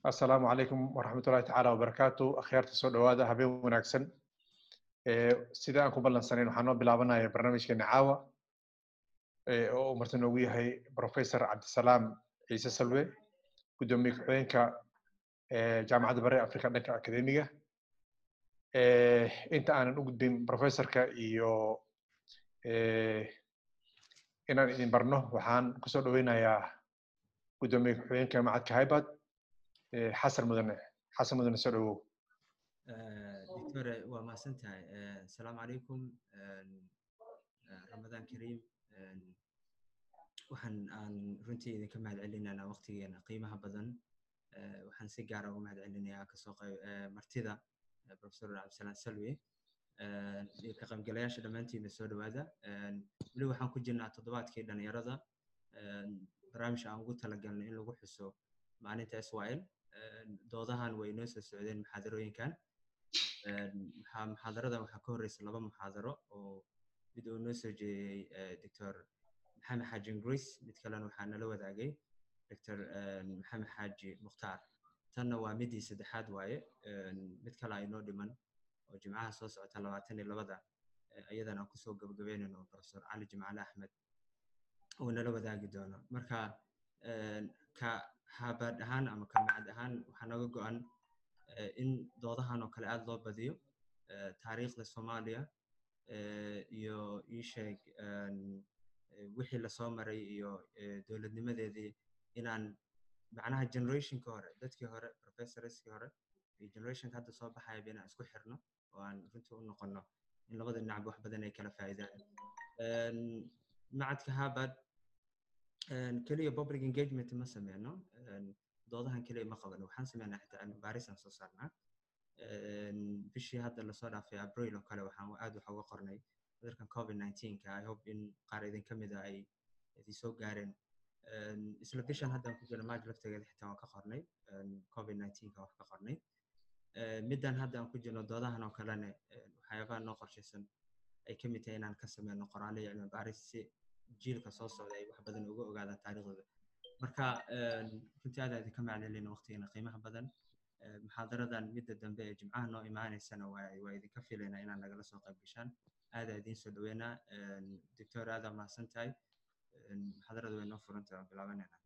asalaamu calaykum waraxmatullahi tacaala wabarakaatu akhyaarta soo dhowaada habeen wanaagsan sida aan ku ballansanayn waxaan noo bilaabanaya barnaamijkeena caawa oo uu marti noogu yahay professor cabdisalaam ciise salwe guddoomiye ku-xigeenka jaamacadda bare africa dhanka akademiga inta aanan u gudbin professorka iyo inaan idin barno waxaan kusoo dhoweynayaa guddoomiye ku-xigeenka macadka haybad xasan mudane xasan mudane soo dhowow doctore waa mahadsan tahay asalaamu calaykum ramadaan kariim waxaan aan runtii idinka mahad celinaynaa waqtigeena qiimaha badan waxaan si gaara uga mahad celinayaa kasoo qayb martida professor cabdisalaan salwe iyo ka qaybgalayaasha dhammaantiina soo dhowaada weli waxaan ku jirnaa toddobaadkii dhalinyarada barnaamij aan ugu talagalnay in lagu xuso maalinta israel doodahan way noo soo socdeen muxaadarooyinkan muxaadaradan waxaa ka horreysa laba muxaadaro oo mid uu noo soo jeediyey doctor maxamed xaaji ingris mid kalena waxaa nala wadaagay doctor maxamed xaaji mukhtaar tanna waa midii saddexaad waaye mid kale ay noo dhiman oo jimcaha soo socota labaatan iyo labada iyadana aan kusoo gabagabeynayno professor cali jimcaale axmed uu nala wadaagi doono marka ka habaad ahaan ama ka macad ahaan waxaa naga go-an in doodahan oo kale aada loo badiyo taariikhda soomaaliya iyo ii sheeg wixii lasoo maray iyo dowladnimadeedii inaan macnaha generationka hore dadkii hore professorskii hore iyo generationka hadda soo baxayaba inaan isku xirno oo aan runtii u noqono in labada dhinacba wax badan ay kala faa'iidaan macadka harvard keliya public engagement ma sameyno doodahan keliya ma qabano waxaan sameynaa xitaa cilmi baarisaan soo saarnaa bishii hadda lasoo dhaafay abril oo kale waxaan aad wax uga qornay cudurkan covid nineteenka i hope in qaar idin ka mida ay idin soo gaareen isla bishan haddaan ku jirno maaj laftegeeda xitaa waan ka qornay covid nineteenka wax ka qornay middan hadda aan ku jirno doodahan oo kalene waxyaabaha noo qorshaysan ay ka mid tahay inaan ka sameyno qoraallo iyo cilmi baaris si jiilka soo socda ay wax badan uga ogaadaan taariikhdooda marka runtii aad idinka maclelina waqtigeena qiimaha badan muxaadaradan midda dambe ee jimcaha noo imaaneysana waa idinka filaynaa inaad nagala soo qayb gashaan aadaa idiin soo dhaweynaa doctor aadaa mahadsan tahay muxaadarada way noo furantay waan bilaabanayna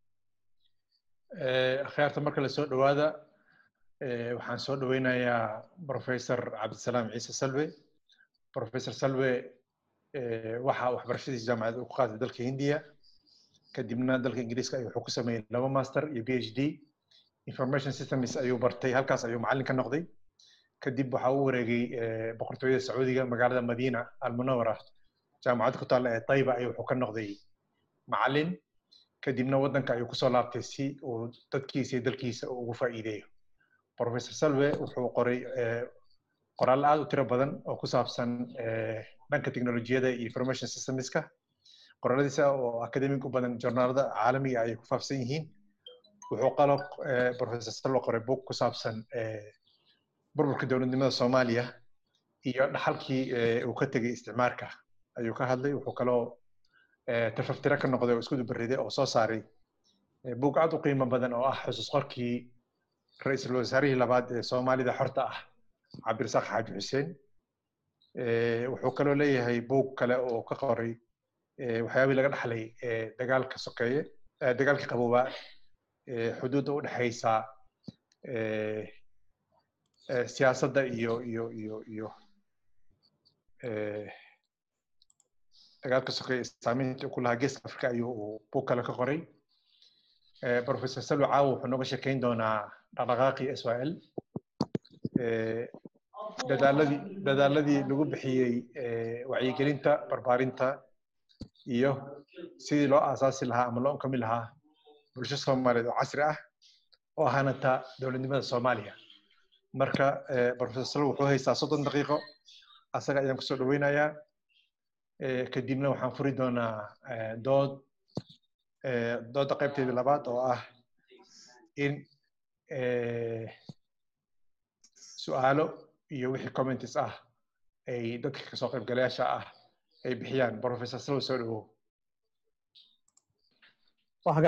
akhyaarta marka la soo dhowaada waxaan soo dhoweynayaa professor cabdisalaam ciise salwe professor salwe waxa waxbarashadiisa jaamacadda uu ku qaatay dalka hindiya kadibna dalka ingiriiska ayuu wuxuu ku sameeyey laba master iyo b h d information systems ayuu bartay halkaas ayuu macallin ka noqday kadib waxa uu wareegay boqortooyada sacuudiga magaalada madiina almunawara jaamacadda ku taalla ee tayba ayuu wuxuu ka noqday macallin kadibna waddanka ayuu kusoo laabtay si uu dadkiisa iyo dalkiisa uu ugu faa'iideeyo professor salwe wuxuu qoray qoraallo aad u tiro badan oo ku saabsan dhanka teknolojiyada iyo information systemska qoraaladiisa oo academic u badan journaalada caalamiga ayay ku faafsan yihiin wuxuu qalo professor salwe qoray book ku saabsan burburka dowladnimada soomaaliya iyo dhaxalkii uu ka tegay isticmaarka ayuu ka hadlay wuxuu kaloo tafaftiro ka noqday oo isku dubariday oo soo saaray book aad u qiimo badan oo ah xusuus qorkii ra-iisul wasaarihii labaad ee soomaalida xorta ah cabdirasaaq xaaji xuseen wuxuu kaloo leeyahay book kale oo ka qoray waxyaabihii laga dhaxlay dagaalka sokeeye dagaalka qaboobaa xuduudda u dhexaysa siyaasadda iyo iyo iyo iyo dagaalka sokeeye saamaynta ku lahaa geeska africa ayuu uu book kale ka qoray professor salwe caawo wuxuu nooga sheekeyn doonaa dhaqdhaqaaqii israel dadaaladii dadaaladii lagu bixiyey wacyigelinta barbaarinta iyo sidii loo aasaasi lahaa ama loo unkami lahaa bulsho soomaaliyeed oo casri ah oo ahaanata dowladnimada soomaaliya marka professor salwe wuxuu haystaa soddon daqiiqo asaga ayaan kusoo dhoweynayaa kadibna waxaan furi doonaa dood dooda qaybteeda labaad oo ah in su'aalo iyo wixii comments ah ay dadka kasoo qaybgalayaasha ah ay bixiyaan professor salwe soo dhawow hagaag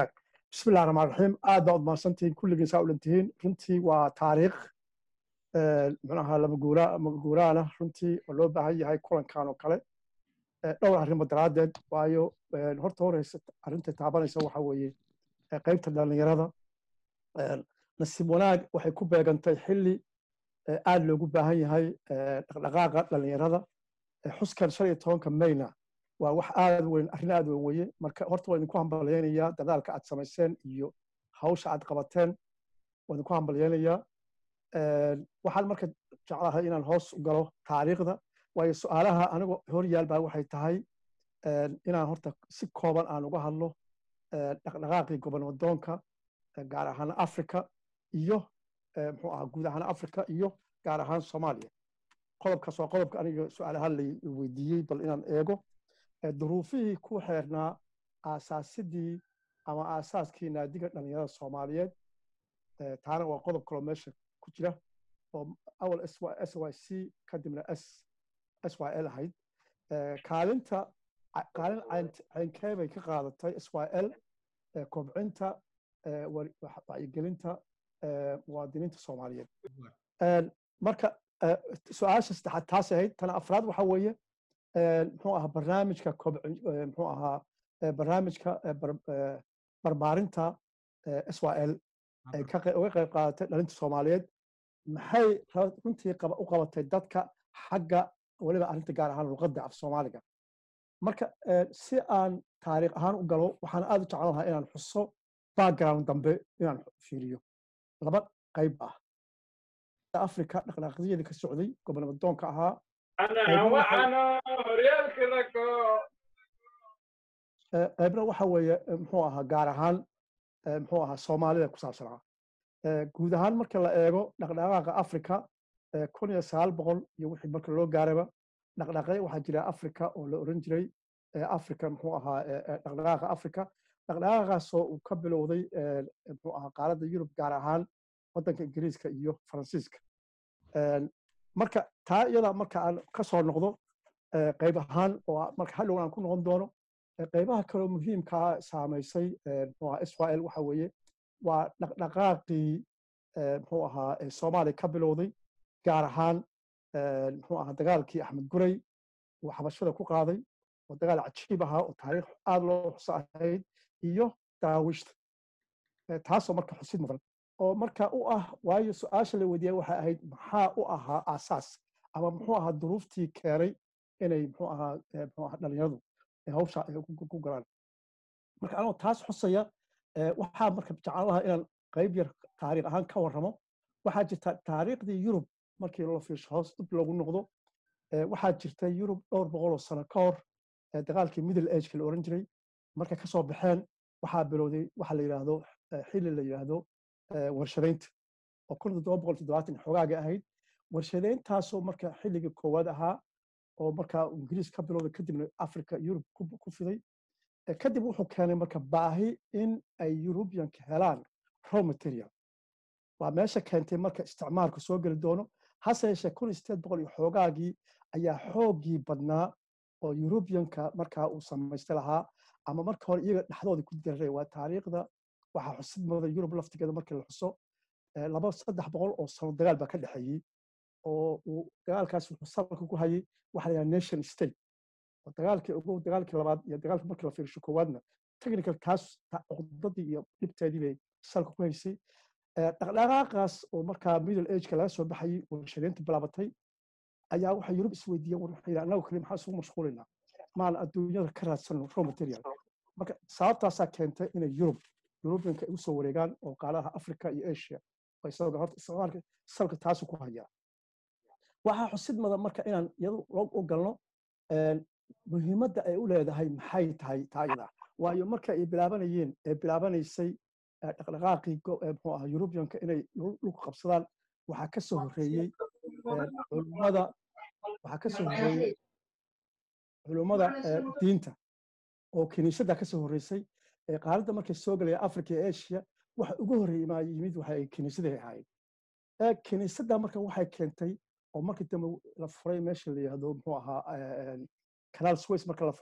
bismi illahi raxmaan raxiim aad baa udmaadsantihiin kulligiin saa u dhantihiin runtii waa taariikh muxuaha lamaguuraana runtii oo loo baahan yahay kulankan oo kale dhowr arrimo daraaddeed waayo horta horeysa arrinta taabanaysa waxa weeye qaybta dhallinyarada nasiib wanaag waxay ku beegantay xilli aad loogu baahan yahay dhaqdhaqaaqa dhallinyarada xuskan shan iyo tobanka mayna waa wax aad weyn arrin aad weyn weye marka horta waa idinku hambalyaynayaa dadaalka aad samayseen iyo hawsha aad qabateen waa idinku hambalyaynayaa waxaan marka jeclahay inaan hoos u galo taariikhda waayo su-aalaha anigu hor yaal baa waxay tahay inaan horta si kooban aan uga hadlo dhaqdhaqaaqii gobonwadoonka gaar ahaan africa iyo muxuu ahaa guud ahaan africa iyo gaar ahaan soomaaliya qodobkaas waa qodobka aniga su-aalahaan la weydiiyey bal inaan eego duruufihii ku xeernaa aasaasidii ama aasaaskii naadiga dhallinyarada soomaaliyeed taana waa qodob kaloo meesha ku jira oo awal s y c kadibna s s y l ahayd kaalinta kaalin caynkee bay ka qaadatay s y l kobcinta wacyigelinta muwaadiniinta soomaaliyeed marka su-aasha saddexaad taas ahayd tana afraad waxa weeye muxuu ahaa barnaamijka muxuu ahaa barnaamijka barbaarinta s y l ay uga qayb qaadatay dhalinta soomaaliyeed maxay runtii u qabatay dadka xagga weliba arrinta gaar ahaan luqadda af soomaaliga marka si aan taariikh ahaan u galo waxaan aad u jeclan lahaa inaan xuso background dambe inaan fiiriyo laba qayb ah africa dhaqdhaqaaqyadii ka socday gobonamadoonka ahaa qaybna waxa weeye muxuu ahaa gaar ahaan muxuu ahaa soomaalida ku saabsanaa guud ahaan marka la eego dhaqdhaqaaqa africa kun iyo sagaal boqol iyo wixii marka loo gaaraba dhaqdhaqaaqyo waxaa jira africa oo la oran jiray africa muxuu ahaa dhaqdhaqaaqa africa dhaqdhaqaaqaasoo uu ka bilowday muxuu ahaa qaaradda yurub gaar ahaan waddanka ingiriiska iyo faransiiska marka taa iyada marka aan ka soo noqdo qayb ahaan oo marka hadhow aan ku noqon doono qaybaha kaloo muhiimkaa saamaysay muxuu ahaa israel waxa weeye waa dhaqdhaqaaqii muxuu ahaa soomaaliya ka bilowday gaar ahaan muxuu ahaa dagaalkii axmed guray uu xabashada ku qaaday oo dagaal cajiib ahaa oo taariikh aad loo xuso ahayd iyo daawiishta taasoo marka xusid mudan oo marka u ah waayo su-aasha la weydiiyay waxay ahayd maxaa u ahaa aasaas ama muxuu ahaa duruuftii keenay inay muxuu ahaa muxuu ahaa dhalinyaradu hawsha ay ku galaan marka anoo taas xusaya waxaa marka jeclaan lahaa inaan qayb yar taariikh ahaan ka warramo waxaa jirta taariikhdii yurub markii loo fiirsho hoos dib loogu noqdo waxaa jirta yurub dhowr boqol oo sano ka hor dagaalkii middle ageka la oran jiray markay ka soo baxeen waxaa bilowday waxa la yidhaahdo xilli la yidhaahdo warshadaynta oo kun toddoba boqol toddobaatan xoogaaga ahayd warshadayntaasoo marka xilligii koowaad ahaa oo markaa ingiriis ka bilowday kadibna africa yurub ku fiday kadib wuxuu keenay marka baahi in ay yurubiyanka helaan raw material waa meesha keentay marka isticmaalku soo geli doono hase yeeshee kun sideed boqol iyo xoogaagii ayaa xooggii badnaa oo yurubiyanka markaa uu samaystay lahaa ama marka hore iyaga dhexdooda ku diraray waa taariikhda waxaa xusid mudan yurub laftigeeda markii la xuso laba saddex boqol oo sano dagaal baa ka dhexeeyey oo uu dagaalkaas wuxuu salka ku hayay waxa la yidhaha nation state oo dagaalkii ugu dagaalkii labaad iyo dagaalkii markii la fiirsho koowaadna technical taas cuqdadii iyo dhibteedii bay salka ku haysay dhaqdhaqaaqaas oo markaa middle ageka laga soo baxayay warshadaynta bilaabatay ayaa waxay yurub isweydiiyeen war waxay annagu kali maxaa isugu mashquulinaa maan adduunyada ka raadsano raw material marka sababtaasaa keentay inay yurub yurubiyanka ay usoo wareegaan oo qaalaha africa iyo asia isagoo horta isticmaalka salka taasu ku hayaa waxaa xusid mudan marka inaan iyadu u galno muhiimadda ay u leedahay maxay tahay taayada waayo marka ay bilaabanayeen ee bilaabanaysay dhaqdhaqaaqii muxuu ahaa yurubiyanka inay dhulku qabsadaan waxaa ka soo horreeyey culummada waxaa ka soo horreeyey culummada diinta oo kiniisadda ka soo horreysay qaaradda markay soo galaya africa iyo asia waxa ugu horreeyey maa yimid waxa ay kiniisaday ahayd kiniisadda marka waxay keentay oo markii dambe la furay meesha la yihahdo muxuu ahaa canal sways marka la furay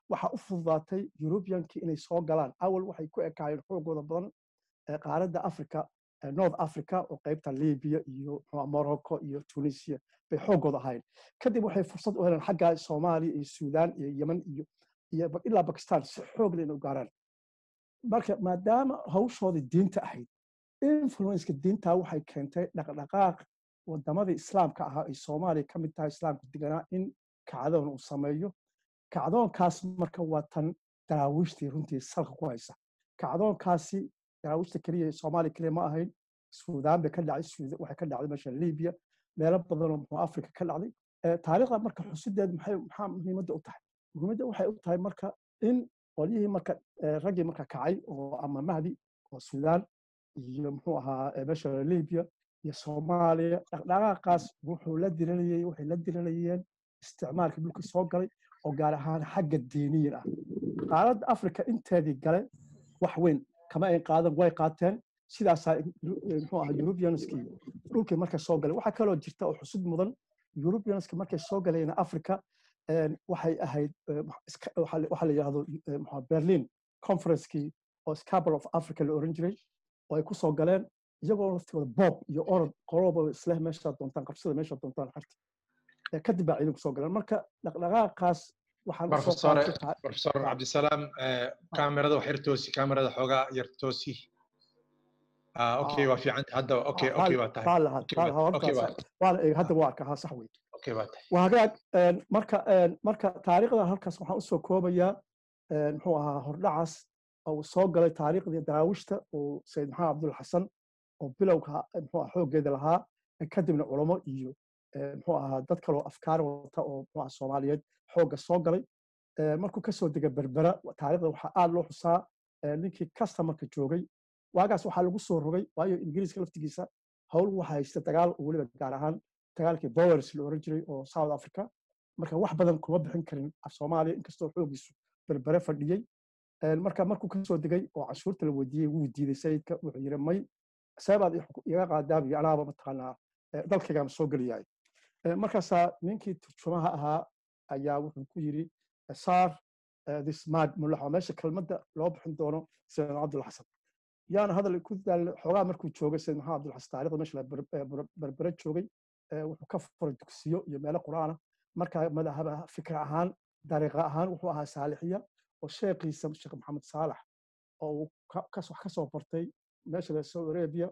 waxaa u fududaatay eurubiyankii inay soo galaan awal waxay ku ekaayeen xoogooda badan qaaradda africa north africa oo qaybta libya iyo morocco iyo tunisia bay xoogooda ahayn kadib waxay fursad u heleen xagga soomaaliya iyo suudaan iyo yemen iyo iyo ilaa bakistan si xoog leh inay u gaaraan marka maadaama hawshoodii diinta ahayd influenceka diinta waxay keentay dhaqdhaqaaq wadamadii islaamka ahaa ay soomaaliya ka mid tahay islaamka deganaa in kacdoon uu sameeyo kacdoonkaas marka waa tan daraawiishtii runtii salka ku haysa kacdoonkaasi daraawiishta keliya soomaaliya keliya ma ahayn suudaan bay ka dhacday waxay ka dhacday meesha libiya meelo badan oo muxuu afrika ka dhacday taariikhda marka xusideed maxay maxaa muhiimadda u tahay muhiimadda waxay u tahay marka in qolyihii marka raggii marka kacay oo ama mahdi oo suudaan iyo muxuu ahaa meesha libiya iyo soomaaliya dhaqdhaqaaqaas wuxuu la diranayey waxay la diranayeen isticmaalka dhulka soo galay oo gaar ahaan xagga diiniyin ah qaaradda africa inteedii gale wax weyn kama ay qaadan way qaateen sidaasaa muxuu ahaa eurubianskii dhulkii markay soo galeen waxaa kaloo jirta oo xusud mudan eurubianski markay soo galeen africa waxay ahayd waxaa la yidhahdo berlin conferencekii oo scabal of africa la oran jiray oo ay ku soo galeen iyagoo laftigooda bob iyo orod qoloba isleh meesha doontaan qabsada meesha doontaan xarti kadib baa ciidanku soo galeen marka dhaqdhaqaaqaas waxaan profesor cabdisalaam kaamerada wax yar toosi kaamerada xoogaa yar toosi okay waa fiicanta hadda okay okay waa tahay waana eeg hadda waa arkaa ha sax wey okay waa tahay waa hagaag marka marka taariikhda halkaas waxaan usoo koobayaa muxuu ahaa hordhacaas uu soo galay taariikhdii daraawishta oo sayid maxamed abdul xasan oo bilowga muxuu ahaa xooggeeda lahaa kadibna culamo iyo muxuu ahaa dad kaloo afkaar wata oo muxuu ahaa soomaaliyeed xoogga soo galay markuu kasoo dega berbera taariikhda waxaa aad loo xusaa ninkii customarka joogay waagaas waxaa lagu soo rogay waayo ingiriiska laftigiisa howl waxa haysta dagaal oo weliba gaar ahaan dagaalkii bowers la oran jiray oo south africa marka wax badan kuma bixin karin af soomaaliya inkastoo xoogiisu berbere fadhiyey marka markuu kasoo degay oo cashuurta la weydiiyey wuu diiday sayidka wuxuu yiri may seebaad iga qaadaabiyo anaaba mataqaanaa dalkaygaan soo geliyahay markaasaa ninkii turjumaha ahaa ayaa wuxuu ku yiri saar this mad mulaxo meesha kelmadda loo bixin doono sayid cabdul xasan yaana hadal ku daal xoogaa markuu joogay sayid maxamed abdul xasan taarikhda meesha berbere joogay wuxuu ka furay dugsiyo iyo meelo qur'aana marka madahaba fikir ahaan dariiqa ahaan wuxuu ahaa saalixiya oo sheekhiisa sheekh maxamed saalax oo uu wax ka soo bartay meesha la saudi arabia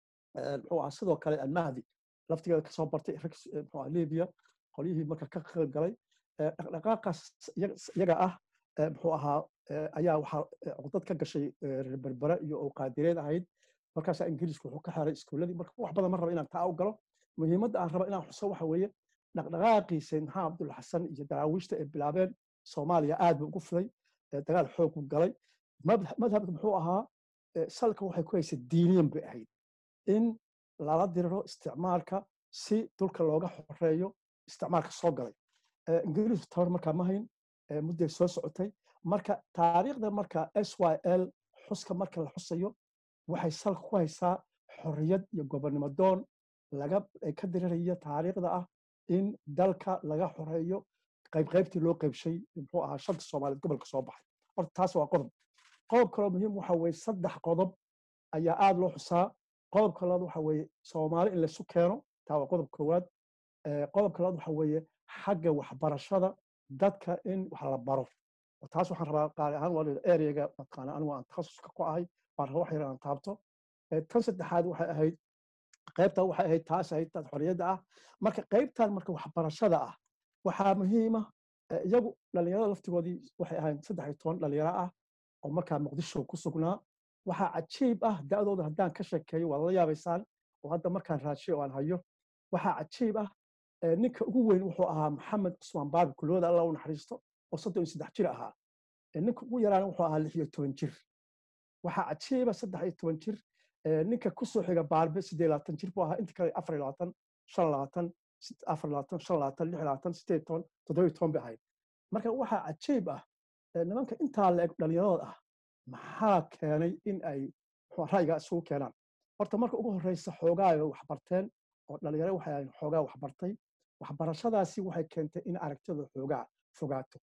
muxuu ahaa sidoo kale almahdi laftigeeda kasoo bartay muxuu ahaa libya qolyihii marka ka qayb galay dhaqdhaqaaqaas iyaga ah muxuu ahaa ayaa waxaa cudad ka gashay reer berbere iyo oo qaadireed ahayd markaasaa ingiriisku wuxuu ka xiray iskuuladii marka wax badan ma raba inaan taa u galo muhiimadda aan raba inaan xuso waxa weeye dhaqdhaqaaqii sayid maxamed abdul xasan iyo daraawiishta ay bilaabeen soomaaliya aad buu ugu fiday dagaal xoog u galay madhabka muxuu ahaa salka waxay ku haysay diiniyan bay ahayd in lala diriro isticmaalka si dulka looga xoreeyo isticmaalka soo galay ingiriisku tabar markaa ma hayn mudday soo socotay marka taariikhda marka s y l xuska marka la xusayo waxay salka ku haysaa xorriyad iyo gobonnimo doon laga ka diriraya taariikhda ah in dalka laga xoreeyo qaybqaybtii loo qaybshay muxuu ahaa shanta soomaaliyeed gobolka soo baxay horta taas waa qodob qodob kaloo muhiim waxa weeye saddex qodob ayaa aad loo xusaa qodobka labaad waxa weeye soomaali in laysu keeno taa waa qodob koowaad qodobka labaad waxa weeye xagga waxbarashada dadka in wax la baro taas waxaan rabaa qaali ahaan waa ereyga mataqaana anigu aan takhasuska ku ahay baan raba wax yar aan taabto tan saddexaad waxay ahayd qaybta waxay ahayd taas ahayd taas xorriyadda ah marka qaybtan marka waxbarashada ah waxaa muhiima iyagu dhalinyarada laftigoodii waxay ahayd saddex iyo toban dhalinyaro ah oo markaa muqdisho ku sugnaa waxaa cajiib ah da'dooda haddaan ka sheekeeyo waad la yaabaysaan oo hadda markaan raashiyo oo aan hayo waxaa cajiib ah ninka ugu weyn wuxuu ahaa maxamed cusmaan baabi kulooda alla u naxariisto oo soddon iyo saddex jir ahaa ninka ugu yaraana wuxuu ahaa lix iyo toban jir waxaa cajiiba saddex iyo toban jir ninka kusoo xiga baarbe siddeed labaatan jir buu ahaa inta kale afar iyo labaatan shan labaatan afar labaatan shan labaatan lix labaatan siddeed toban toddoba iyo toban bay ahayd marka waxaa cajiib ah nimanka intaa la eg dhalinyarood ah maxaa keenay in ay ra'yigaa isugu keenaan horta marka ugu horreysa xoogaa ay waxbarteen oo dhalinyaro waxay ahayn xoogaa waxbartay waxbarashadaasi waxay keentay in aragtida xoogaa fogaato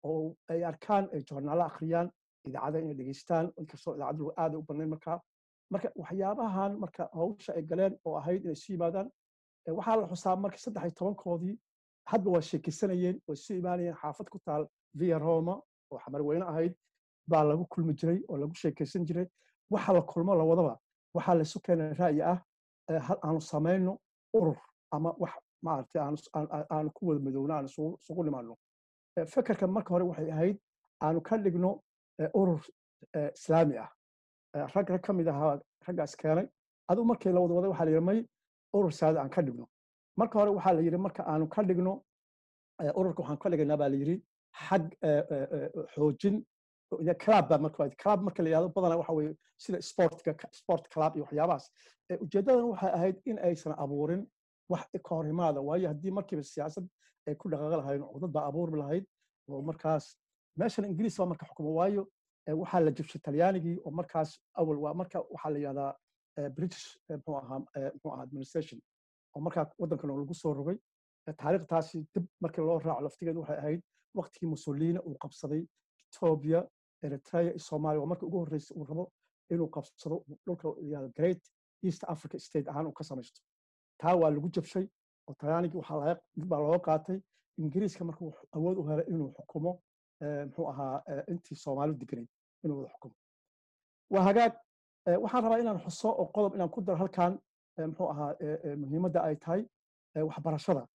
oo ay arkaan ay joornaalo akhriyaan idaacada inay dhegeystaan inkastoo idaacadu aada u badnayn markaa marka waxyaabahan marka hawsha ay galeen oo ahayd inay isu yimaadaan waxaa la xusaa marka saddex iyo tobankoodii hadba waa sheekeysanayeen oo isu imaanayeen xaafad ku taal via roma oo xamarweyne ahayd baa lagu kulmi jiray oo lagu sheekeysan jiray waxa la kulmo lawadaba waxaa laisu keenay ra'yi ah aanu samayno urur ama wax maaragtay aanu ku wada madowno aan isugu nimaano fekerka marka hore waxay ahayd aanu ka dhigno urur islaami ah rag rag ka mid ahaa raggaas keenay aduu markii la wada waday waxaa la yidhi may urur saada aan ka dhigno marka hore waxaa la yidhi marka aanu ka dhigno ururka waxaan ka dhigaynaa baa la yidhi xag xoojin club baa marka club marka la yidhahdo badanaa waxa weeye sida sportka sport club iyo waxyaabahaas ujeeddadan waxay ahayd in aysan abuurin wax ka hor imaada waayo haddii markiiba siyaasad ay ku dhaqaaqi lahayd cudad baa abuurmi lahayd oo markaas meeshan ingiriis baa marka xukumo waayo waxaa la jabshay talyaanigii oo markaas awal waa marka waxaa la yidhahdaa british muxuu ahaa muxuu ahaa administration oo markaa waddankan lagu soo rogay taariikhtaasi dib markii loo raaco laftigeedu waxay ahayd waqtigii mussolini uu qabsaday ethiopia eritrea iyo soomaaliya waa markii ugu horreysay uu rabo inuu qabsado dhulka yihahdo great east africa state ahaan uu ka samaysto taa waa lagu jabshay oo talyaanigii waxaa laga dib baa looga qaatay ingiriiska markuu awood u helay inuu xukumo muxuu ahaa intii soomaalidu deganayd inuu wada xukumo waa hagaag waxaan rabaa inaan xuso oo qodob inaan ku daro halkan muxuu ahaa muhiimadda ay tahay waxbarashada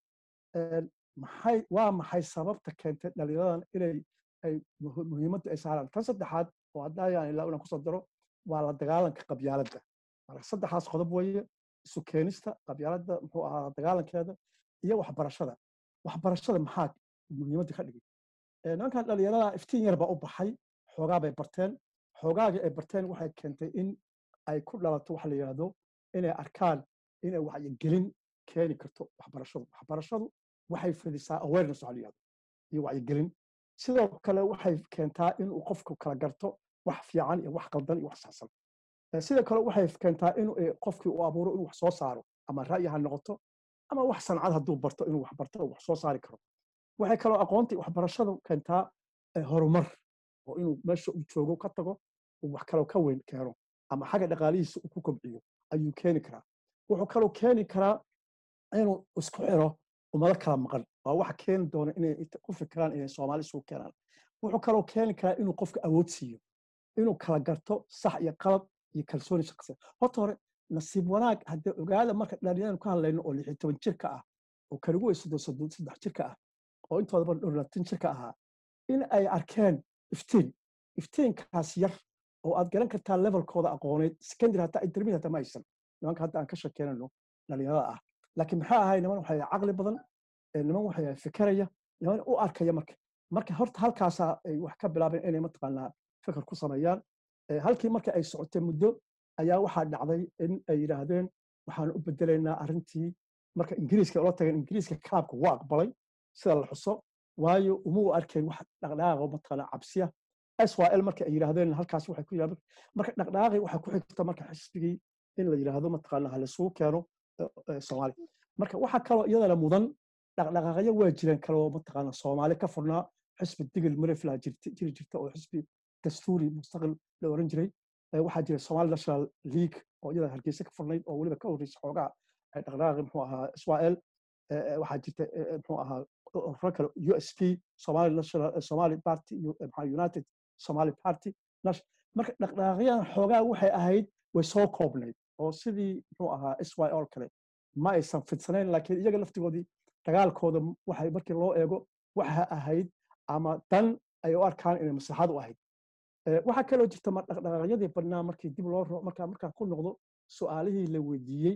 maxay waa maxay sababta keentay dhalinyaradan inay ay muhiimadda ay saaraan tan saddexaad oo haddayaan ilaa inaan kusoo daro waa la dagaalanka qabyaaladda marka saddexaas qodob weeye isu keenista qabyaaladda muxuu ahaa dagaalankeeda iyo waxbarashada waxbarashada maxaa muhiimadda ka dhigay nimankan dhalinyarada iftiin yar baa u baxay xoogaa bay barteen xoogaagii ay barteen waxay keentay in ay ku dhalato waxa la yidhahdo inay arkaan inay wacyigelin keeni karto waxbarashadu waxbarashadu waxay fidisaa awareness waxa la yidhahdo iyo wacyigelin sidoo kale waxay keentaa inuu qofku kala garto wax fiican iyo wax qaldan iyo wax saxsan sidoo kale waxay keentaa in qofkii uu abuuro inuu wax soo saaro ama ra'yi ha noqoto ama wax sancad hadduu barto inuu wax barto wax soo saari karo waxay kaloo aqoontii waxbarashadu keentaa horumar oo inuu meesha uu joogo ka tago uu wax kaloo ka weyn keeno ama xagga dhaqaalihiisa uu ku kobciyo ayuu keeni karaa wuxuu kaloo keeni karaa inuu isku xiro ummado kala maqan waa waxa keeni doona inay ku fikiraan inay soomaali isugu keenaan wuxuu kaloo keeni karaa inuu qofka awood siiyo inuu kala garto sax iyo qalad iyo kalsooni shaqsi horta hore nasiib wanaag haddii ogaada marka dhalinyaranu ka hadlayno oo lixi toban jirka ah oo kaligu way soddon soddon saddex jirka ah oo intoodaba dhowlaatan jirka ahaa in ay arkeen iftiin iftiinkaas yar oo aad garan kartaa levelkooda aqooneed secondary hataa intermediate hataa ma aysan nimanka hadda aan ka sheekeynayno dhalinyarada ah laakiin maxaa ahay niman waxay caqli badan niman waxay fikeraya niman u arkaya marka marka horta halkaasaa ay wax ka bilaabeen inay mataqaanaa fikir ku sameeyaan halkii marka ay socotay muddo ayaa waxaa dhacday in ay yidhaahdeen waxaan u bedelaynaa arrintii marka ingiriiska ula tageen ingiriiska kaabka waa aqbalay sida la xuso waayo uma u arkeen wax dhaqdhaqaaqa mataqaanaa cabsiya syl marka ay yidhaahdeen halkaas waxay ku yidhahdeen marka dhaqdhaqaaqii waxay ku xigta marka xisbigii in la yidhaahdo mataqaanaa halisugu keeno soomaali marka waxaa kaloo iyadana mudan dhaqdhaqaaqyo waa jireen kaloo mataqaanaa soomaali ka furnaa xisbi digil marefla jiri jirta oo xisbi dastuuri mustaqil la oran jiray waxaa jira somali national league oo iyada hargeysa ka furnayd oo weliba ka horreysay xoogaa dhaqdhaqaaqi muxuu ahaa israel waxaa jirta muxuu ahaa ururo kale u s p somali national somali party united somali party marka dhaqdhaqaaqyadan xoogaa waxay ahayd way soo koobnayd oo sidii muxuu ahaa syl kale ma aysan fidsanayn laakiin iyaga laftigoodii dagaalkooda waxay markii loo eego waxa ahayd ama dan ay u arkaan inay maslaxad u ahayd waxaa kaloo jirta dhaqdhaqaaqyadii badnaa markii dib loo markaa markaa ku noqdo su'aalihii la weydiiyey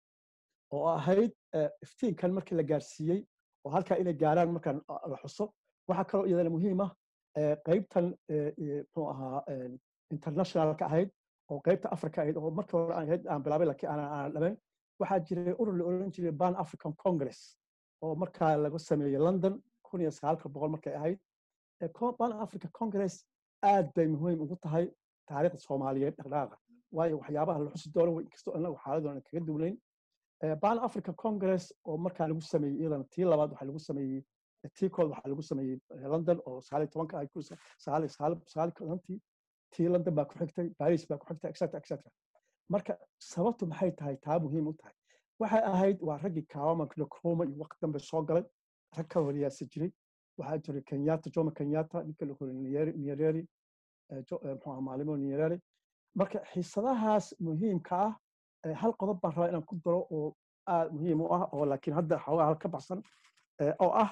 oo ahayd iftiinkan markii la gaarsiiyey oo halkaa inay gaaraan markaan la xuso waxaa kaloo iyadana muhiim ah qaybtan muxuu ahaa internationalka ahayd oo qaybta africa ahayd oo markii hore aan aan bilaabay laakiin aanan aanan dhameyn waxaa jiray urur la oran jiray ban african congress oo markaa laga sameeyey london kun iyo sagaalka boqol markay ahayd ban africa congress aad bay muhiim ugu tahay taariikhda soomaaliyeed dhaqdhaaqa waayo waxyaabaha la xusi doono inkastoo inagu xaaladoona kaga duwnayn ban africa congress oo markaa lagu sameeyey iyadana tii labaad waxaa lagu sameeyey tii kood waxaa lagu sameeyey london oo sagaaliyo tobanka ay ku sagaaliyo sagaaliyo tobantii tii london baa ku xigtay paris baa ku xigtay etc etc marka sababtu maxay tahay taa muhiim u tahay waxay ahayd waa raggii kaawama nkruma iyo waqti dambe soo galay rag ka wariyaasa jiray waxaa jiray kenyatta jomo kenyatta ninka la hore nyereri muxuu maalimo nyereri marka xiisadahaas muhiimka ah hal qodob baan rabaa inaan ku daro oo aad muhiim u ah oo laakiin hadda xoogaa hal ka baxsan oo ah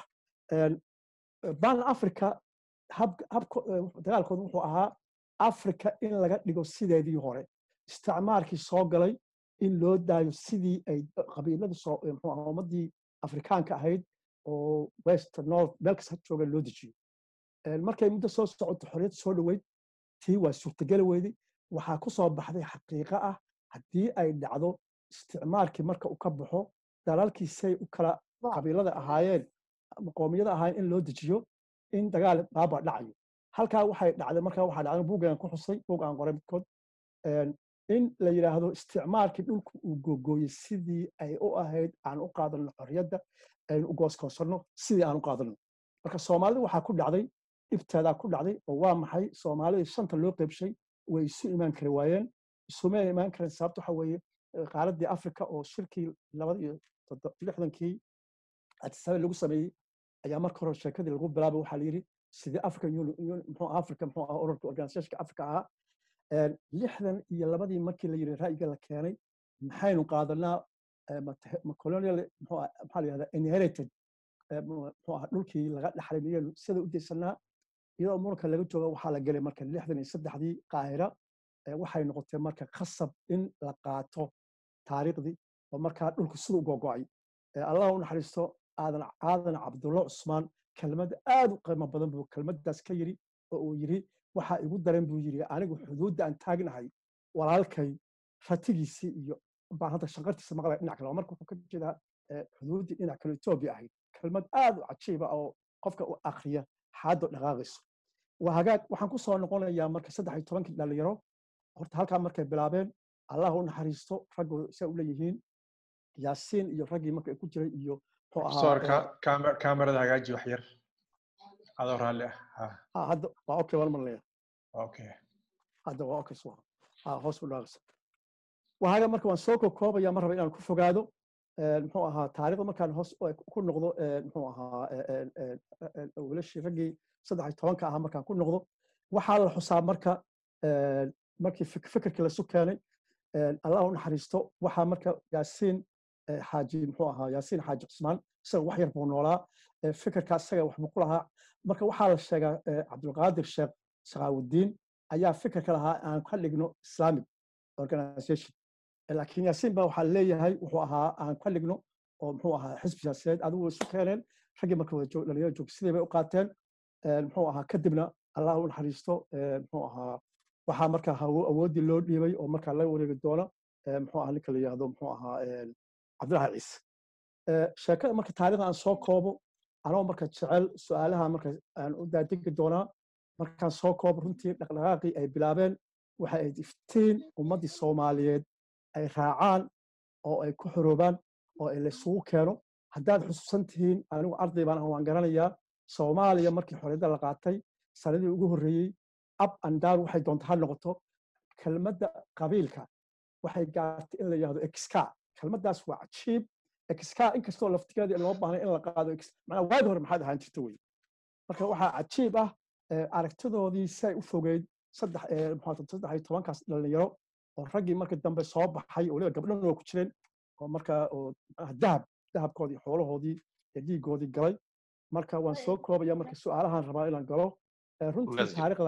ban africa dagaalkoodu wuxuu ahaa africa in laga dhigo sideedii hore isticmaalkii soo galay in loo daayo sidii ay qabiiladu soo muxuu ahaa ummaddii afrikaanka ahayd oo west north meel kasta jooga loo dejiyo markay muddo soo socoto xorriyad soo dhoweyd tii waa suurtageli weyday waxaa ku soo baxday xaqiiqo ah haddii ay dhacdo isticmaalkii marka uu ka baxo dalalkii say u kala qabiilada ahaayeen qoomiyada ahaayeen in loo dejiyo in dagaal baaba dhacayo halkaa waxay dhacday markaa waxaa dhacday buuggan ku xusay buug aan qoray midkood in la yidhaahdo isticmaalkii dhulku uu googooyey sidii ay u ahayd aan u qaadano xorriyadda aynu u gooskoonsanno sidii aan u qaadano marka soomaalida waxaa ku dhacday dhibteedaa ku dhacday oo waa maxay soomaalidii shanta loo qeybshay way isu imaan kari waayeen isuma imaan kareen sababta waxa weeye qaaraddii africa oo shirkii labada iyo lixdankii atisabe lagu sameeyey ayaa marka hore sheekadii lagu bilaabay waxaa layidhi sidii african muxuu africa muxuu ahaa ururka organizationka africa ahaa lixdan iyo labadii markii la yidhi ra'yiga la keenay maxaynu qaadanaa colonial maxaa la yihahdaa inherited muxuu ahaa dhulkii laga dhaxlay miyaynu sida u daysanaa iyadoo muranka laga jooga waxaa la gelay marka lixdan iyo saddexdii qaahira waxay noqotay marka khasab in la qaato taariikhdii oo markaa dhulku sida u gogo'ay allah u naxariisto aadan aadan cabdulla cusmaan kelmad aad u qiimo badan buu kelmaddaas ka yidhi oo uu yidhi waxaa igu daran buu yidhi anigu xuduudda aan taagnahay walaalkay ratigiisii iyo baan hadda shanqartiisa maqlaya dhinac kale marka wuxuu ka jeedaa xuduuddii dhinac kale etoobiya ahayd kelmad aad u cajiiba oo qofka u akriya xaaddo dhaqaaqayso waa hagaag waxaan ku soo noqonayaa marka saddex iyo tobankii dhalinyaro horta halkaa markay bilaabeen allah u naxariisto raggooda saa u leeyihiin yaasiin iyo raggii marka ku jiray iyo soorka kaamerada hagaaji wax yar adoo raalli ah hadda waa okay waan marnaya okay hadda waa okay soo hoos u dhaaqaysa wahaga marka waan soo koobaya mar raba inaan ku fogaado muxuu ahaa taariikhda markaan hoos ku noqdo muxuu ahaa wiilashii raggii saddex iyo tobanka ahaa markaan ku noqdo waxaa la xusaa marka markii fikirkii lasu keenay allah u naxariisto waxaa marka yaasiin xaaji muxuu ahaa yaasiin xaaji cusmaan isaga wax yar buu noolaa fikirka isaga waxbuu ku lahaa marka waxaa la sheegaa cabdulqaadir sheekh sakaawudiin ayaa fikirka lahaa aan ka dhigno islamic organization laakiin yaasiin baa waxaa leeyahay wuxuu ahaa aan ka dhigno oo muxuu ahaa xisbi siyaasadeed adigu isu keeneen raggii marka dhalinyaro joog sidii bay u qaateen muxuu ahaa kadibna allah u naxariisto muxuu ahaa waxaa marka awooddii loo dhiibay oo markaa la wareegi doona muxuu ahaa ninka la yihahdo muxuu ahaa cabdillahi ciise sheekada marka taariikhda aan soo koobo anoo marka jecel su-aalaha marka aan u daadegi doonaa markaan soo koobo runtii dhaqdhaqaaqii ay bilaabeen waxay ayd iftiin ummaddii soomaaliyeed ay raacaan oo ay ku xoroobaan oo ay laysugu keeno haddaad xusuusan tihiin anigu arday baan ah waan garanayaa soomaaliya markii xorriyadda la qaatay sanadii ugu horreeyey up and down waxay doonta ha noqoto kelmadda qabiilka waxay gaartay in la yihahdo exka kelmaddaas waa cajiib exka inkastoo laftigeeda loo baahnay in la qaado manaa waagi hore maxaad ahaan jirta wey marka waxaa cajiib ah aragtidoodii si ay u fogeyd saddex saddex iyo tobankaas dhalinyaro oo raggii markii dambe soo baxay waliba gabdhana waa ku jireen oo markaa oo dahab dahabkoodii xoolahoodii iyo dhiigoodii galay marka waan soo koobaya marka su-aalahan rabaa inaan galo runtii taariikhda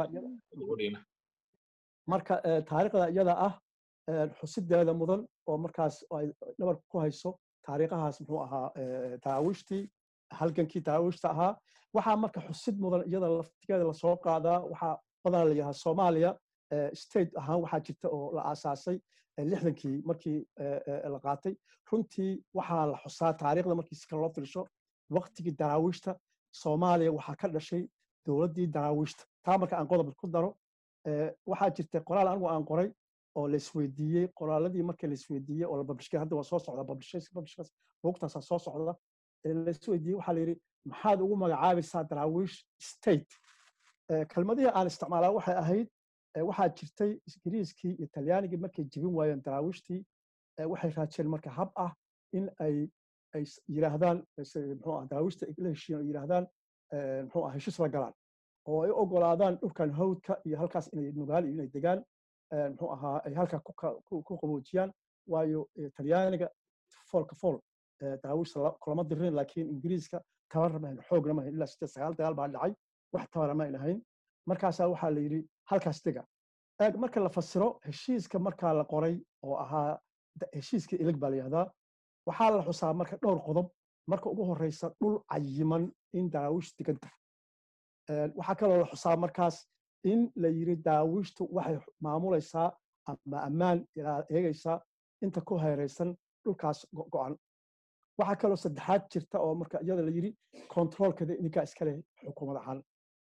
marka taariikhda iyada ah xusideeda mudan oo markaas ay dhabarka ku hayso taariikhahaas muxuu ahaa daraawiishtii halgankii daraawiishta ahaa waxaa marka xusid mudan iyada laftigeeda lasoo qaadaa waxaa badanaa la yidhaha soomaaliya state ahaan waxaa jirta oo la aasaasay lixdankii markii la qaatay runtii waxaa la xusaa taariikhda markii si kale loo fiirsho waktigii daraawiishta soomaaliya waxaa ka dhashay dowladdii daraawiishta taa marka aan qodob ku daro waxaa jirta qoraal anigu aan qoray oo la isweydiiyey qoraaladii markii la isweydiiyey oo la babishkay hadda waa soo socda buugtaasaa soo socda lais weydiiyey waxaa la yidhi maxaad ugu magacaabaysaa daraawiish state kelmadihii aan isticmaalaa waxay ahayd waxaa jirtay ingiriiskii iyo talyaanigii markay jebin waayeen daraawiishtii waxay raajeen marka hab ah in ay ay yidhaahdaan muxuu ah daraawiishta la heshiiyeen oo yidhaahdaan muxuu ah heshiis la galaan oo ay ogolaadaan dhulkan hawdka iyo halkaas inay nugaal iyo inay degaan muxuu ahaa ay halkaa ku qaboojiyaan waayo talyaaniga foolka fool daraawiishta kulama dirin laakiin ingiriiska tabarna mahayn xoogna mahayn ilaa sideed sagaal dagaal baa dhacay wax tabara mayn ahayn markaasaa waxaa la yidhi halkaas dega eeg marka la fasiro heshiiska markaa la qoray oo ahaa heshiiska ilig baa la yihahdaa waxaa la xusaa marka dhowr qodob marka ugu horeysa dhul cayiman in daraawiish degan tahay waxaa kaloo la xusaa markaas in la yiri daraawiishtu waxay maamulaysaa ama ammaan eegaysaa inta ku hayraysan dhulkaas go'an waxaa kaloo saddexaad jirta oo marka iyada la yiri controlkeeda ininkaa iskale xukuumad ahaan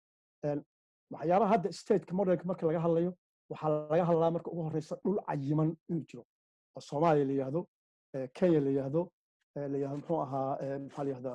waxyaabaha hadda stateka modelka marka laga hadlayo waxaa laga hadlaa marka ugu horeysa dhul cayiman inuu jiro oo soomaaliya la yihahdo kenya la yihahdo la yihahdo muxuu ahaa maxaa la yihahdaa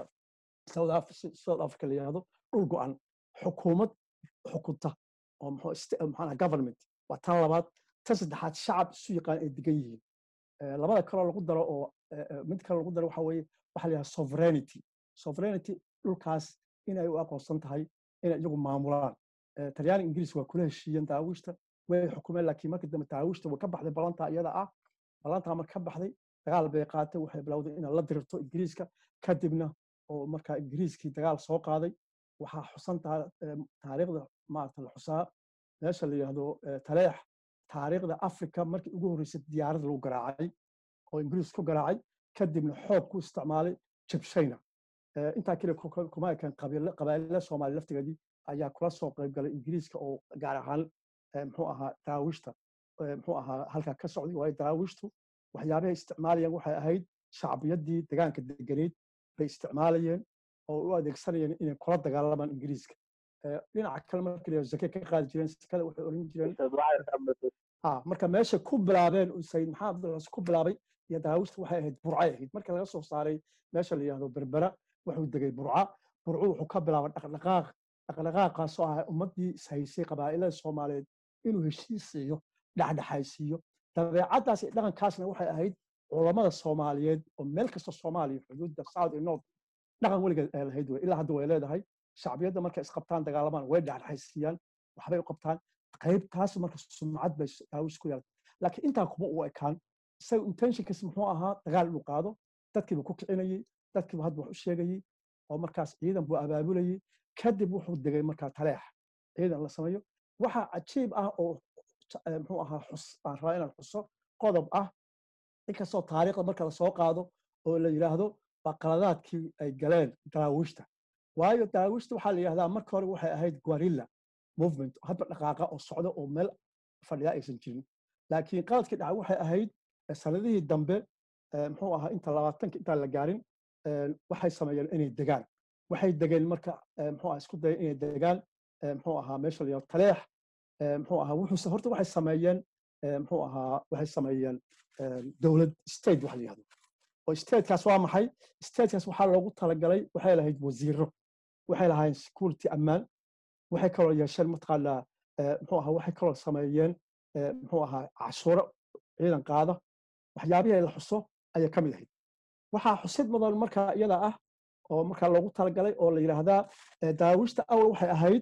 south africa la yihahdo dhul go'an xukuumad xukunta oo maxaa government waa tan labaad tan saddexaad shacab isu yaqaan ay degan yihiin labada kaloo lagu daro oo mid kale lagu daro waxa weeye waxa la yihahda sovereignty sovereignty dhulkaas inay u aqoonsan tahay inay iyagu maamulaan talyaani ingiriis waa kula heshiiyeen daawiishta way xukumeen laakiin markii dambe daawiishta way ka baxday ballantaa iyada ah ballantaa marka ka baxday dagaal bay qaatay waxay bilowday inay la dirirto ingiriiska kadibna oo markaa ingiriiskii dagaal soo qaaday waxaa xusan taariikhda maarata la xusaa meesha la yihahdo taleex taariikhda africa markii ugu horreysay diyaarad lagu garaacay oo ingiriis ku garaacay kadibna xoog ku isticmaalay jabshayna intaa kale kuma ekan qabaa'ilada soomaaliya laftigeedii ayaa kula soo qayb galay ingiriiska oo gaar ahaan muxuu ahaa daraawiishta muxuu ahaa halkaa ka socday waayo daraawiishtu waxyaabahay isticmaalayeen waxay ahayd shacbiyaddii degaanka deganeyd bay isticmaalayeen oo u adeegsanayeen inay kula dagaalamaan ingiriiska dhinaca kale markii la zake ka qaadi jireen sakada waxay oran jireen marka meesha ku bilaabeen sayid maxamed abdulcas ku bilaabay iyo daraawiishta waxay ahayd burcay ahayd marka laga soo saaray meesha la yihahdo berbera wuxuu degay burca burcu wuxuu ka bilaabay dhaqdhaqaaq dhaqdhaqaaqaasoo ah ummaddii ishaysay qabaa'ilada soomaaliyeed inuu heshiisiiyo dhexdhexaysiiyo dabeecaddaas iyo dhaqankaasna waxay ahayd culammada soomaaliyeed oo meel kasta soomaaliya xuduudda south iyo north dhaqan weligeed ay lahayd wey ilaa hadda way leedahay shacbiyadda markay isqabtaan dagaalamaan way dhexdhexaysiiyaan waxbay u qabtaan qaybtaas marka sumcad bay daawish ku yeelatay laakiin intaa kuma u ekaan isaga intentionkiis muxuu ahaa dagaal inuu qaado dadkiiba ku kicinayey dadkiiba hadda wax u sheegayey oo markaas ciidan buu abaabulayey kadib wuxuu degay markaa taleex ciidan la sameeyo waxaa cajiib ah oo muxuu ahaa xus aan rabaa inaan xuso qodob ah inkastoo taariikhda marka lasoo qaado oo la yidhaahdo waa qaladaadkii ay galeen daraawiishta waayo daraawiishta waxaa la yidhahdaa marka hore waxay ahayd guarilla movement hadba dhaqaaqa oo socda oo meel fadhiya aysan jirin laakiin qaladkii dhaca waxay ahayd sanadihii dambe muxuu ahaa inta labaatanka intaan la gaarin waxay sameeyeen inay degaan waxay degeen marka muxuu ahaa isku dayeen inay degaan muxuu ahaa meesha la yihahdo taleex muxuu ahaa wuxuuse horta waxay sameeyeen muxuu ahaa waxay sameeyeen dowlad state waxa la yihahdo oo statekaas waa maxay statekaas waxaa loogu talagalay waxay lahayd wasiiro waxay lahaayeen security ammaan waxay kaloo yeesheen mataqaanaa muxuu ahaa waxay kaloo sameeyeen muxuu ahaa cashuuro ciidan qaada waxyaabihii la xuso ayay ka mid ahayd waxaa xusid mudan markaa iyada ah oo markaa loogu talagalay oo la yidhaahdaa daawiishta awal waxay ahayd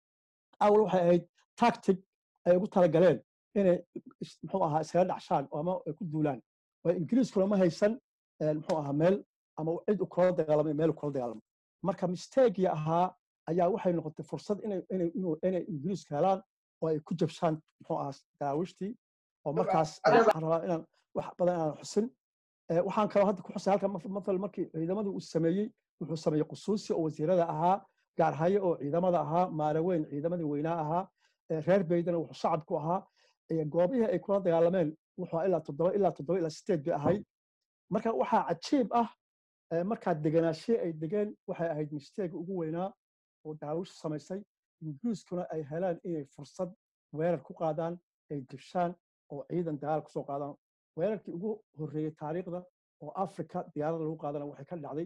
awal waxay ahayd tactic ay ugu talagaleen inay muxuu ahaa iskaga dhacshaan ama ay ku duulaan oo ingiriiskuna ma haysan muxuu ahaa meel ama cid u kula dagaalamay meel u kula dagaalamo marka mistaagii ahaa ayaa waxay noqotay fursad inay inay inay ingiriisku helaan oo ay ku jabshaan muxuu ahaa daraawiishtii oo markaas waxaan rabaa inaan wax badan inaan xusin waxaan kaloo hadda ku xusay halka mathal markii ciidamadii uu sameeyey wuxuu sameeyey qusuusi oo wasiirada ahaa gaarhaye oo ciidamada ahaa maaraweyn ciidamadii weynaa ahaa reer beydana wuxuu shacabku ahaa goobihii ay kula dagaalameen wuxuu ilaa toddoba ilaa toddoba ilaa sideed bay ahayd marka waxaa cajiib ah markaa deganaashee ay degeen waxay ahayd misteega ugu weynaa oo daawish samaysay ingiriiskuna ay helaan inay fursad weerar ku qaadaan ay dibshaan oo ciidan dagaal kusoo qaadaan weerarkii ugu horreeyey taariikhda oo africa diyaarada lagu qaadana waxay ka dhacday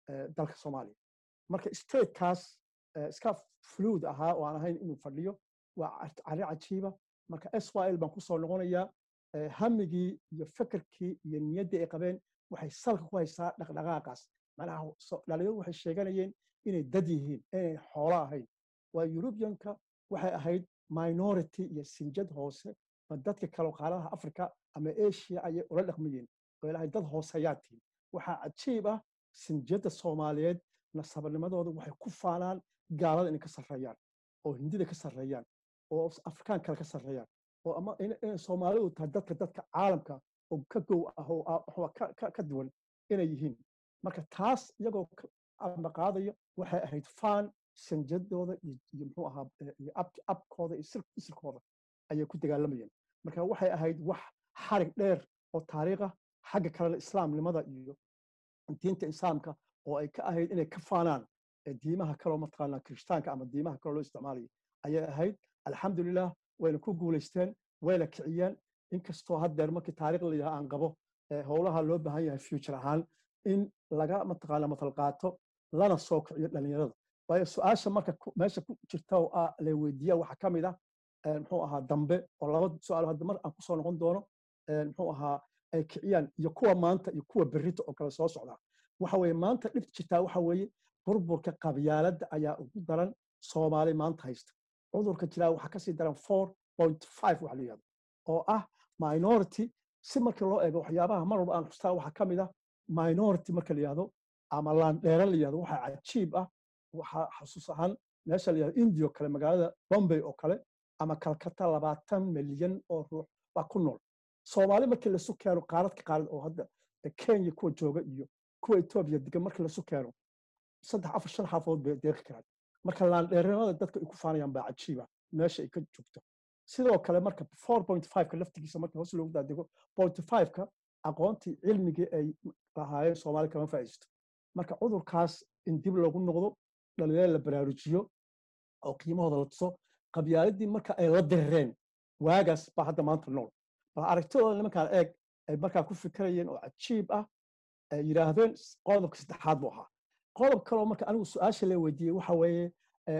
dalka soomaaliya marka statekaas iska fluid ahaa oo aan ahayn inuu fadhiyo waa cari cajiiba marka s y l baan kusoo noqonayaa hamigii iyo fekerkii iyo niyaddii ay qabeen waxay salka ku haysaa dhaqdhaqaaqaas macnaha dhalinyadu waxay sheeganayeen inay dad yihiin inay xoolo ahayn waa yurubiyanka waxay ahayd minority iyo sinjad hoose ma dadka kale qaaradaha africa ama asia ayay ula dhaqmayeen oo ilahay dad hoose ayaa tihin waxaa cajiib ah sinjadda soomaaliyeed nasabanimadooda waxay ku faanaan gaalada inay ka sarreeyaan oo hindida ka sarreeyaan oo afrikaan kale ka sarreeyaan oo ama inay soomaalidu tahay dadka dadka caalamka oo ka gow ah oo ka duwan inay yihiin marka taas iyagoo amba qaadaya waxay ahayd faan sanjadooda iyo muxuu ahaa iyo abkooda iyo isirkooda ayay ku dagaalamayeen marka waxay ahayd wax xarig dheer oo taariikh ah xagga kalena islaamnimada iyo diinta islaamka oo ay ka ahayd inay ka faanaan diimaha kaloo mataqaanaa kirishtaanka ama diimaha kaloo loo isticmaalayo ayay ahayd alxamdulilah wayna ku guulaysteen wayna kiciyeen inkastoo haddeer markii taariikh la yidhaha aan qabo howlaha loo baahan yahay future ahaan in laga mataqaana matal qaato lana soo kiciyo dhalinyarada waayo su-aasha marka meesha ku jirta oo ah la weydiiya waxaa ka mid ah muxuu ahaa dambe oo laba su-aal hadda mar aan kusoo noqon doono muxuu ahaa ay kiciyaan iyo kuwa maanta iyo kuwa berrita oo kale soo socda waxa weeye maanta dhibta jirtaa waxa weeye burburka qabyaaladda ayaa ugu daran soomaali maanta haysta cudurka jiraa waxaa kasii daran four point five waxa la yihahdo oo ah minority si markii loo eego waxyaabaha mar walba aan xustaa waxaa ka mid ah minority marka la yihahdo ama laandheera la yihahdo waxaa cajiib ah waxaa xasuus ahaan meesha la yihahdo india oo kale magaalada bombay oo kale ama kalkata labaatan milyan oo ruux baa ku nool soomaali markii lasu keeno qaaradka qaarad oo hadda kenya kuwa jooga iyo kuwa etoobiya degan markii lasu keeno saddex afar shan xaafood bay deeqi karaan marka laandheeranimada dadka ay ku faanayaan baa cajiiba meesha ay ka joogto sidoo kale marka four point five-ka laftigiisa marka hoos loogu daadego point five-ka aqoontii cilmigii ay lahaayeen soomaali kama faa'iisto marka cudurkaas in dib loogu noqdo dhalinyaro la baraarujiyo oo qiimahooda la tuso qabyaaladii marka ay la dirireen waagaas baa hadda maanta nool bal aragtidooda nimankaan eeg ay markaa ku fikirayeen oo cajiib ah ay yidhaahdeen qodobka saddexaad buu ahaa qodob kaloo marka anigu su-aasha la weydiiyey waxa weeye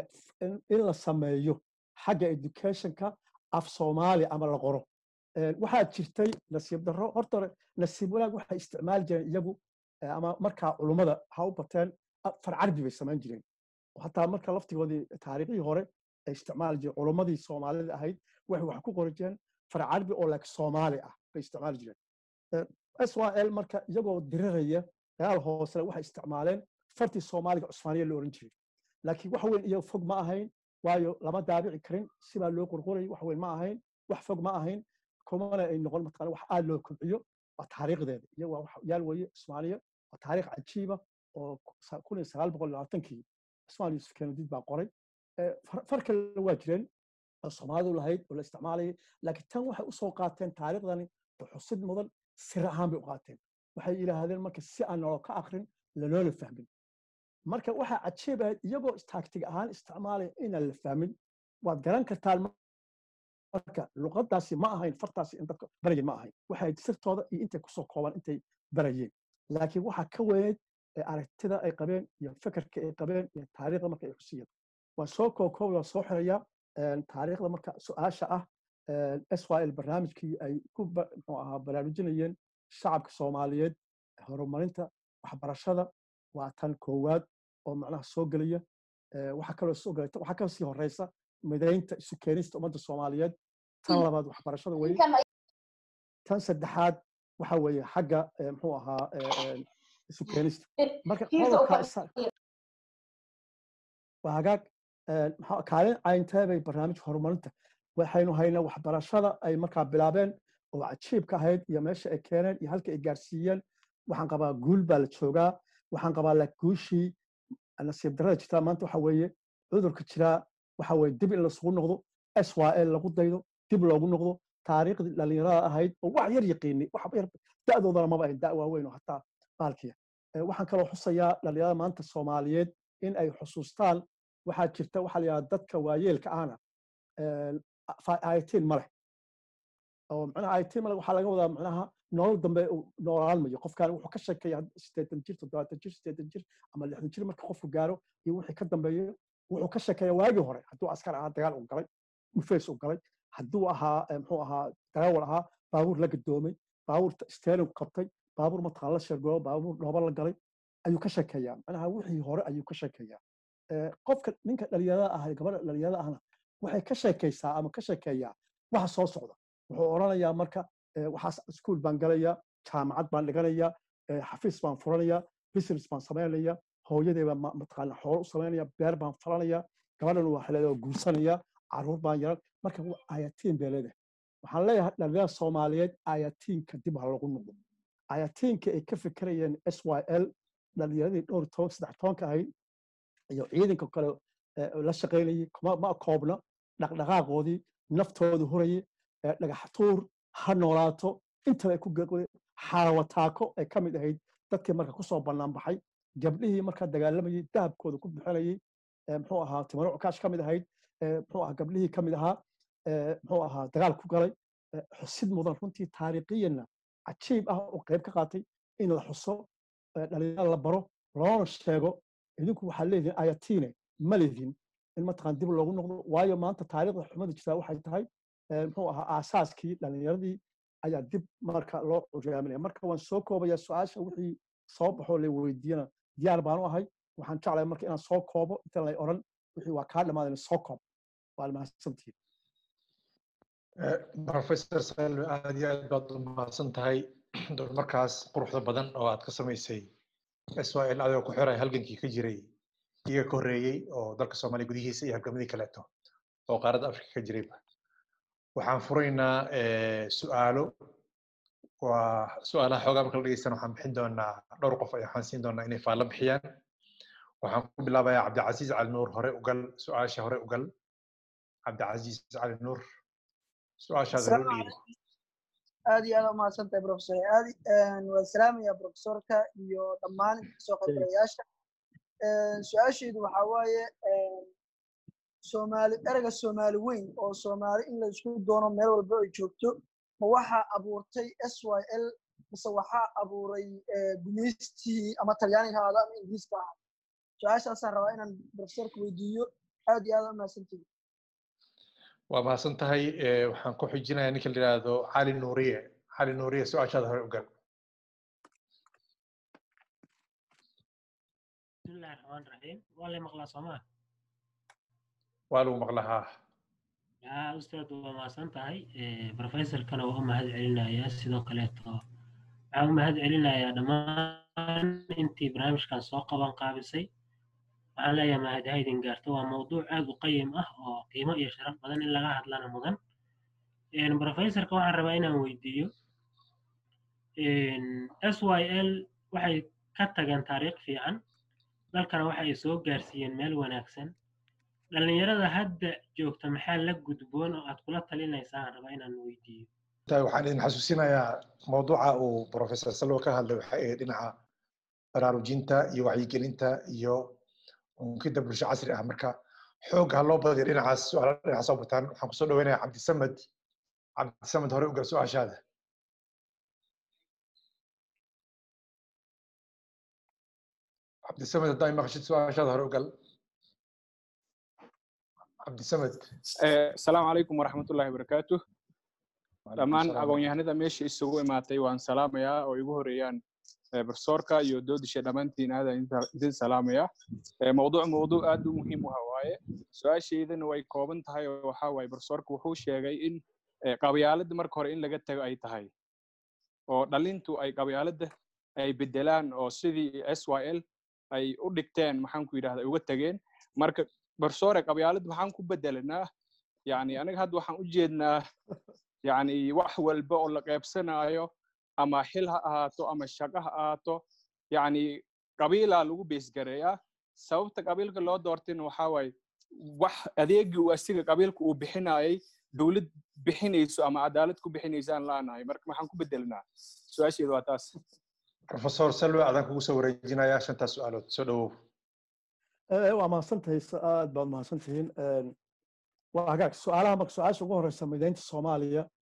in la sameeyo xagga educationka af soomaali ama la qoro waxaa jirtay nasiib darro horta nasiib wanaag waxay isticmaali jireen iyagu ama markaa culummada ha u bateen far carbi bay samayn jireen hataa marka laftigoodii taariikhii hore ay isticmaali jireen culummadii soomaalida ahayd waxay wax ku qori jireen far carbi oo like soomaali ah bay isticmaali jireen s y l marka iyagoo diriraya dagaal hoosele waxay isticmaaleen fartii soomaaliga cusmaaniya la oran jiray laakiin wax weyn iyo fog ma ahayn waayo lama daabici karin sibaa loo qorqorayay wax weyn ma ahayn wax fog ma ahayn kumana ay noqon mataqaana wax aad loo kobciyo waa taariikhdeeda iyo waa yaal weeye soomaaliya waa taariikh cajiiba oo kun iyo sagaal boqol labaatankii ismaal yuusuf keenadiid baa qoray far kale waa jireen oo soomaalidu lahayd oo la isticmaalayay laakiin tan waxay usoo qaateen taariikhdani xusid mudan sir ahaan bay u qaateen waxay yidhaahdeen marka si aan naloo ka akrin lanoola fahmin marka waxaa cajiib ahayd iyagoo taagtig ahaan isticmaalaya inaan la fahmin waad garan kartaan marka luqadaasi ma ahayn fartaasi in dadka barayeen ma ahayn waxay sirtooda iyo intay kusoo kooban intay barayeen laakiin waxaa ka weyneyd aragtida ay qabeen iyo fekerka ay qabeen iyo taariikhda marka ay xusiyeen waan soo kookoob waan soo xirayaa taariikhda marka su-aasha ah s y l barnaamijkii ay ku muxuu ahaa baraarujinayeen shacabka soomaaliyeed horumarinta waxbarashada waa tan koowaad oo macnaha soo gelaya waxaa kaloo soo gelaya waxaa kaloo sii horeysa midaynta isu keenista ummadda soomaaliyeed tan labaad waxbarashada weye tan saddexaad waxa weeye xagga muxuu ahaa isu keenista marka qodobka waa hagaag kaalin cayntee bay barnaamijka horumarinta waxaynu haynaa waxbarashada ay markaa bilaabeen oo cajiibka ahayd iyo meesha ay keeneen iyo halka ay gaarsiiyeen waxaan qabaa guul baa la joogaa waxaan qabaa la guushii nasiib darrada jirtaa maanta waxa weeye cudurka jiraa waxa weeye dib in lasugu noqdo s y l lagu daydo dib loogu noqdo taariikhdii dhallinyarada ahayd oo wax yar yaqiinay wax yar da'doodana maba ahayn da' waaweyn oo hataa baalkiya waxaan kaloo xusayaa dhallinyarada maanta soomaaliyeed in ay xusuustaan waxaa jirta waxaa la yidhahda dadka waayeelka ahna ayatiin ma leh oo macnaha ayatiin ma leh waxaa laga wadaa macnaha nolol dambe uu noolaan mayo qofkaan wuxuu ka sheekeeya sideetan jir toddobaatan jir sideetan jir ama lixdan jir marka qofku gaaro iyo wixii ka dambeeyo wuxuu ka sheekeeya waagii hore hadduu askar ahaa dagaal u galay dhufeys u galay hadduu ahaa muxuu ahaa darawal ahaa baabuur la gadoomay baabuur steering qabtay baabuur mataqaan la sheergoobo baabuur dhoobo la galay ayuu ka sheekeeyaa macnaha wixii hore ayuu ka sheekeeyaa qofka ninka dhalinyarada ah gabadha dhalinyarada ahna waxay ka sheekaysaa ama ka sheekeeyaa waxa soo socda wuxuu odhanayaa marka waxaas iskuul baan galayaa jaamacad baan dhiganayaa xafiis baan furanayaa business baan samaynaya hooyadee baan mataqaana xoolo u samaynaya beer baan falanaya gabadhan waa xeleeda guursanaya caruur baan yaran marka ayatiin bay leedahay waxaan leeyahay dhalinyarada soomaaliyeed ayatiinka dib ha lagu noqdo ayatiinka ay ka fikirayeen s y l dhalinyaradii dhowr toban saddex tobanka ahayd iyo ciidanka kale la shaqaynayay ma koobna dhaqdhaqaaqoodii naftooda hurayay dhagaxtuur ha noolaato intaba ay ku xarawataako ay ka mid ahayd dadkii marka kusoo bannaan baxay gabdhihii markaa dagaalamayay dahabkooda ku bixinayay muxuu ahaa timaro cukaash ka mid ahayd muxuu ahaa gabdhihii ka mid ahaa muxuu ahaa dagaal ku galay xusid mudan runtii taariikhiyanna cajiib ah oo qayb ka qaatay in la xuso dhalinyaro la baro loona sheego idinku waxaa leedihin ayatiine ma leedin in mataqaan dib loogu noqdo waayo maanta taariikhda xumada jirtaa waxay tahay muxuu ahaa aasaaskii dhalinyaradii ayaa dib marka loo curaaminaya marka waan soo koobaya su-aasha wixii soo baxoo la weydiiyana diyaar baanu ahay waxaan jeclahay marka inaan soo koobo inta lay odhan wixii waa kaa dhamaadan soo koob waa mahadsantihiin professor salwe aad iyo aad baad u mahadsan tahay markaas quruxda badan oo aad ka samaysay swl adigoo ku xiray halgankii ka jiray iga ka horreeyey oo dalka soomaaliya gudihiisa iyo halgamadii kaleeto oo qaaradda afrika ka jirayba waxaan furaynaa su'aalo waa su'aalaha xoogaa marka la dhegeystana waxaan bixin doonaa dhowr qof ay waxaan siin doonaa inay faallo bixiyaan waxaan ku bilaabayaa cabdicasiis cali nuur hore ugal su-aasha hore ugal cabdicasiis cali nuur su-aashaada loo dhiibo aad iyo aad umahadsan tahay professor aadi waan salaamayaa professorka iyo dhammaan kasoo qaybgalayaasha su-aashaydu waxaa waaye soomaali ereyga soomaali weyn oo soomaali in la isku doono meel walba ay joogto ma waxaa abuurtay s y l mise waxaa abuuray gumaystii ama talyaaniga ahaada ama ingiriiska ahaa su-aashaasaan rabaa inaan professorka weydiiyo aad iyo aad umahadsantihi waa mahadsan tahay waxaan ku xijinayaa ninka la yidhaahdo cali nuuriye cali nuuriye su-aashaada hore ugal bismillahi raxmaan raxiim waa lay maqlaa soomaa waa lagu maqlahaa yaa ustaad waa mahadsan tahay professorkana waa u mahad celinayaa sidoo kaleeto waxaan u mahad celinayaa dhammaan intii barnaamijkan soo qaban qaabisay waxaan leeyahay mahadhaydin gaarto waa mawduuc aad u qayim ah oo qiimo iyo sharaf badan in laga hadlana mudan professorka waxaan rabaa inaan weydiiyo s y l waxay ka tageen taariikh fiican dalkana waxa ay soo gaarsiiyeen meel wanaagsan dhallinyarada hadda joogta maxaa la gudboon oo aad kula talinaysaa aan rabaa inaan weydiiyo waxaan idin xasuusinayaa mawduuca uu professor salwo ka hadlay waxay ahayd dhinaca baraarujinta iyo wacyigelinta iyo unkida bulsho casri ah marka xoog ha loo badiyo dhinacaas su-aala dhinacaas soo bataan waxaan kusoo dhaweynayaa cabdisamed cabdisamed hore ugal su-aashaada cabdisamed haddaa maqashid su-aashaada hore ugal cabdisamed asalaamu calaykum waraxmatullahi wabarakaatu dhammaan aqoon-yahanada meesha isugu imaatay waan salaamayaa oo igu horeeyaan profesorka iyo doodisha dhammaantiin aada idin salaamaya mawduuc mawduuc aad u muhiim u ah waaye su-aashaydana way kooban tahay oo waxaa waaye profesorka wuxuu sheegay in qabyaaladda marka hore in laga tago ay tahay oo dhalintu ay qabyaaladda ay bedelaan oo sidii s y l ay u dhigteen maxaan ku yidhahda uga tageen marka profesore qabyaaladda waxaan ku bedelanaa yani aniga hadda waxaan u jeednaa yani wax walba oo la qeybsanaayo ama xil ha ahaato ama shaqo ha ahaato yani qabiilaa lagu beesgareeyaa sababta qabiilka loo doortayna waxaa waaye wax adeegii uu asiga qabiilka uu bixinayay dowlad bixinayso ama cadaalad ku bixinaysaan laanahay marka maxaan ku bedelnaa su-aasheedu waa taas professor salwe adaan kugu soo wareejinayaa shantaas su-aalood soo dhawow waa mahadsantahay aad baad mahadsantihiin waa hagaag su-aalaha marka su-aasha ugu horeysa mideynta soomaaliya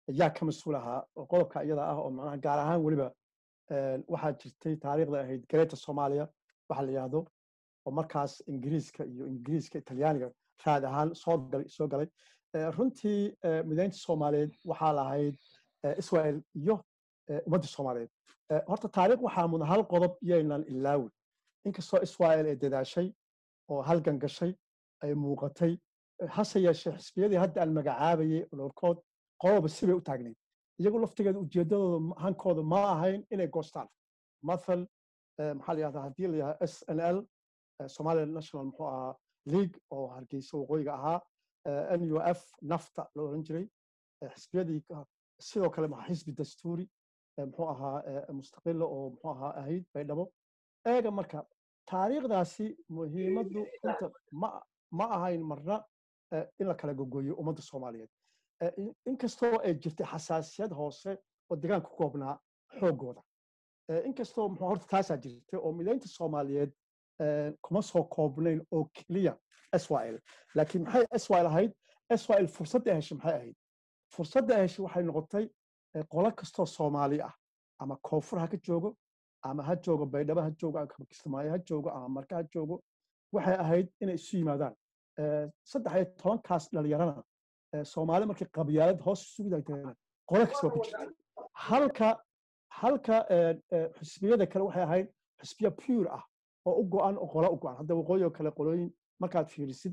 yaa ka mas-uul ahaa oo qodobka iyada ah oo macnaha gaar ahaan weliba waxaa jirtay taariikhda ahayd gareeta soomaaliya waxa la yidhaahdo oo markaas ingiriiska iyo ingiriiska talyaaniga raad ahaan soo galay soo galay runtii midaynta soomaaliyeed waxaa lahayd israel iyo ummadda soomaaliyeed horta taariikh waxaa mudan hal qodob iyaynan ilaawin inkastoo israel ay dadaashay oo halgan gashay ay muuqatay hase yeeshee xisbiyadii hadda aan magacaabayay olorkood qodobba sibay u taagnayd iyagu laftigeeda ujeeddadooda hankooda ma ahayn inay goostaan mathal maxaa la yihahdaa haddii la yihahda s n l somalia national muxuu ahaa league oo hargeysa waqooyiga ahaa n u f nafta la oran jiray xisbiyadii sidoo kale maxaa xisbi dastuuri muxuu ahaa mustaqila oo muxuu ahaa ahayd baydhabo eega marka taariikhdaasi muhiimaddu inta ma ma ahayn marna in la kala gogoyo ummadda soomaaliyeed inkastoo ay jirtay xasaasiyad hoose oo deegaanka ku koobnaa xooggooda inkastoo muxuu horta taasaa jirtay oo midaynta soomaaliyeed kuma soo koobnayn oo keliya israel laakiin maxay israel ahayd israel fursadda heshay maxay ahayd fursadda heshay waxay noqotay qolo kastoo soomaali ah ama koonfur ha ka joogo ama ha joogo baydhabo ha joogo ama kismaayo ha joogo ama marka ha joogo waxay ahayd inay isu yimaadaan saddex iyo tobankaas dhalinyarana soomaali markii qabyaalad hoos isugu dagteena qolo kastoo ku jirta halka halka xisbiyada kale waxay ahayd xisbiya pure ah oo u go-an oo qolo u go-an hadda waqooyi oo kale qolooyin markaad fiirisid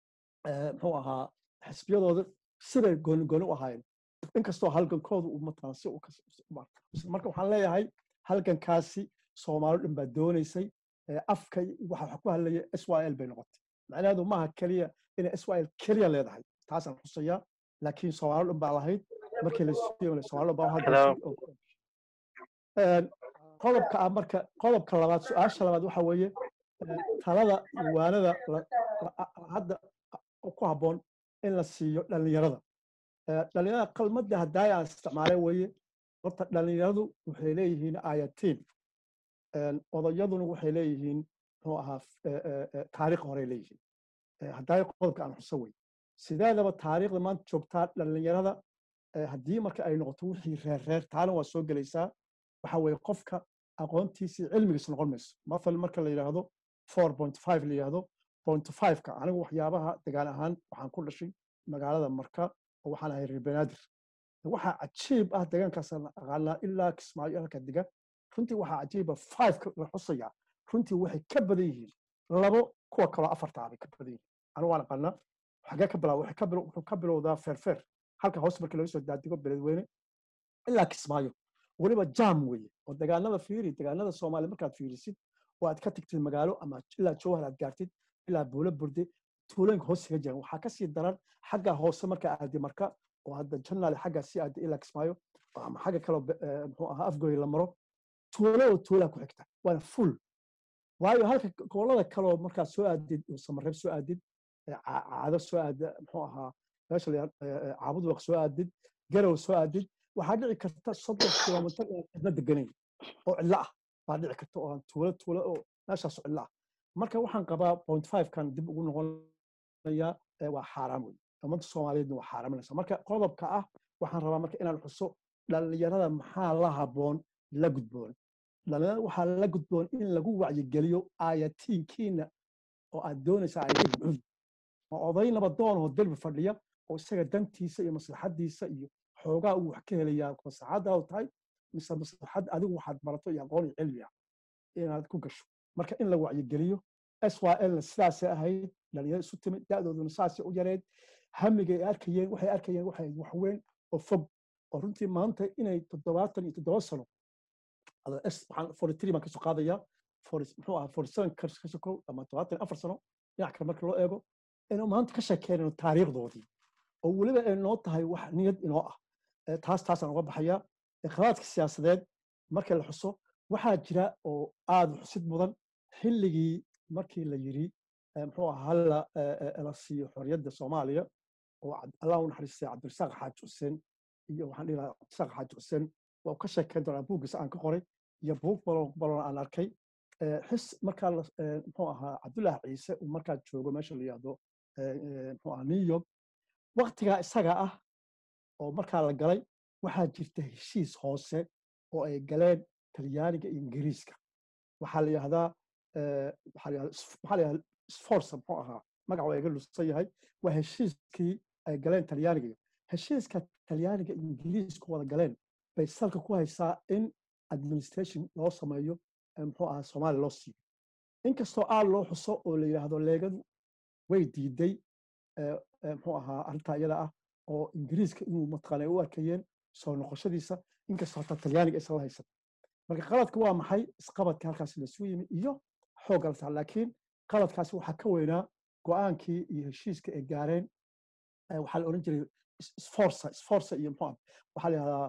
muxuu ahaa xisbiyadooda sibay gooni gooni u ahaayeen inkastoo halgankooda uu matalan si marka waxaan leeyahay halgankaasi soomaali dhan baa doonaysay afka waxa ku hadlaya israel bay noqotay macnaheedu maaha keliya inay israel keliya leedahay taasaan xusayaa laakiin soomaali dhan baa lahayd markii la soomaali dhan baa hadda qodobka ah marka qodobka labaad su-aasha labaad waxa weeye talada waanada hadda ku habboon in la siiyo dhallinyarada dhallinyarada qalmadda haddaay aan isticmaalay weeye horta dhallinyaradu waxay leeyihiin ayatiin odayaduna waxay leeyihiin muxuu ahaa taariikh horey leeyihiin haddaay qodobka aan xuso wey sideedaba taariikhda maanta joogtaa dhallinyarada haddii marka ay noqoto wixii reer reer taana waa soo gelaysaa waxa weeye qofka aqoontiisii cilmigiisa noqon mayso mathal marka la yidhaahdo four point five la yidhaahdo point five-ka anigu waxyaabaha degaan ahaan waxaan ku dhashay magaalada marka oo waxaan ahay reer banaadir waxaa cajiib ah deegaankaasaan aqaanaa ilaa kismaayo halka dega runtii waxaa cajiiba five-ka la xusayaa runtii waxay ka badan yihiin labo kuwa kaloo afartaa bay ka badan yihiin anigu waan aqaanaa xagee ka bilaa wuxuu ka bilowdaa feerfeer halka hoos markii laga soo daadigo beledweyne ilaa kismaayo weliba jam weeye oo degaanada fiiri degaanada soomaaliya markaad fiirisid oo aad ka tagtid magaalo ama ilaa jowhar aad gaartid ilaa buulo burde tuulooyinka hoos kaga jiraan waxaa kasii daran xagga hoose marka aadi marka oo hadda janaale xagga sii aadi ilaa kismaayo ama xagga kaloo muxuu ahaa afgoy la maro tuulo oo tuulaa ku xigta waana full waayo halka gobolada kaloo markaad soo aadid samareeb soo aadid caado soo aada muxuu ahaa meesha caabud waq soo aadid garow soo aadid waxaa dhici karta soddon kilomitir inaan cidna deganayn oo cidlo ah baa dhici karta oo aan tuulo tuulo oo meeshaas cidlo ah marka waxaan qabaa point five kan dib ugu noqonayaa waa xaaraam wey ummadda soomaaliyeedna waa xaaraaminaysa marka qodobka ah waxaan rabaa marka inaan xuso dhallinyarada maxaa la habboon la gudboon dhallinyarada waxaa la gudboon in lagu wacyigeliyo aayatiinkiina oo aad doonaysa ayadid cun oo oday nabadoon oo derbi fadhiya oo isaga dantiisa iyo maslaxadiisa iyo xoogaa uu wax ka helayaa maslaxadda u tahay mise maslaxad adigu waxaad barato iyo aqoon iyo cilmi ah inaad ku gasho marka in la wacyigeliyo syl sidaasay ahayd dhalinyaro isu timid da'dooduna saasay u yareed hamigay arkayeen waxay arkayeen waxay wax weyn oo fog oo runtii maanta inay toddobaatan iyo toddoba sano waxaan forty three baan kasoo qaadayaa muxuu ahaa forty seven ka sokow ama toddobaatan afar sano dhinac kale marka loo eego inuu maanta ka sheekeenayno taariikhdoodii oo weliba ay noo tahay wax niyad inoo ah taas taasaan uga baxayaa khalaadka siyaasadeed marka la xuso waxaa jira oo aada xusid mudan xilligii markii la yiri muxuu ahaa hala la siiyo xorriyadda soomaaliya oo allah u naxariistay cabdirasaaq xaaji xuseen iyo waxaan dhihi lahaa cabdirasaaq xaaji xuseen waa ka sheekeyn doonaa buuggiisa aan ka qoray iyo buug balon balon aan arkay xis markaa muxuu ahaa cabdullaahi ciise uu markaa joogo meesha la yihahdo muxuu ahaa new york waktigaa isaga ah oo markaa la galay waxaa jirta heshiis hoose oo ay galeen talyaaniga iyo ingiriiska waxaa la yihahdaa waxaa la yihahdaa sforza muxuu ahaa magac waa iga lusan yahay waa heshiiskii ay galeen talyaaniga iyo heshiiska talyaaniga iyo ingiriisku wada galeen bay salka ku haysaa in administration loo sameeyo muxuu ahaa soomaaliya loo siiyo inkastoo aad loo xuso oo la yidhaahdo leegadu way diiday muxuu ahaa arrintaa iyada ah oo ingiriiska inuu mataqaana u arkayeen soo noqoshadiisa inkastoo hataa talyaaniga aysan la haysan marka qaladka waa maxay isqabadka halkaas laisugu yimi iyo xoogga la saar laakiin qaladkaasi waxaa ka weynaa go-aankii iyo heshiiska ay gaareen waxaa la odhan jiray sforza sforza iyo muxuu waxaa la yihahdaa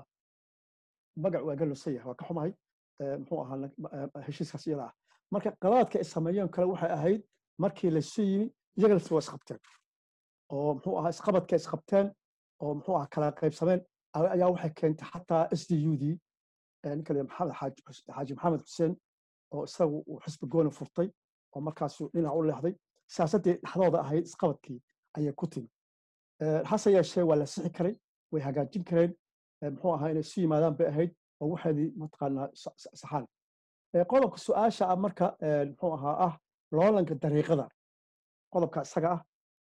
magac waa galusan yahay waa ka xumahay muxuu ahaa heshiiskaas iyada ah marka qalaadka ay sameeyeen kale waxay ahayd markii laysu yimi iyaga lafti waa isqabteen oo muxuu ahaa isqabadka isqabteen oo muxuu ahaa kala qaybsameen ayaa waxay keentay xataa s d u d ninka la maxamed xaaji maxamed xuseen oo isagu uu xisbi gooni furtay oo markaasuu dhinac u leexday siyaasaddii dhexdooda ahayd isqabadkii ayay ku timi hase yeeshee waa la sixi karay way hagaajin kareen muxuu ahaa inay isu yimaadaan bay ahayd oo waxeedii mataqaanaa saxaan qodobka su-aasha ah marka muxuu ahaa ah loolanka dariiqada qodobka isaga ah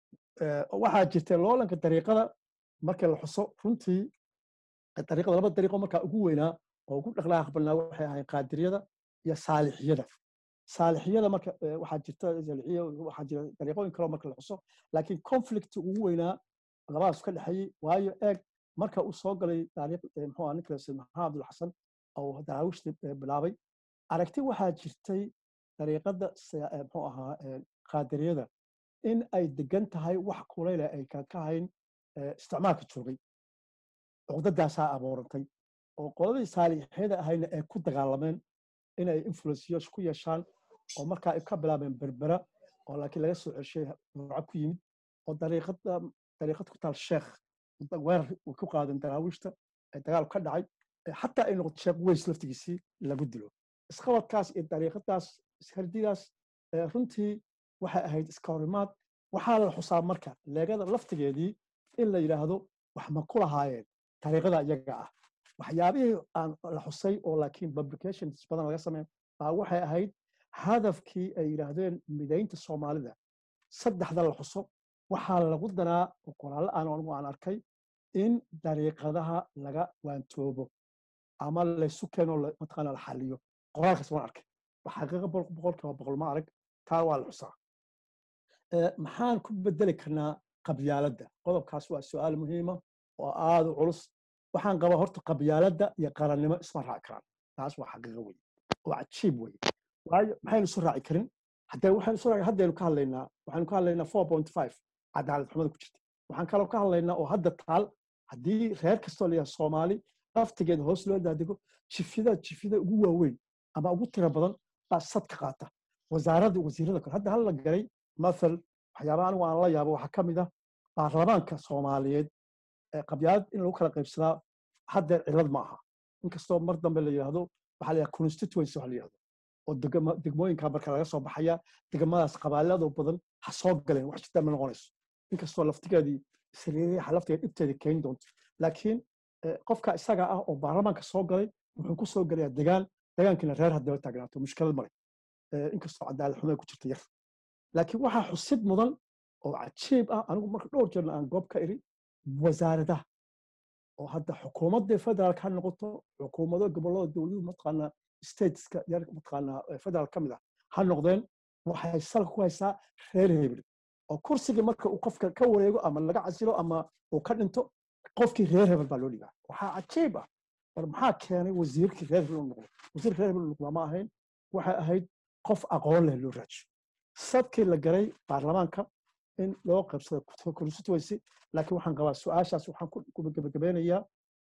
waxaa jirta loolanka dariiqada markii la xuso runtii dariiqada laba dariiqo markaa ugu weynaa oo ugu dhaqdhaqaaq badnaa waxay ahayd qaadiriyada iyo saalixiyada saalixiyada marka waxaa jirta saalixiya waxaa jira dariiqooyin kaloo marka la xuso laakiin conflict ugu weynaa labadaas ka dhexeeyey waayo eeg marka uu soo galay taariikh muxuu ninka maxamed abdul xasan oo daraawiishta bilaabay aragti waxaa jirtay dariiqada muxuu ahaa qaadiriyada in ay degan tahay wax kulayla ay ka hayn isticmaalka joogay cuqdadaasaa abuurantay oo qoladii saalixyada ahayna ay ku dagaalameen inay influensiyo ku yeeshaan oo markaa ay ka bilaabeen berbera oo laakiin laga soo ceshay ruuca ku yimid oo dariiqada dariiqad ku taal sheekh weerar ku qaadan daraawiishta ee dagaal ka dhacay xataa ay noqoto sheekh weys laftigiisii lagu dilo isqabadkaas iyo dariiqadaas ishardidaas runtii waxay ahayd iska horimaad waxaa la xusaa marka leegada laftigeedii in la yidhaahdo wax ma ku lahaayeen dariiqada iyaga ah waxyaabihii aan la xusay oo laakiin publications badan laga sameyn baa waxay ahayd hadafkii ay yidhaahdeen midaynta soomaalida saddexda la xuso waxaa lagu danaa qoraallo aan anigu aan arkay in dariiqadaha laga waantoobo ama laysu keeno mataqaana la xaliyo qoraalkaas waan arkay xaqiiqa boqolkiiba boqol ma arag taa waa la xusaa maxaan ku bedeli karnaa qabyaaladda qodobkaas waa su-aal muhiima oo aada u culus waxaan qabaa horta qabyaaladda iyo qarannimo isma raaci karaan taas waa xaqiiqo wey oo cajiib wey waayo maxaynu isu raaci karin haddee waxaynu isu raaci haddaynu ka hadlaynaa waxaynu ka hadlaynaa four point five cadaalad xumada ku jirta waxaan kaloo ka hadlaynaa oo hadda taal haddii reer kastoo layahay soomaali laftigeeda hoos loo daadego jifyada jifyada ugu waaweyn ama ugu tiro badan baa sad ka qaata wasaaradda wasiirada kale hadda hal la garay mathal waxyaabaha anigu aan la yaabo waxaa ka mid ah baarlamaanka soomaaliyeed qabyaalad in lagu kala qaybsadaa haddeer cilad ma aha inkastoo mar dambe la yidhaahdo waxaa la yidhaha constituency waxa la yidhahdo oo degmooyinka marka laga soo baxaya degmadaas qabaaladoo badan ha soo galeen wax jirta ma noqonayso inkastoo laftigeedii sariiriyaha laftigeed dhibteeda keeni doonto laakiin qofka isaga ah oo baarlamaanka soo galay wuxuu ku soo gelayaa degaan degaankiina reer haddaba taagnaato mushkilad male inkastoo cadaalad xumada ku jirta yar laakiin waxaa xusid mudan oo cajiib ah anigu marka dhowr jeerna aan goob ka iri wasaaradaha oo hadda xukuumadda federaalka ha noqoto xukuumado gobollada dowladuhu mataqaanaa stateska yar mataqaanaa federaal ka mid ah ha noqdeen waxay salka ku haysaa reer hebel oo kursigii marka uu qofka ka wareego ama laga casilo ama uu ka dhinto qofkii reer hebel baa loo dhigaa waxaa cajiib ah bal maxaa keenay wasiirkii reer hebel u noqdo wasiirkii reer hebel u noqdaa ma ahayn waxay ahayd qof aqoon leh loo raajiyo sadkii la garay baarlamaanka in loo qabsado constituency laakiin waxaan qabaa su-aashaas waxaan ku gebagabeynayaa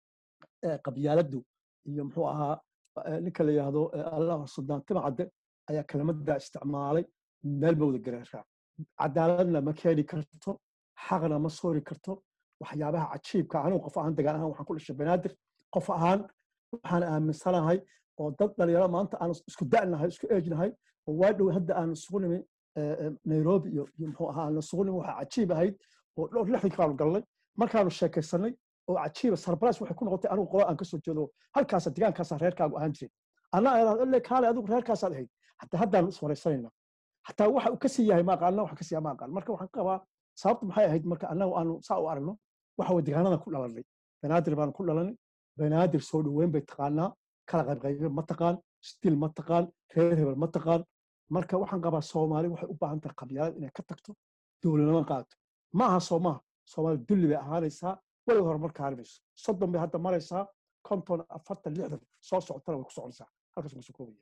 qabyaaladdu iyo muxuu ahaa ninka la yidhaahdo allah suldaan timacadde ayaa kelmadda isticmaalay meel ma wada gareeraa cadaaladna ma keeni karto xaqna ma soori karto waxyaabaha cajiibka anigu qof ahaan degaan ahaan waxaan ku dhashay banaadir qof ahaan waxaan aaminsanahay oo dad dhalinyaro maanta aan isku da'nahay isku eejnahay oo waa dhow hadda aan isugu nimi nairobi iyo muxuu ahaa aan isugu nimi waxaa cajiib ahayd oo dhowr lixdankii baanu galnay markaanu sheekaysanay oo cajiiba sarbaras waxay ku noqotay anigu qola aan kasoo jeedo halkaasa degaankaasa reerkaagu ahaan jiray anna kaale adigu reerkaasaad ahayd hataa haddaan iswaraysanayna hataa waxa uu kasii yahay maaqaan anna waxa kasii ma aqaan marka waxaan qabaa sababtu maxay ahayd marka annagu aanu saa u aragno waxa way degaanadan ku dhalanay banaadir baan ku dhalanay banaadir soo dhoweyn bay taqaanaa kala qaybqaybe ma taqaan stil ma taqaan reer hebel ma taqaan marka waxaan qabaa soomaali waxay u baahan tahay qabyaalad inay ka tagto dowladnimo qaadato ma aha soo maaha soomaali dulli bay ahaanaysaa weliga horumar kaarimayso soddon bay hadda maraysaa konton afartan lixdan soo socotana way ku soconaysaa halkaas kusoo koobaya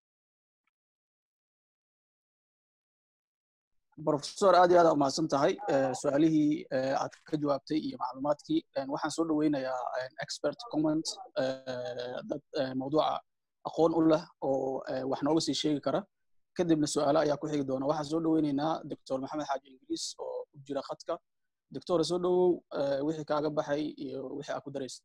professor aad iyo aad umahadsan tahay su-aalihii aad ka jawaabtay iyo macluumaadkii waxaan soo dhoweynayaa expert comment dad mawduuca aqoon u leh oo wax nooga sii sheegi kara kadibna su-aalo ayaa ku xigi doona waxaan soo dhoweynaynaa doctor maxamed xaaji ingiriis oo ku jira khadka doctor soo dhowow wixii kaaga baxay iyo wixii aad ku daraysa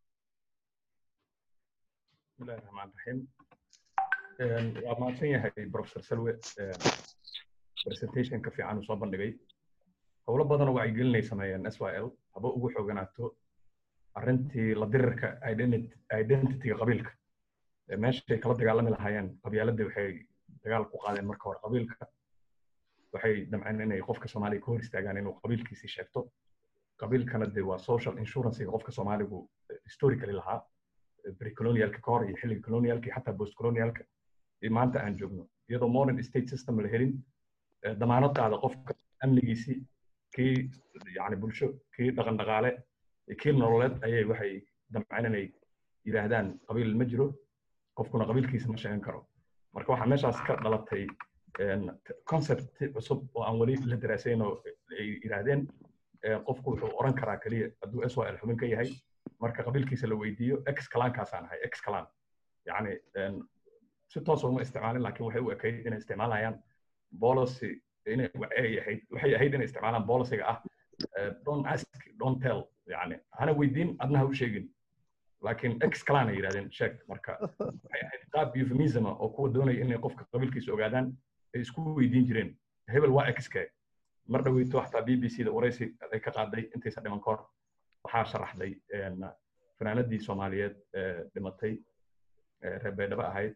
bismillahi raxmaan raxiim waa mahadsan yahay professor salwe presentationka fiican uu soo bandhigay howlo badan oo wacyigelinay sameeyeen s y l haba ugu xooganaato arrintii la dirirka identityga qabiilka meeshay kala dagaalami lahaayeen qabyaaladii waxay dagaal ku qaadeen marka hore qabiilka waxay damceen inay qofka soomaaliga ka hor istaagaan inuu qabiilkiisii sheegto qabiilkana de waa social insurancega qofka soomaaligu historically lahaa precolonialka ka hor iyo xilliga colonialka iyo xataa post colonialka iyo maanta aan joogno iyadoo modern state system la helin damaanad qaada qofka amnigiisii kii yani bulsho kii dhaqan dhaqaale kii nololeed ayay waxay damceen inay yidhaahdaan qabiil ma jiro qofkuna qabiilkiisa ma sheegan karo marka waxaa meeshaas ka dhalatay concept cusub oo aan weli la daraasayn oo ay yidhaahdeen qofku wuxuu oran karaa keliya hadduu s y l xubin ka yahay marka qabiilkiisa la weydiiyo ex kalaankaasaan ahay ex kalaan yani si toos uma isticmaalin laakiin waxay u ekayd inay isticmaalayaan policy inay ahayd waxay ahayd inay isticmaalaan policyga ah don't ask don't tell yani hana weydiin adna ha u sheegin laakiin ex kalaan ay yidhahdeen sheeg marka waxay ahayd qaab euphemism oo kuwa doonaya inay qofka qabiilkiisa ogaadaan ay isku weydiin jireen hebel waa exke mar dhaweyto xataa b b c da waraysi ay ka qaaday intaysa dhiman kahor waxaa sharaxday fanaanadii soomaaliyeed dhimatay reer baydhabo ahayd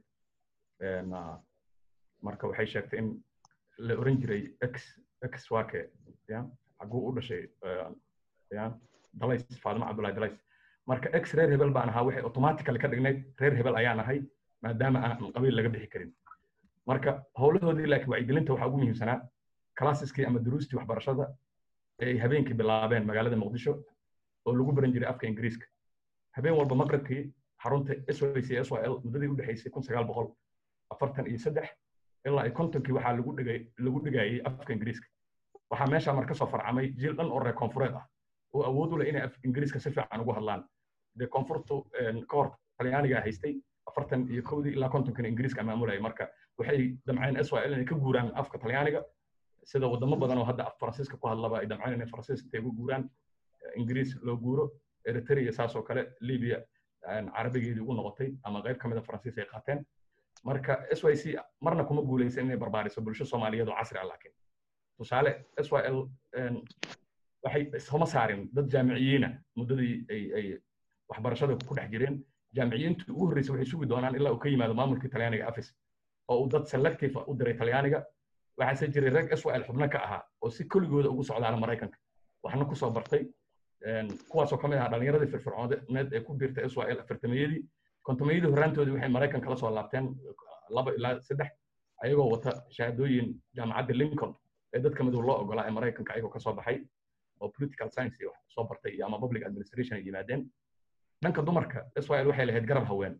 marka waxay sheegtay in la oran jiray ex ex wake ya xaguu u dhashay ya dalays faadimo cabdullahi dalays marka ex reer hebel baan ahaa waxay automatically ka dhignayd reer hebel ayaan ahay maadaama aan qabiil laga bixi karin marka howlahoodii laakiin wacyigelinta waxaa ugu muhiimsanaa classeski ama duruustii waxbarashada ay habeenkii bilaabeen magaalada muqdisho oo lagu baran jiray afka ingiriiska habeen walba maqribkii xarunta SOC SYL muddadii u dhexaysay kun sagaal boqol afartan iyo saddex ilaa ay kontonkii waxaa lagu dhigay lagu dhigayay afka ingiriiska waxaa meeshaa marka soo farcamay jiil dhan oo reer koonfureed ah oo awood u leh inay af ingiriiska si fiican ugu hadlaan dee koonfurtu ka hor talyaanigaa haystay afartan iyo kowdii ilaa kontonkina ingiriiska maamulayay marka waxay damceen SYL inay ka guuraan afka talyaaniga sida wadamo badan oo hadda af faransiiska ku hadlaba ay damceen inay faransiiska ugu guuraan ingiriis loo guuro eritrea saas oo kale libya carabigeedii ugu noqotay ama qayb ka mida faransiis ay qaateen marka s y c marna kuma guulaysan inay barbaariso bulsho soomaaliyeed oo casri ah laakiin tusaale s y l waxay iskuma saarin dad jaamiciyiina muddadii ay ay waxbarashada ku dhex jireen jaamiciyiintu ugu horreysay waxay sugi doonaan ilaa uu ka yimaado maamulkii talyaaniga afis oo uu dad selective u diray talyaaniga waxaase jiray rag s y l xubno ka ahaa oo si koligooda ugu socdaala maraykanka waxna kusoo bartay kuwaasoo ka mid ahaa dhallinyaradii firfircooneed ee ku biirtay s y l afartameeyadii kontomeeyadii horraantoodii waxay maraykan kala soo laabteen laba ilaa saddex ayagoo wata shahaadooyin jaamacadda lincoln ee dadka madow loo ogolaa ee maraykanka ayagoo kasoo baxay oo political science iyo soo bartay iyo ama public administration ay yimaadeen dhanka dumarka s y l waxay lahayd garab haween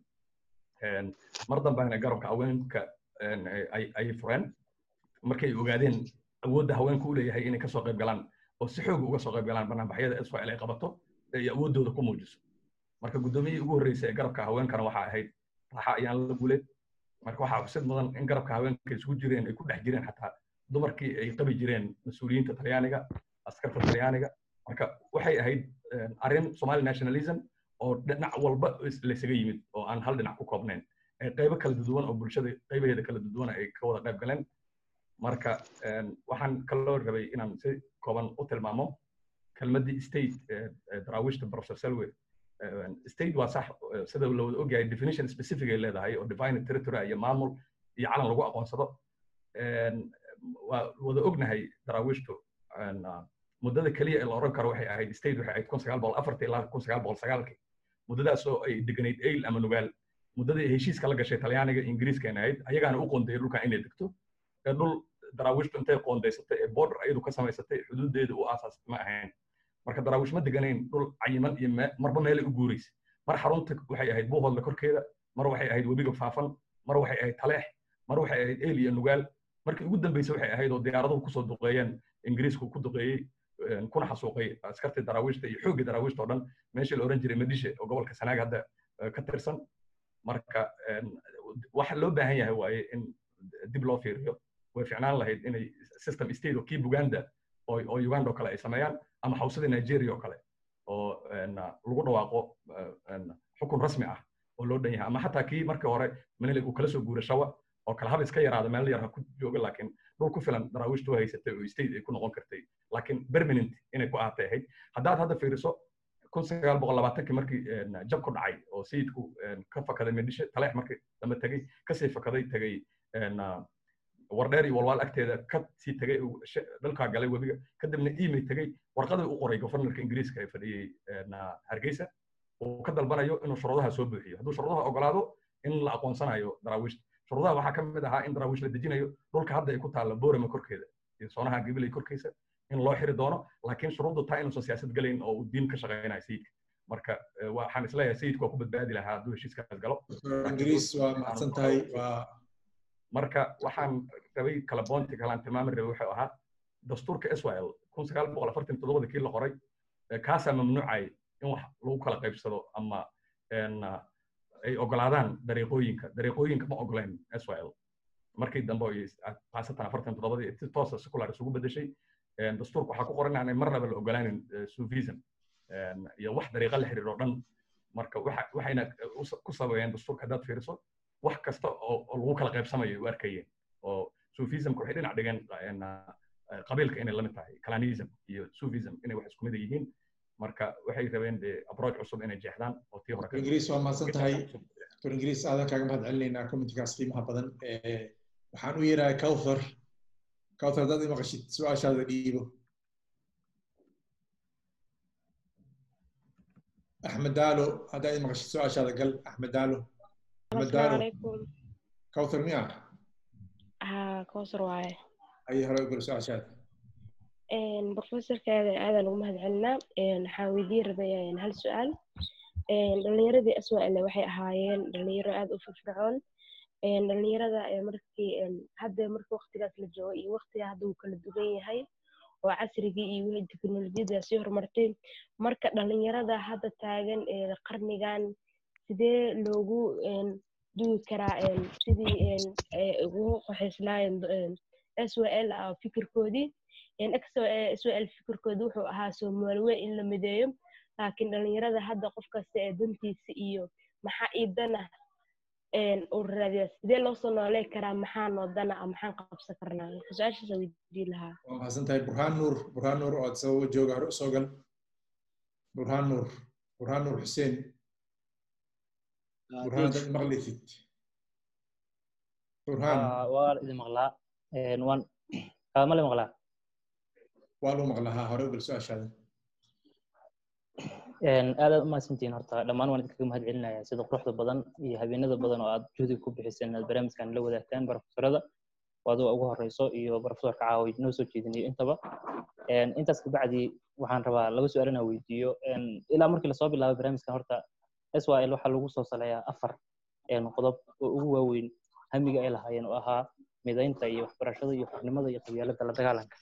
mar dambena garabka haweenka ayay fureen markay ogaadeen awoodda haweenku u leeyahay inay kasoo qayb galaan oo si xoog uga soo qayb galaan barnaamijyada s y l ay qabato ay awooddooda ku muujiso marka guddoomiyihii ugu horreysay ee garabka haweenkana waxaa ahayd raaxa ayaan la guleed marka waxaa xusid mudan in garabka haweenka isugu jireen ay ku dhex jireen xataa dumarkii ay qabi jireen mas-uuliyiinta talyaaniga askarta talyaaniga marka waxay ahayd arrin somali nationalism oo dhinac walba laysaga yimid oo aan hal dhinac ku koobnayn qaybo kala duduwan oo bulshada qaybaheeda kala duduwan ay ka wada qayb galeen marka waxaan kaloo rabay inaan si kooban u tilmaamo kelmaddii state daraawiishta professor selwe state waa sax sida la wada ogyahay definition specific ay leedahay oo defined territory iyo maamul iyo calan lagu aqoonsado waa wada ognahay daraawiishtu muddada keliya ee la oran karo waxay ahayd state waxay ahayd kun sagaal boqol afartii ilaa kun sagaal boqol sagaalkii muddadaas oo ay deganayd ayl ama nugaal muddadii heshiiska la gashay talyaaniga ingiriiskana ahayd ayagaana u qoondeeyay dhulkan inay degto ee dhul daraawiishtu intay qoondaysatay ee border ayadu ka samaysatay xuduudeeda u aasaasay ma ahayn marka daraawiish ma deganayn dhul cayiman iyo marba meelay u guuraysay mar xarunta waxay ahayd buuhoodla korkeeda mar waxay ahayd webiga faafan mar waxay ahayd taleex mar waxay ahayd eyl iyo nugaal markii ugu dambeysay waxay ahayd oo diyaaraduhu kusoo duqeeyeen ingiriisku ku duqeeyey kuna xasuuqay askartii daraawiishta iyo xooggii daraawiishta oo dhan meeshii la oran jiray madishe oo gobolka sanaag hadda ka tirsan marka waxa loo baahan yahay waaye in dib loo fiiriyo way ficnaan lahayd inay system state oo kii buganda oo uganda oo kale ay sameeyaan ama xawsadii nigeria oo kale oo lagu dhawaaqo xukun rasmi ah oo loo dhan yahay ama xataa kii markii hore manilig uu kala soo guuray shawa oo kale hab iska yaraada meel yar ha ku jooga laakiin dhul ku filan daraawiishtu haysatay oo state ay ku noqon kartay laakiin permanent inay ku ahaatay ahayd haddaad hadda fiiriso kun sagaal boqol labaatankii markii jab ku dhacay oo sayidku ka fakaday medishe taleex markii dambe tegey kasii fakaday tegey wardheer iyo walwaal agteeda ka sii tegey dalkaa galay webiga kadibna email tegey warqadii u qoray governorka ingiriiska ee fadhiyey hargeysa uu ka dalbanayo inuu shuruudaha soo buuxiyo hadduu shuruudaha ogolaado in la aqoonsanayo daraawiishta shuruudaha waxaa ka mid ahaa in daraawiish la dejinayo dhulka hadda ay ku taalla boorama korkeeda iyo soonaha gabilay korkiisa in loo xiri doono laakiin shuruuddu taa inuusan siyaasad gelayn oo uu diin ka shaqaynayo sayidka marka waxaan isleeyahay sayidku waa ku badbaadi lahaa hadduu heshiiskaas galo ingiriis waa mahadsan tahay waa marka waxaan rabay kala boonti kalaan tilmaami rabay wuxuu ahaa dastuurka israel kun sagaal boqol afartan toddobada kii la qoray kaasaa mamnuucay in wax lagu kala qaybsado ama ay ogolaadaan dariiqooyinka dariiqooyinka ma ogoleen israel markii dambe khaasatan afartan toddobadii si toosa secular isugu bedeshay dastuurka waxaa ku qoran inaanay marnaba la ogolaanin sufism iyo wax dariiqa la xiriiro dhan marka waxayna ku sabeeyeen dastuurka haddaad fiiriso wax kasta oo lagu kala qaybsamayo u arkayeen oo sufismka waxay dhinac dhigeen qabiilka inay lamid tahay calanism iyo sufism inay wax isku mid yihiin marka waxay rabeen de approach cusub inay jeexdaan oo tii hore ingiriis waa mahadsan tahay dr ingiriis aadan kaaga mahad celinaynaa communitigaas qiimaha badan waxaan u yeerahay cowthar cowthar haddaad imaqashid su-aashaada dhiibo axmed daalo haddaad imaqashid su-aashaada gal axmed daalo axmed daalo cowthar miya ها كوثر واye ayay hore u gal su-aashaada brofesorkeeda aadaan ugu mahad celinaa waxaan weydiin rabay hal su-aal dhalinyaradii aswaale waxay ahaayeen dhalinyaro aad u firfircoon dhalinyarada markii hadda markii waqtigaas la joogo iyo waqtiga hadda uu kala duwan yahay oo casrigii iyo wixii teknolojiyada sii horumartay marka dhalinyarada hadda taagan qarnigan sidee loogu dugi karaa sidii ugu qoxayslaayeen swal fikirkoodii swal fikirkooda wuxuu ahaa soomaalwe in la mideeyo laakiin dhalinyarada hadda qof kasta ee dantiisa iyo maxaa ii dana uu raadiya sidee loo soo noolee karaa maxaa noo dana a maxaan qabsan karnaa su-aashaasa weydiin lahaa waa mahadsan tahay burhaan nuur burhaan nuur oo sababo jooga hore usoo gal burhaan nuur burhaan nuur xuseen burhaan haddaad maqlaysid burhaan waa idin maqlaa waan ma la maqlaa waa lagu maqlaa haa hore u gal su-aashaada aad aad umahadsantihiin horta dhammaan waan idinkaga mahad celinayaa sida quruxda badan iyo habeenada badan oo aad juhdi ku bixiseen inaad barnaamijkan la wadaagtaan barofesorada adoo ugu horeyso iyo barofesorka caawid noo soo jeedinayo intaba intaas kabacdi waxaan rabaa laba su-aal inaan weydiiyo ilaa markii lasoo bilaabay barnaamijkan horta swl waxaa lagu soo saleeyaa afar qodob oo ugu waaweyn hamiga ay lahaayeen oo ahaa midaynta iyo waxbarashada iyo xornimada iyo qabyaalada la dagaalanka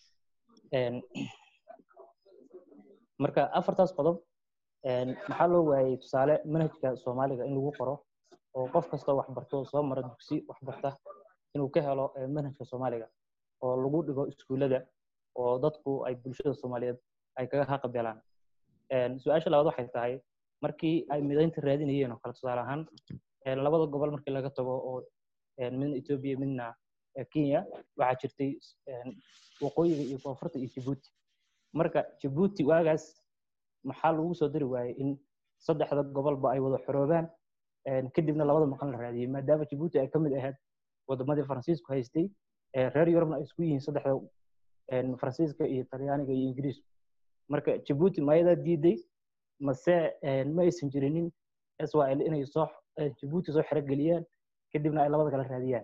marka afartaas qodob maxaa loo waayey tusaale manhajka soomaaliga in lagu qoro oo qof kastoo waxbarto soo mara dugsi waxbarta inuu ka helo manhajka soomaaliga oo lagu dhigo iskuullada oo dadku ay bulshada soomaaliyeed ay kaga haqabelaan su-aasha labaad waxay tahay markii ay midaynta raadinayeen oo kale tusaale ahaan labada gobol markii laga tago oo midna etoobiya midna kenya waxaa jirtay waqooyiga iyo koonfurta iyo jibuuti marka jabuuti waagaas maxaa lagu soo dari waayey in saddexda gobolba ay wada xoroobaan kadibna labada maqan la raadiyey maadaama jabuuti ay ka mid ahayd wadamadii faransiisku haystay reer yurubna ay isku yihiin saddexda faransiiska iyo talyaaniga iyo ingiriisku marka jabuuti mayadaa diiday mase ma aysan jirinin israel inay soo jabuuti soo xerogeliyaan kadibna ay labada kala raadiyaan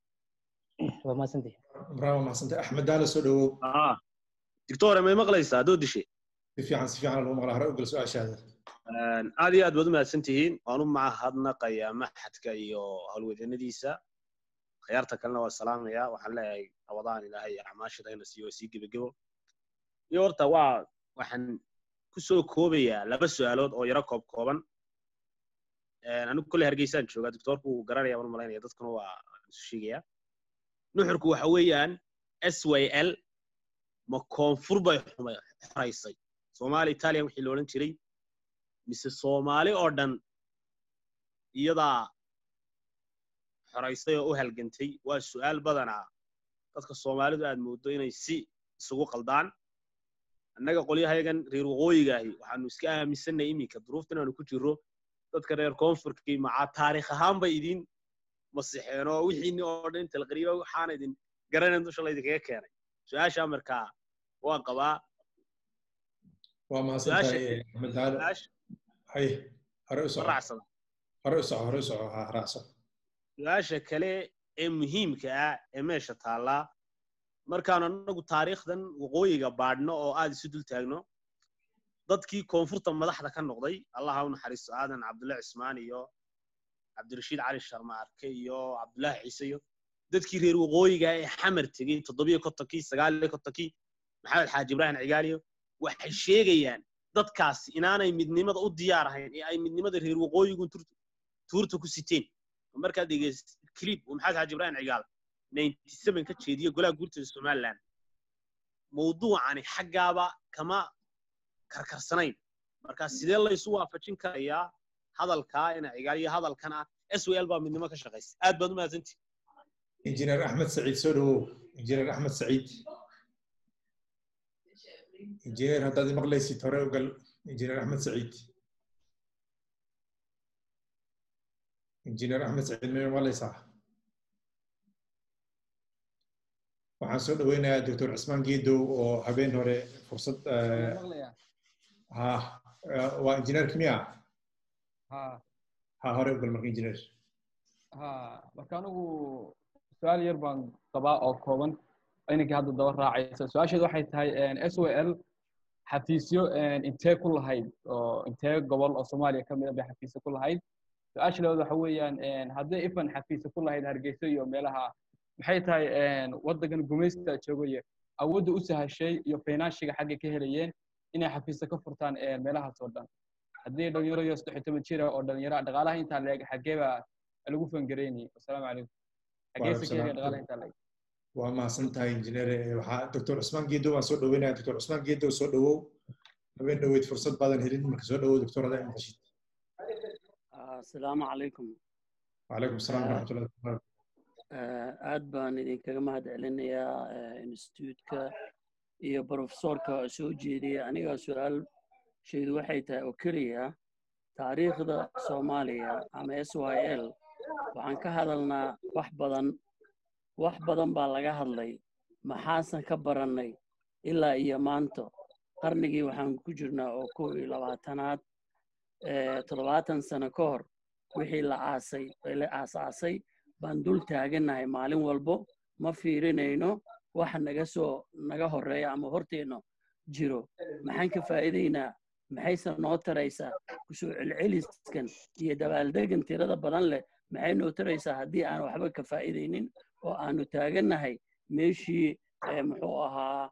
waa mahadsantihi bravo mahadsantahay axmed daala soo dhawow dictore may maqlaysaa adoo dishe si fiican si fiican lagu maqlaa hore ugal su-aashaada aad iyo aad baad u mahadsan tihiin waan u mahadnaqayaa maxadka iyo howlwadeennadiisa khiyaarta kalena waa salaamayaa waxaan leeyahay rabadaan ilaahay acmaashada ina siiyo sii gebagebo iyo horta waa waxaan ku soo koobayaa laba su-aalood oo yaro koob kooban anigu kolley hargeysaan joogaa doctoorku wuu garanaya waan malaynaya dadkuna waa isu sheegayaa nuxurku waxa weeyaan s y l ma koonfur bay xoraysay soomaali italian wixii la odhan jiray mise soomaali oo dhan iyadaa xoraysay oo u halgantay waa su'aal badanaa dadka soomaalidu aad mooddo inay si isugu qaldaan annaga qolyahayagan reer waqooyigaahi waxaanu iska aaminsanay iminka duruuftan aanu ku jirro dadka reer koonfurkii macaa taarikh ahaan bay idin masixeen oo wixiini oo dhan inta la qariyo waxaana idin garanayn dusha laydinkaga keenay su-aashaa markaa waan qabaa waa mahadsantahay axmed daalo hay hore u soco hore u soco hore u soco ha raacso su-aasha kale ee muhiimka ah ee meesha taallaa markaanu annagu taariikhdan waqooyiga baadhno oo aad isu dul taagno dadkii koonfurta madaxda ka noqday allaha u naxariisto aadan cabdullahi cismaan iyo cabdirashiid cali sharma arke iyo cabdullaahi ciise iyo dadkii reer waqooyiga ee xamar tegey toddobiyo kontonkii sagaaliyo kontonkii maxamed xaaji ibraahim cigaaliyo waxay sheegayaan dadkaasi inaanay midnimada u diyaar ahayn ee ay midnimada reer waqooyigu tuurta ku siteen markaad dhegeyst clip uu maxamed xaaji ibraahim cigaal ninety seven ka jeediyo golaha guurtada somaliland mawduucani xaggaaba kama karkarsanayn marka sidee laysu waafajin karayaa hadalkaa ina cigaal iyo hadalkan ah s w l baa midnimo ka shaqaysa aad baad u mahadsantihi injineer axmed saciid soo dhawow injineer axmed saciid injineer haddaad maqlaysid hore ugal injineer axmed saciid injineer axmed saciid may maqlaysaa waxaan soo dhaweynayaa doctor cismaan geedow oo habeen hore fursad ha waa injineer kimiya ha hore ugal marka injineer ha marka anigu su-aal yar baan qabaa oo kooban inankii hadda daba raacaysa su-aasheedu waxay tahay s o l xafiisyo intee ku lahayd oo intee gobol oo soomaaliya ka mid a bay xafiisyo ku lahayd su-aasha labaad waxa weeyaan haddii ifan xafiisyo ku lahayd hargeysa iyo meelaha maxay tahay waddankan gumaysta joogaya awoodda u sahashay iyo finanshiga xaggay ka helayeen inay xafiisyo ka furtaan meelahaas oo dhan haddii dhalinyaro iyo saddex iyo toban jira oo dhalinyaro dhaqaalaha intaa leeg xaggee baa lagu fangareynayay wasalaamu calaykum xaggeese ka helaya dhaqaalaha intaa leeg waa mahadsan tahay injineer waxaa doctor cusmaan geedow waan soo dhaweynaya doctor cusmaan geedow soo dhawow habeen dhaweyd fursad baadan helin marka soo dhawow doctor adaa maqashid asalaamu calaykum wacalaykum asalaam waraxmatullahi wabarakatu aad baan idinkaga mahad celinayaa instituutka iyo profesorka soo jeediyay aniga su-aal shaydu waxay tahay oo keliya taariikhda soomaaliya ama s y l waxaan ka hadalnaa wax badan wax badan baa laga hadlay maxaasan ka barannay ilaa iyo maanta qarnigii waxaan ku jirnaa oo kow iyo labaatanaad toddobaatan sano ka hor wixii la aasay la aasaasay baan dul taagannahay maalin walbo ma fiirinayno waxa naga soo naga horreeya ama horteenno jiro maxaan ka faa'iidaynaa maxayse noo taraysaa kusoo celceliskan iyo dabaaldegan tirada badan leh maxay noo taraysaa haddii aan waxba ka faa'iidaynin oo aanu taagannahay meeshii muxuu ahaa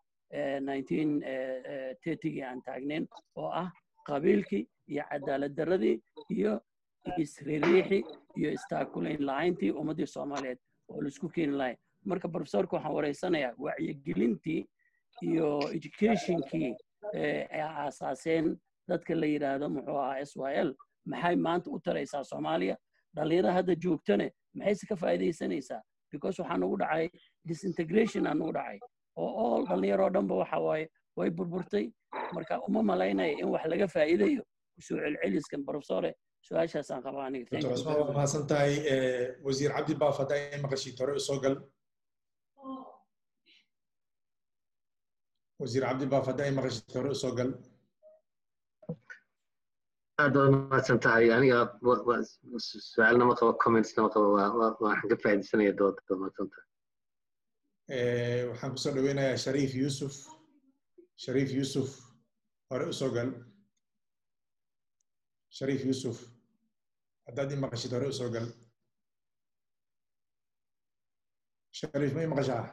gii aan taagnayn oo ah qabiilkii iyo cadaalad darradii iyo isririixi iyo istaakulayn la'ayntii ummaddii soomaaliyeed oo laisku keeni lahay marka profesorka waxaan wareysanayaa wacyigelintii iyo educationkii ay aasaaseen dadka la yidhaahdo muxuu ahaa s y l maxay maanta u taraysaa soomaaliya dhallinyarada hadda joogtane maxayse ka faa'iidaysanaysaa because waxaa nagu dhacay disintegration aa nagu dhacay oo all dhallinyaroo dhanba waxa waaye way burburtay marka uma malaynaya in wax laga faa'iidayo kusoo celceliskan profesore su-aashaasaan qabaa aniga Thank dr you. cusmaan waa mahadsan tahay Eh, wasiir cabdi baaf haddaa in maqashid hore usoo gal wasiir cabdi baaf haddaa in maqashid hore usoo gal aad baad mahadsan tahay aniga wa- wa- su-aalna ma qabo commentsna ma qabo waa- waa- waxaan ka faa'iidaysanaya dooda baad mahadsan tahay Eh, waxaan kusoo dhaweynayaa shariif yuusuf shariif yuusuf hore usoo gal shariif yuusuf haddaad i maqashid hore usoo gal shariif ma i maqashaa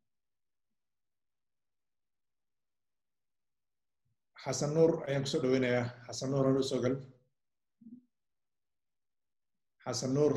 xasan nuur ayaan kusoo dhaweynayaa xasan nuur hore usoo gal xasan nuur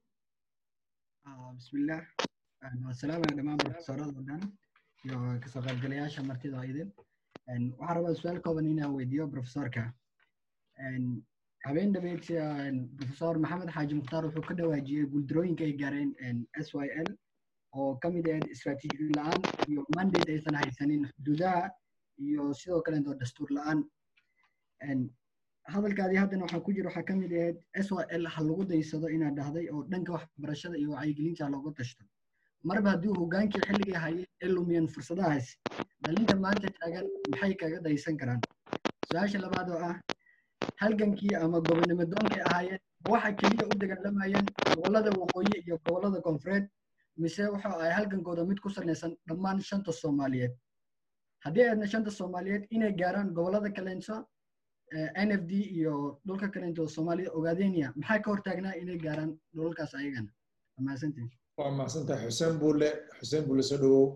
بسم الله والسلام على دمان بروفيسورada oo dhan iyo kasoo qaybgalayaasha martida oo idin waxaan rabaa su-aal kooban inaan weydiiyo profesorka habeen dhabeed profesor maxamed xaaji mukhtaar wuxuu ka dhawaajiyey guuldarooyinka ay gaareen s y l oo ka mid ahayd istaraatiiji la-aan iyo mandate aysan haysanin xuduudaha iyo sidoo kaleeto dastuur la-aan hadalkaadii haddana waxaa ku jira waxaa ka mid ahayd s y l ha lagu daysado inaad dhahday oo dhanka waxbarashada iyo wacyigelinta looga tashto marba haddii hogaankii xilligii hayay ee lumiyeen fursadahaas dhalinta maanta taagan maxay kaga daysan karaan su-aasha labaad oo ah halgankii ama gobonimo doonkay ahaayeen waxa keliya u dagaalamayeen gobollada waqooyi iyo gobollada koonfureed mise waxa ay halgankooda mid ku salaysan dhammaan shanta soomaaliyeed haddii aadna shanta soomaaliyeed inay gaaraan gobollada kaleenso n f d iyo dhulka kalento soomaalida ogaadenia maxaa ka hortaagnaa inay gaaraan dhulalkaas ayagana waa mahadsantihin waa mahadsantahay xuseen buule xuseen buule soo dhawow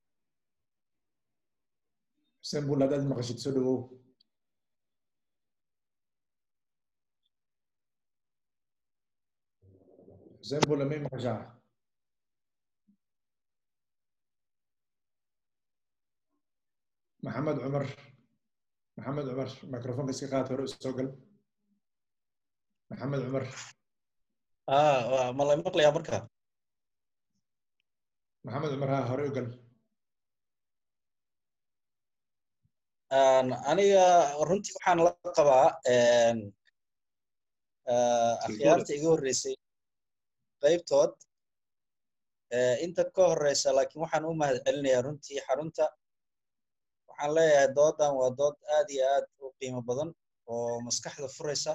xuseen buule haddaad maqashid soo dhawow xuseen buule may maqashaa maxamed cumar maxamed cumar microfonka iska qaad hore soo gal maxamed cumar ah ma la maqlayaa marka maxamed cumar ha hore u gal aniga runtii waxaan la qabaa akhyaarta iga horreysay qaybtood inta ka horreysa laakiin waxaan u mahad celinayaa runtii xarunta waxaan leeyahay doodan waa dood aad iyo aad u qiimo badan oo maskaxda furaysa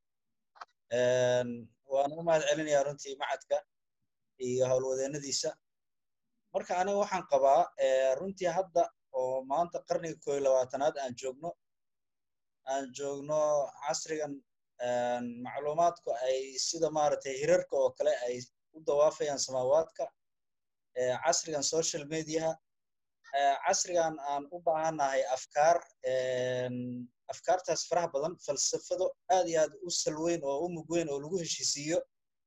waan u mahad celinayaa runtii macadka iyo howlwadeennadiisa marka aniga waxaan qabaa runtii hadda oo maanta qarniga koo iyo labaatanaad aan joogno aan joogno casrigan macluumaadku ay sida maaragtay hirarka oo kale ay u dawaafayaan samaawaadka casrigan social mediaha casrigan aan u baahannahay afkaar afkaartaas faraha badan falsafado aad iyo aad u salweyn oo u mug weyn oo lagu heshiisiiyo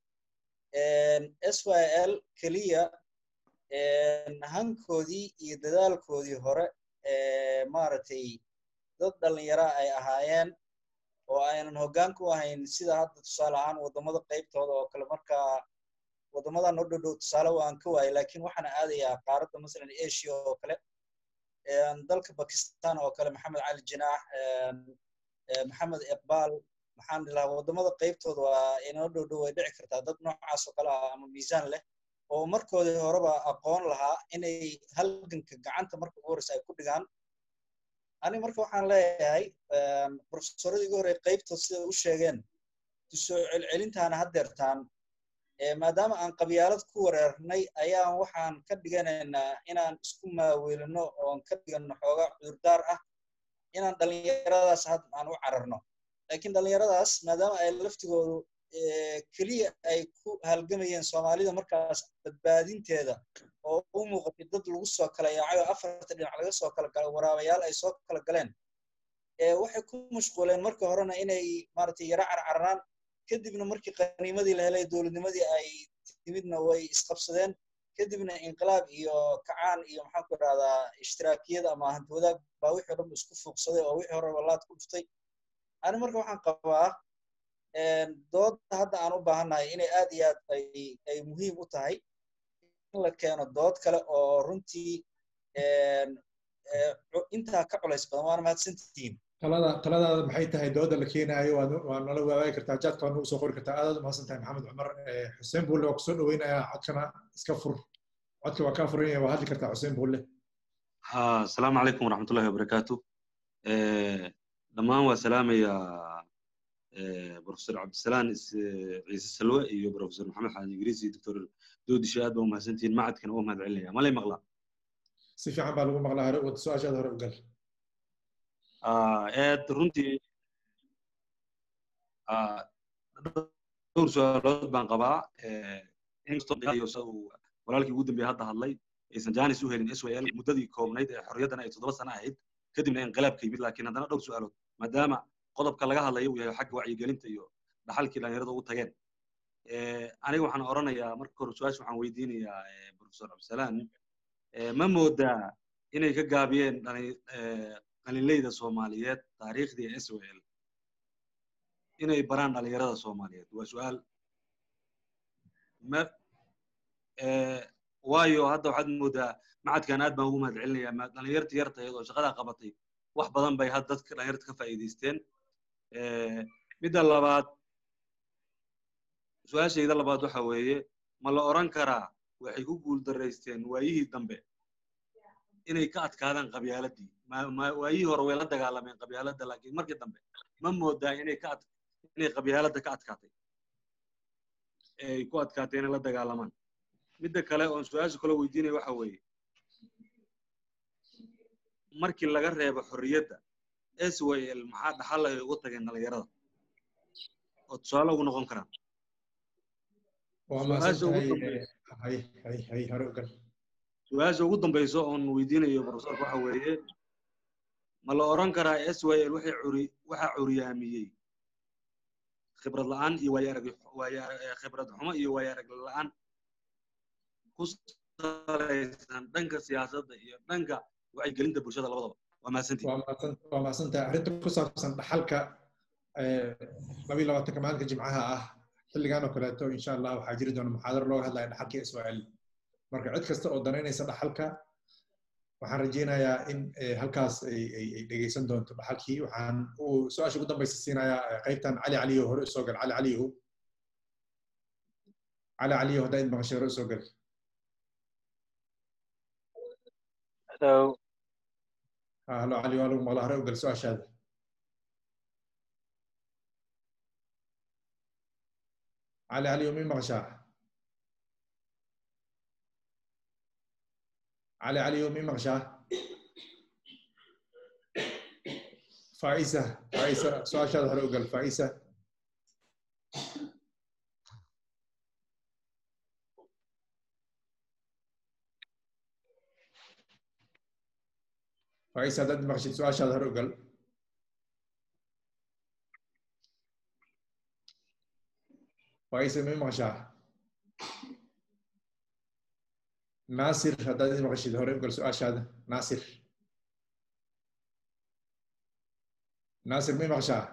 s y l keliya hankoodii iyo dadaalkoodii hore maaragtay dad dhallinyara ay ahaayeen oo aynan hoggaan ku ahayn sida hadda tusaale ahaan waddamada qaybtooda oo kale markaa waddamadan u dhow dhow tusaale waan ka waayay laakiin waxaan aadayaa qaaradda masalan asia oo kale dalka bakistan oo kale maxamed cali jinaax maxamed iqbaal maxaan dhilahaa waddamada qaybtooda waa inoo dhow dhow way dhici kartaa dad noocaas oo kale ah ama miisaan leh oo markoodii horeba aqoon lahaa inay halganka gacanta marka ugu horreysa ay ku dhigaan ani marka waxaan leeyahay profesoradii ugu horey qaybtood sida u sheegeen soo celcelintaana haddeertaan maadaama aan qabyaalad ku wareernay ayaan waxaan ka dhiganaynaa inaan isku maaweelino oon ka dhigano xoogaa cudurdaar ah inaan dhallinyaradaas had aan u cararno laakiin dhallinyaradaas maadaama ay laftigoodu keliya ay ku halgamayeen soomaalida markaas badbaadinteeda oo u muuqatay dad lagu soo kala yaacayo afarta dhinac laga soo kala galo waraabayaal ay soo kala galeen waxay ku mashquuleen marka horena inay maaragtay yaro carcararaan kadibna markii qaniimadii la helay dowladnimadii ay timidna way isqabsadeen kadibna inqilaab iyo kacaan iyo maxaan ku idhahdaa ishtiraakiyad ama hanti wadaag baa wixii dhan isku fuuqsaday oo wixii hore laad ku dhuftay ani marka waxaan qabaa doodda hadda aan u baahannahay inay aad iyo aad ay ay muhiim u tahay in la keeno dood kale oo runtii intaa ka culays badan waana mahadsantihiin talada taladaada maxay tahay dooda la keenaayo waa waa nala wadaagi kartaa jaadka waa nagu soo qori kartaa aadaad umahadsan tahay maxamed cumar xuseen buulle waa kusoo dhaweynayaa codkana iska fur codka waa kaa furan yahay waa hadli kartaa xuseen buulle ha asalaamu calaykum waraxmatullahi wabarakaatu dhammaan waa salaamaya profesor cabdisalaan ciise salwe iyo profesor maxamed xaaji ingiriis iyo doctor doodishe aad baa umahadsantihiin macadkana waa mahad celinaya malay maqlaa si fiican baa lagu maqlaa hore wada su-aashaada hore u gal aad runtii dhowr su-aalood baan qabaa inkastoo walaalkii ugu dambeeye hadda hadlay aysan janis u helin s l muddadii koobnayd ee xorriyaddana ay toddoba sano ahayd kadibna inqilaabka yimid laakiin haddana dhowr su-aalood maadaama qodobka laga hadlayo uu yahay xagga wacyigelinta iyo dhaxalkii dhalinyarada ugu tageen aniga waxaan oranayaa marka hore su-aasha waxaan weydiinayaa profesor cabdisalaan ma moodaa inay ka gaabiyeen qalinleyda soomaaliyeed taariikhdii s o l inay baraan dhalinyarada soomaaliyeed waa su-aal waayo hadda waxaad moodaa macadkan aad baan ugu mahad celinayaa dhalinyarta yarta iyadoo shaqadaa qabatay wax badan bay had dadka dhalinyarta ka faa'iidaysteen midda labaad su-aashayda labaad waxa weeye ma la oran karaa waxay ku guuldaraysteen waayihii dambe inay ka adkaadaan qabyaaladii waayihii hore way la dagaalameen qabyaaladda laakiin markii dambe ma moodaa inay ka ad inay qabyaaladda ka adkaatay ay ku adkaatay inay la dagaalamaan midda kale oon su-aasha kale weydiinaya waxa weeye markii laga reebo xorriyadda s w l maxaa dhaxal ay ugu tageen dhalinyarada oo tusaale ugu noqon karaan su-aasha ugu dambayso oon weydiinayo profesorka waxa weeye ma la oran karaa s w l waxay curi waxaa curyaamiyey khibrad la'aan iyo waayo khibrad xumo iyo waayo arag la'aan ku salaysan dhanka siyaasadda iyo dhanka wacyigelinta bulshada labadaba waa mahadsantihi waa mahadsantahay arrinta ku saabsan dhaxalka labiyo labaatanka maalinka jimcaha ah xilligan oo kaleeto insha allah waxaa jiri doona muxaadaro looga hadlaya dhaxalka israel marka cid kasta oo danaynaysa dhaxalka waxaan rajaynayaa in halkaas ay dhegeysan doonto dhaxalkii waxaan uu su-aasha ugu dambaysa siinayaa qaybtan cali caliyo hore usoo gal cali caliyo cali caliyo haddaa id maqashay hore usoo gal Hello. halo cali waa lagu maqlaa hore u gal su-aashaada cali caliyo mi maqashaa cali caliyo mi maqashaa faisa faisa su-aashaada hore u gal faisa faisa haddaad maqashid su-aashaada hore u gal faisa mi maqashaa naasir haddaad id maqashid hore u gal su-aashaada naasir naasir mi maqashaa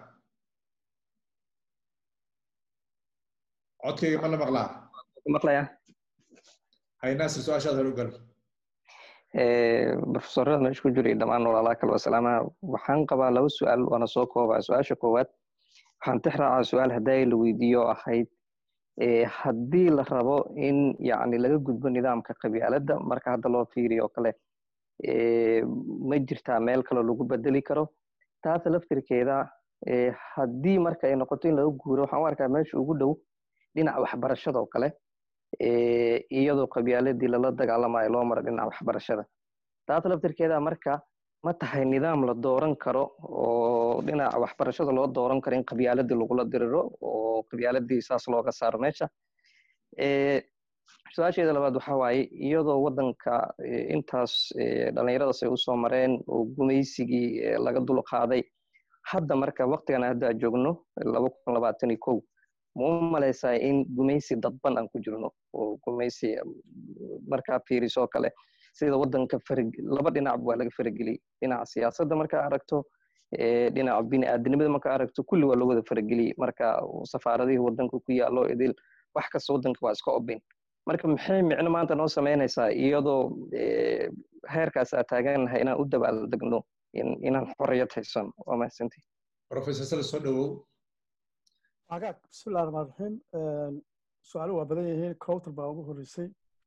codkayga ma la maqlaa maqlaya hay naasir su-aashaada hore u gal profesorada meesha ku jiray dhammaan walaalaha kale wasalaama waxaan qabaa laba su-aal waana soo koobaa su-aasha koowaad waxaan tix raacaa su-aal hadday la weydiiyo ahayd haddii la rabo in yani laga gudbo nidaamka qabyaaladda marka hadda loo fiiriyo oo kale ma jirtaa meel kaloo lagu bedeli karo taas laftirkeeda haddii marka ay noqoto in laga guuro waxaan u arkaa meesha ugu dhow dhinaca waxbarashada oo kale iyadoo qabyaaladii lala dagaalamayo loo maro dhinaca waxbarashada taas laftirkeeda marka ma tahay nidaam la dooran karo oo dhinaca waxbarashada loo dooran karo in qabyaaladii lagula diriro oo qabyaaladii saas looga saaro meesha su-aasheeda labaad waxa waaye iyadoo waddanka intaas dhallinyaradaas ay usoo mareen oo gumaysigii laga dul qaaday hadda marka waktigan hadda joogno laba kun labaatan iyo kow ma u malaysaa in gumaysi dadban aan ku jirno oo gumaysi markaa fiiriso kale sida waddanka laba dhinac waa laga farageliyey dhinaca siyaasadda markaa aragto dhinaca bini'aadanimada markaa aragto kulli waa loo wada farageliyey marka safaaradihii waddanka ku yaallo idil wax kasta waddanka waa iska obin marka maxay micno maanta noo samaynaysaa iyadoo heerkaas aad taagan lahay inaan u dabaaldegno inaan xorriyad haysan waa mahadsantii professor sale soo dhawow agaag bismillahi raxmaan raxiim su-aalo waa badan yihiin cowter baa ugu horreysay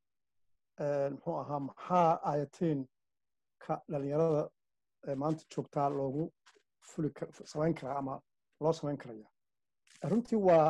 muxuu ahaa maxaa ayatiin ka dhalinyarada maanta joogtaa loogu fuli samayn karaa ama loo samayn karaya runtii waa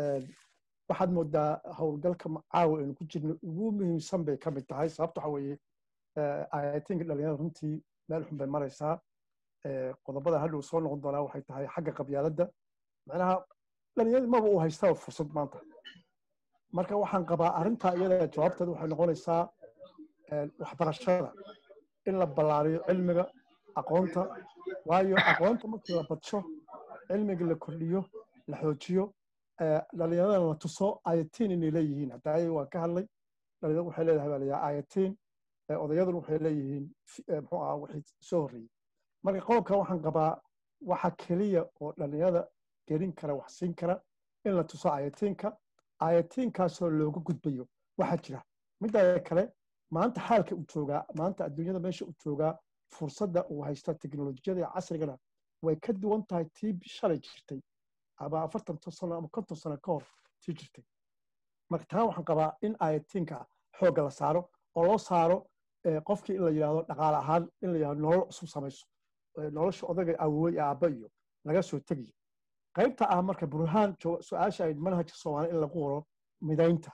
waxaad moodaa howlgalka caawa aynu ku jirno ugu muhiimsan bay ka mid tahay sababta waxa weeye ayatinka dhalinyarada runtii meel xun bay maraysaa qodobada hadhow soo noqon doonaa waxay tahay xagga qabyaaladda macnaha dhalinyarada maba uu haystaa fursad maanta marka waxaan qabaa arrintaa iyada jawaabteeda waxay noqonaysaa waxbarashada in la ballaariyo cilmiga aqoonta waayo aqoonta markii la badsho cilmiga la kordhiyo la xoojiyo dhalinyaradana la tuso ayatiin inay leeyihiin hadda ayay waan ka hadlay dhalinyaradu waxay leedahay baa layaa ayatiin odayaduna waxay leeyihiin muxuu ahaa wixii soo horreeyey marka qodobka waxaan qabaa waxa keliya oo dhalinyarada gelin kara wax siin kara in la tuso ayatiinka ayatiinkaasoo looga gudbayo waxaa jira midda kale maanta xaalka uu joogaa maanta adduunyada meesha uu joogaa fursadda uu haysta teknolojiyada casrigana way ka duwan tahay tii shalay jirtay ama afartan sano ama konton sano ka hor tii jirtay marka taa waxaan qabaa in ayatiinka xoogga la saaro oo loo saaro qofkii in la yidhahdo dhaqaale ahaan in la yidhahdo nolol cusub samayso nolosha odaga awowey iyo aabba iyo laga soo tegayo qaybta ah marka burhaan su-aasha ay manhajka soomaaliya in lagu qoro midaynta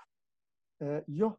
iyo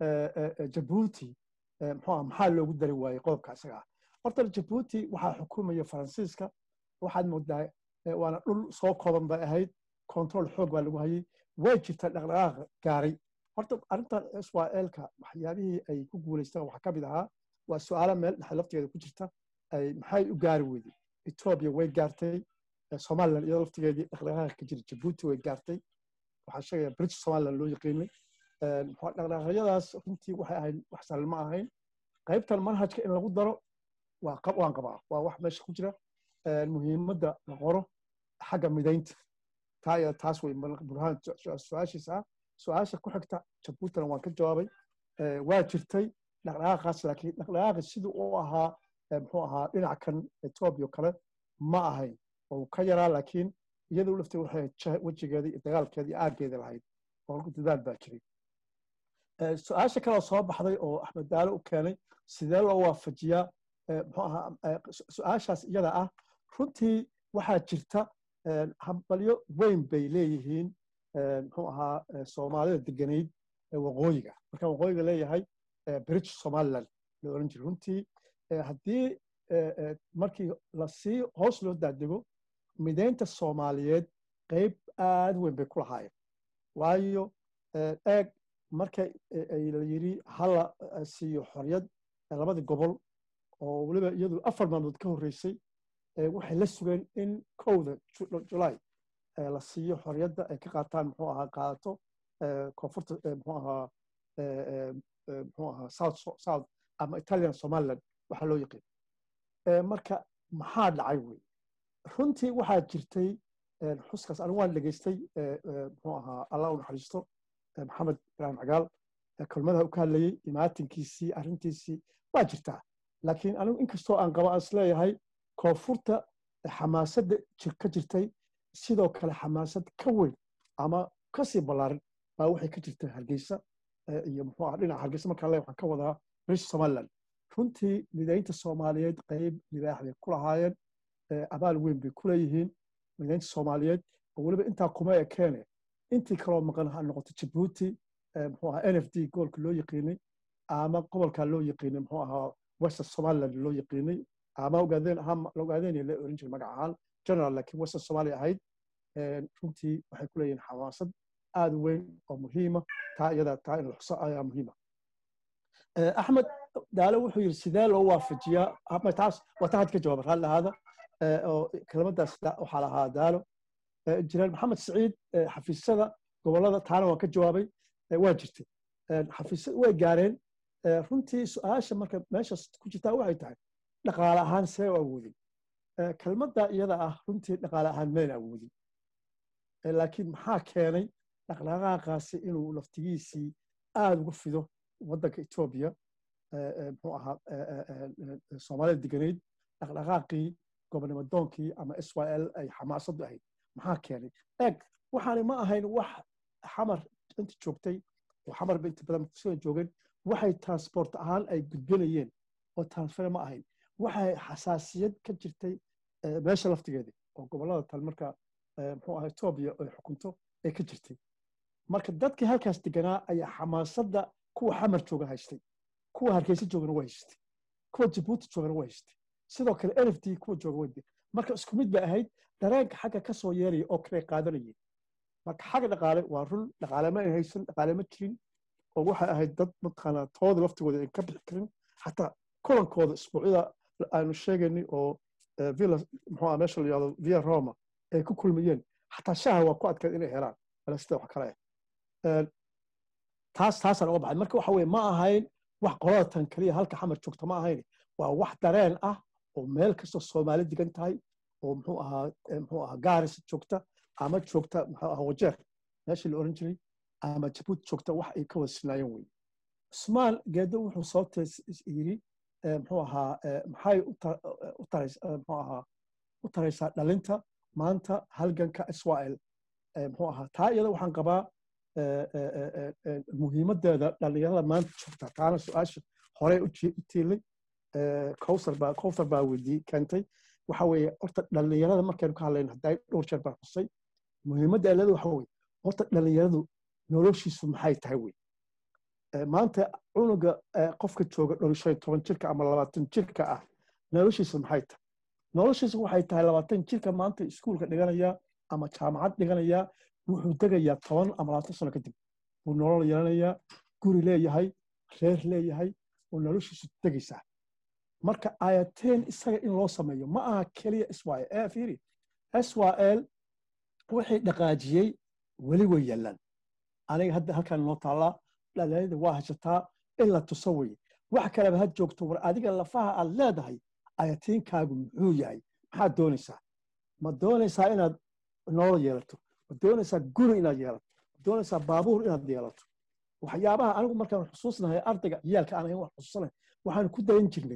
jabuuti muxuu ah maxaa loogu dari waayey qodobka isaga ah horta jabuuti waxaa xukumaya faransiiska waxaad moodaa waana dhul soo kooban bay ahayd control xoog baa lagu hayay way jirta dhaqdhaqaaqa gaaray horta arrintan israelka waxyaabihii ay ku guulaystaan waxaa ka mid ahaa waa su-aalo meel dhexe laftigeeda ku jirta ay maxay u gaari weyday etoobiya way gaartay somaliland iyadoo laftigeedii dhaqdhaqaaqa ka jira jabuuti way gaartay waxaa sheegaya british somaliland loo yaqiinay dhaqdhaqaaqyadaas runtii waxay ahayd wax sahlan ma ahayn qaybtan manhajka in lagu daro waan qabaa waa wax meesha ku jira muhiimadda la qoro xagga midaynta taa iyo taas wey burhaan su-aashiisa ah su-aasha ku xigta jabuutina waan ka jawaabay waa jirtay dhaqdhaqaaqaas laakiin dhaqdhaqaaqi siduu u ahaa muxuu ahaa dhinac kan etoobiya kale ma ahayn oo ka yaraa laakiin iyadu lafteeda waxay wejigeeda iyo dagaalkeeda iyo aaggeeda lahayd oo dadaal baa jiray su-aasha kaloo soo baxday oo axmed daalo u keenay sidee loo waafajiyaa muxuu ahaa su-aashaas iyada ah runtii waxaa jirta hambalyo weyn bay leeyihiin muxuu ahaa soomaalida deganayd waqooyiga markaan waqooyiga leeyahay british somaliland la oran jiray runtii haddii markii lasii hoos loo daadego midaynta soomaaliyeed qayb aad weyn bay ku lahaayeen waayo eeg marka la yidhi hala siiyo xorriyad labadii gobol oo weliba iyadu afar maalmood ka horreysay waxay la sugeen in kowda julaay la siiyo xorriyadda ay ka qaataan muxuu ahaa qaadato koonfurta muxuu ahaa muxuu ahaa south south ama italian somaliland waxaa loo yaqiin marka maxaa dhacay wey runtii waxaa jirtay xuskaas anigu waan dhegaystay muxuu ahaa allah u naxariisto maxamed ibraahim cagaal kelmadaha u ka hadlayey imaatinkiisii arrintiisii waa jirtaa laakiin anigu inkastoo aan qabo aan isleeyahay koonfurta xamaasadda ka jirtay sidoo kale xamaasad ka weyn ama kasii ballaaran baa waxay ka jirta hargeysa iyo muxuu ah dhinaca hargeysa markaan leeyahay waxaan ka wadaa british somaliland runtii midaynta soomaaliyeed qayb libaax bay ku lahaayeen abaal weyn bay ku leeyihiin midaynta soomaaliyeed oo weliba intaa kuma ekeene intii kaloo maqan ha noqoto jabuuti muxuu ahaa n f d gobolka loo yaqiinay ama gobolka loo yaqiinay muxuu ahaa western somaliland loo yaqiinay ama ogaadeen ahaan ogaadeen la oran jiray magac ahaan general laakiin western somalia ahayd runtii waxay ku leeyihiin xamaasad aad u weyn oo muhiima taa iyada taa in la xuso ayaa muhiima axmed daalo wuxuu yidhi sidee loo waafajiyaa taas waa ta had ka jawaaba raalli ahaada oo kelmadaas waxaa lahaa daalo injineer maxamed siciid xafiisyada gobolada taana waan ka jawaabay waa jirtay xafiisyada way gaareen runtii su-aasha marka meeshaas ku jirtaa waxay tahay dhaqaale ahaan see u awoodin kelmadda iyada ah runtii dhaqaale ahaan mayn awoodin laakiin maxaa keenay dhaqdhaqaaqaasi inuu laftigiisii aada uga fido waddanka etoobiya muxuu ahaa soomaalida deganeyd dhaqdhaqaaqii gobonimadoonkii ama s y l ay xamaasadu ahayd maxaa keenay eeg waxaani ma ahayn wax xamar inta joogtay oo xamar ba inta badan sida joogeen waxay transport ahaan ay gudbinayeen oo transfer ma ahayn waxay xasaasiyad ka jirtay meesha laftigeedii oo gobollada tal marka muxuu ahaa etoobiya ay xukunto ay ka jirtay marka dadkii halkaas deganaa ayaa xamaasadda kuwa xamar jooga haystay kuwa hargeysa joogana waa haystay kuwa jabuuti joogana waa haystay sidoo kale n f d kuwa jooga waa marka isku mid bay ahayd dareenka xagga ka soo yeeraya oo kale qaadanayeen marka xagga dhaqaale waa run dhaqaale ma ay haysan dhaqaale ma jirin oo waxay ahayd dad mataqaanaa tooda laftigooda ay ka bixi karin xataa kulankooda isbuucyada aanu sheegaynay oo villa muxuu ah meesha la yihahdo via roma ay ku kulmayeen xataa shaha waa ku adkayd inay helaan wala sida wax kale ah taas taasaan uga baxay marka waxa weye ma ahayn wax qolada tan kaliya halka xamar joogta ma ahayn waa wax dareen ah oo meel kastoo soomaali degan tahay oo muxuu ahaa muxuu ahaa gaaris joogta ama joogta muxuu ahaa wajeer meeshii la oran jiray ama jabuuti joogta wax ay ka wada sinaayeen wey cusmaan geedo wuxuu sababta yiri muxuu ahaa maxay u taraysaa muxuu ahaa u taraysaa dhalinta maanta halganka israel muxuu ahaa taa iyada waxaan qabaa muhiimadeeda dhalinyarada maanta joogta taana su-aasha horey u tiilay kowsar baa kowsar baa weydii keentay waxa weeye horta dhalinyarada markaynu ka hadlayno hadday dhowr jeer baan xusay muhiimadda aalada waxa weeye horta dhalinyaradu noloshiisu maxay tahay wey maanta cunuga qofka jooga dhowr shan toban jirka ama labaatan jirka ah noloshiisu maxay tahay noloshiisu waxay tahay labaatan jirka maanta iskuulka dhiganaya ama jaamacad dhiganaya wuxuu degayaa toban ama labaatan sano kadib wuu nolol yeelanayaa guri leeyahay reer leeyahay oo noloshiisu degaysaa marka ayateen isaga in loo sameeyo ma aha keliya israel ee fiiri israel wixii dhaqaajiyey weli way yaallaan aniga hadda halkaan noo taallaa dhalinyarada waa hashataa in la tuso weye wax kaleba ha joogto war adiga lafaha aad leedahay ayatiinkaagu muxuu yahay maxaad doonaysaa ma doonaysaa inaad nolol yeelato ma doonaysaa guri inaad yeelato ma doonaysaa baabuur inaad yeelato waxyaabaha anigu markaan xusuusnahay ardayga ciyaalka aan ahayn wax xusuusanahay waxaan ku dayan jirnay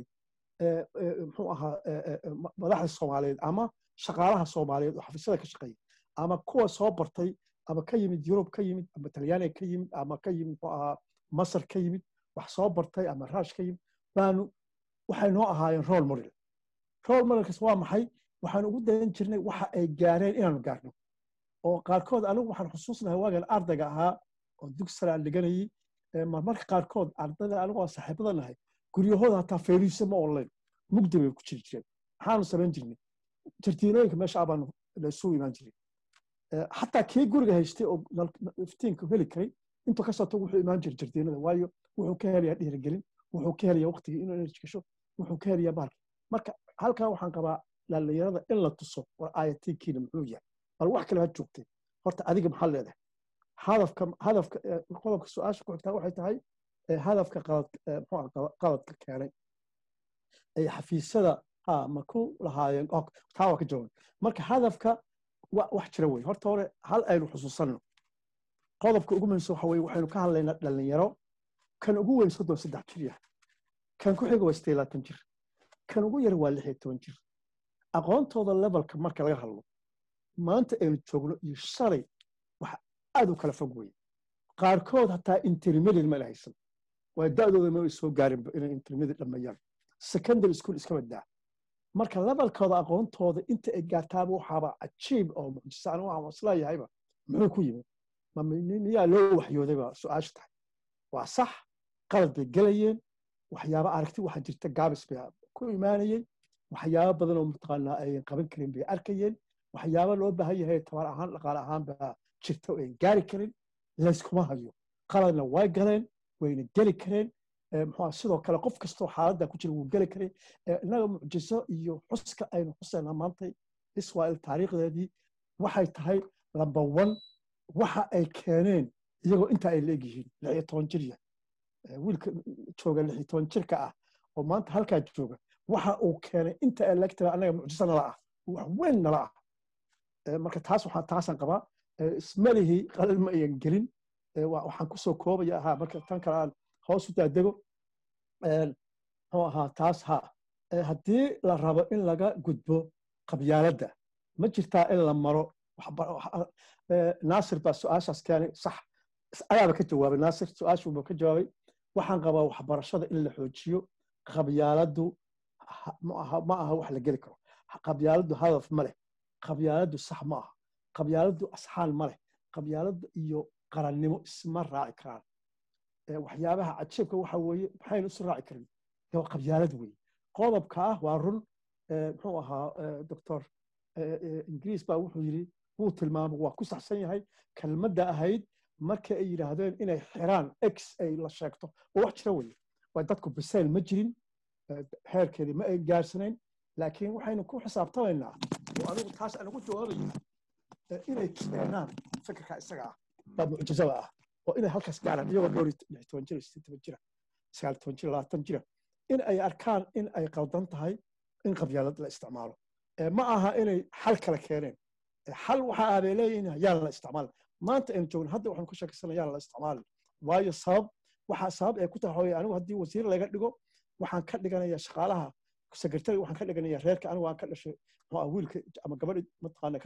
muxuu ahaa madaxda soomaaliyeed ama shaqaalaha soomaaliyeed oo xafiisyada ka shaqeeya ama kuwa soo bartay ama ka yimid yurub ka yimid ama talyaaniga ka yimid ama ka yimid muxuu ahaa masar ka yimid wax soo bartay ama raash ka yimid baanu waxay noo ahaayeen role model role modelkas waa maxay waxaan ugu dayan jirnay waxa ay gaareen inaanu gaarno oo qaarkood anigu waxaan xusuusnahay waagan ardayga ahaa oo dugsara aan dhiganayay marmarka qaarkood ardayda anigu aan saaxiibada nahay guryahooda hataa fayriisa ma online mugdi bay ku jiri jireen maxaanu samayn jirnay jardiinooyinka meesha abaanu laysugu imaan jiray xataa kii guriga haystay oo iftiinka heli karay intuu ka soo wuxuu imaan jiray jardiinada waayo wuxuu ka helayaa dhiirigelin wuxuu ka helayaa waqtigii inuu energy gasho wuxuu ka helayaa bahalka marka halkaa waxaan qabaa dhalinyarada in la tuso war ayatiinkiina muxuu yahay bal wax kale ha joogtay horta adiga maxaa leedahay hadafka hadafka qodobka su-aasha ku xigtaa waxay tahay hadafka qaladka keenay ay xafiisyada ha ma ku lahaayeen taa waa ka jawaabay marka hadafka wax jira wey horta hore hal aynu xusuusanno qodobka ugu muhiimsan waxa weye waxaynu ka hadlaynaa dhalinyaro kan ugu weyn soddon saddex jir yahay kan ku xiga waa siddeed labaatan jir kan ugu yar waa lix iyo toban jir aqoontooda levelka marka laga hadlo maanta aynu joogno iyo shalay wax aad u kala fog weye qaarkood hataa intermediate ma haysan waa da'dooda ma ay soo gaarinba inay intermediate dhammeeyaan secondary school iska badaa marka levelkooda aqoontooda inta ay gaartaaba waxaaba cajiib oo mucjisa anigu waxaan isleeyahayba muxuu ku yimid miyaa loo waxyoodayba su-aasha tahay waa sax qalad bay gelayeen waxyaaba aragti waxaa jirta gaabis bay ku imaanayeen waxyaaba badan oo mataqaanaa ayan qaban karin bay arkayeen waxyaaba loo baahan yahay tabar ahaan dhaqaale ahaan baa jirta oo ayan gaari karin layskuma hayo qaladna way galeen wayna geli kareen muxuu sidoo kale qof kastoo xaaladda ku jira wuu geli karay innaga mucjiso iyo xuska aynu xusaynaa maanta israel taariikhdeedii waxay tahay lamba one waxa ay keeneen iyagoo intaa ay leeg yihiin lix iyo toban jir yahay wiilka jooga lix iyo toban jirka ah oo maanta halkaa jooga waxa uu keenay inta ay leeg tahay annaga mucjiso nala ah wax weyn nala ah marka taas waxaa taasaan qabaa ismalihii qalal ma ayan gelin waxaan kusoo koobaya ahaa marka tan kale aan hoos u daadego muxuu ahaa taas ha haddii la rabo in laga gudbo qabyaaladda ma jirtaa in la maro naasir baa su-aashaas keenay sax ayaaba ka jawaabay naasir su-aashuuba ka jawaabay waxaan qabaa waxbarashada in la xoojiyo qabyaaladdu ma aha wax la geli karo qabyaaladdu hadaf ma leh qabyaaladdu sax ma aha qabyaaladdu asxaan ma leh qabyaaladdu iyo qarannimo isma raaci karaan waxyaabaha cajiibka waxa weeye maxaynu isu raaci karin de waa qabyaalad weeye qodobka ah waa run muxuu ahaa doctor ingiriis baa wuxuu yidhi wuu tilmaamay waa ku saxsan yahay kelmadda ahayd marka ay yidhaahdeen inay xiraan x ay la sheegto oo wax jira weye waa dadku bisayl ma jirin heerkeedii ma ay gaarsanayn laakiin waxaynu ku xisaabtamaynaa oo anigu taas aan ugu jawaabaya inay keenaan fikirka isaga ah baa mucjizada ah oo inay halkaas gaaraan iyagoo dhowr lix toban jira sideed toban jira sagaal toban jira labaatan jira in ay arkaan in ay qaldan tahay in qabyaalad la isticmaalo ma aha inay xal kale keeneen xal waxa aabay leeyihin yaan la isticmaalin maanta aynu joogno hadda waxaan ku sheekaysana yaan la isticmaalin waayo sabab waxaa sabab ay ku tahay hooye anigu haddii wasiir laga dhigo waxaan ka dhiganaya shaqaalaha sekretari waxaan ka dhiganaya reerka anigu aan ka dhashay muxuu wiilka ama gabadha mataqaana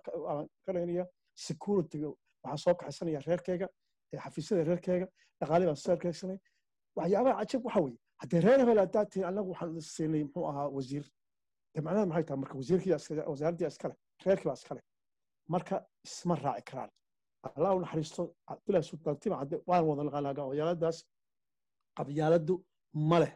ka dhiganaya security waxaan soo kaxaysanaya reerkeyga xafiisyada reerkeyga dhaqaale baan soo kaxaysanay waxyaabaha cajab waxa weeye haddii reer hebel haddaad tihin annagu waxaan siinay muxuu ahaa wasiir de macnaheed maxay tahay marka wasiirkii wasaaraddii iskale reerkii baa iskale marka isma raaci karaan allah u naxariisto abdullahi sultaan tima cadde waan wada naqaanaa qabyaaladaas qabyaaladdu ma leh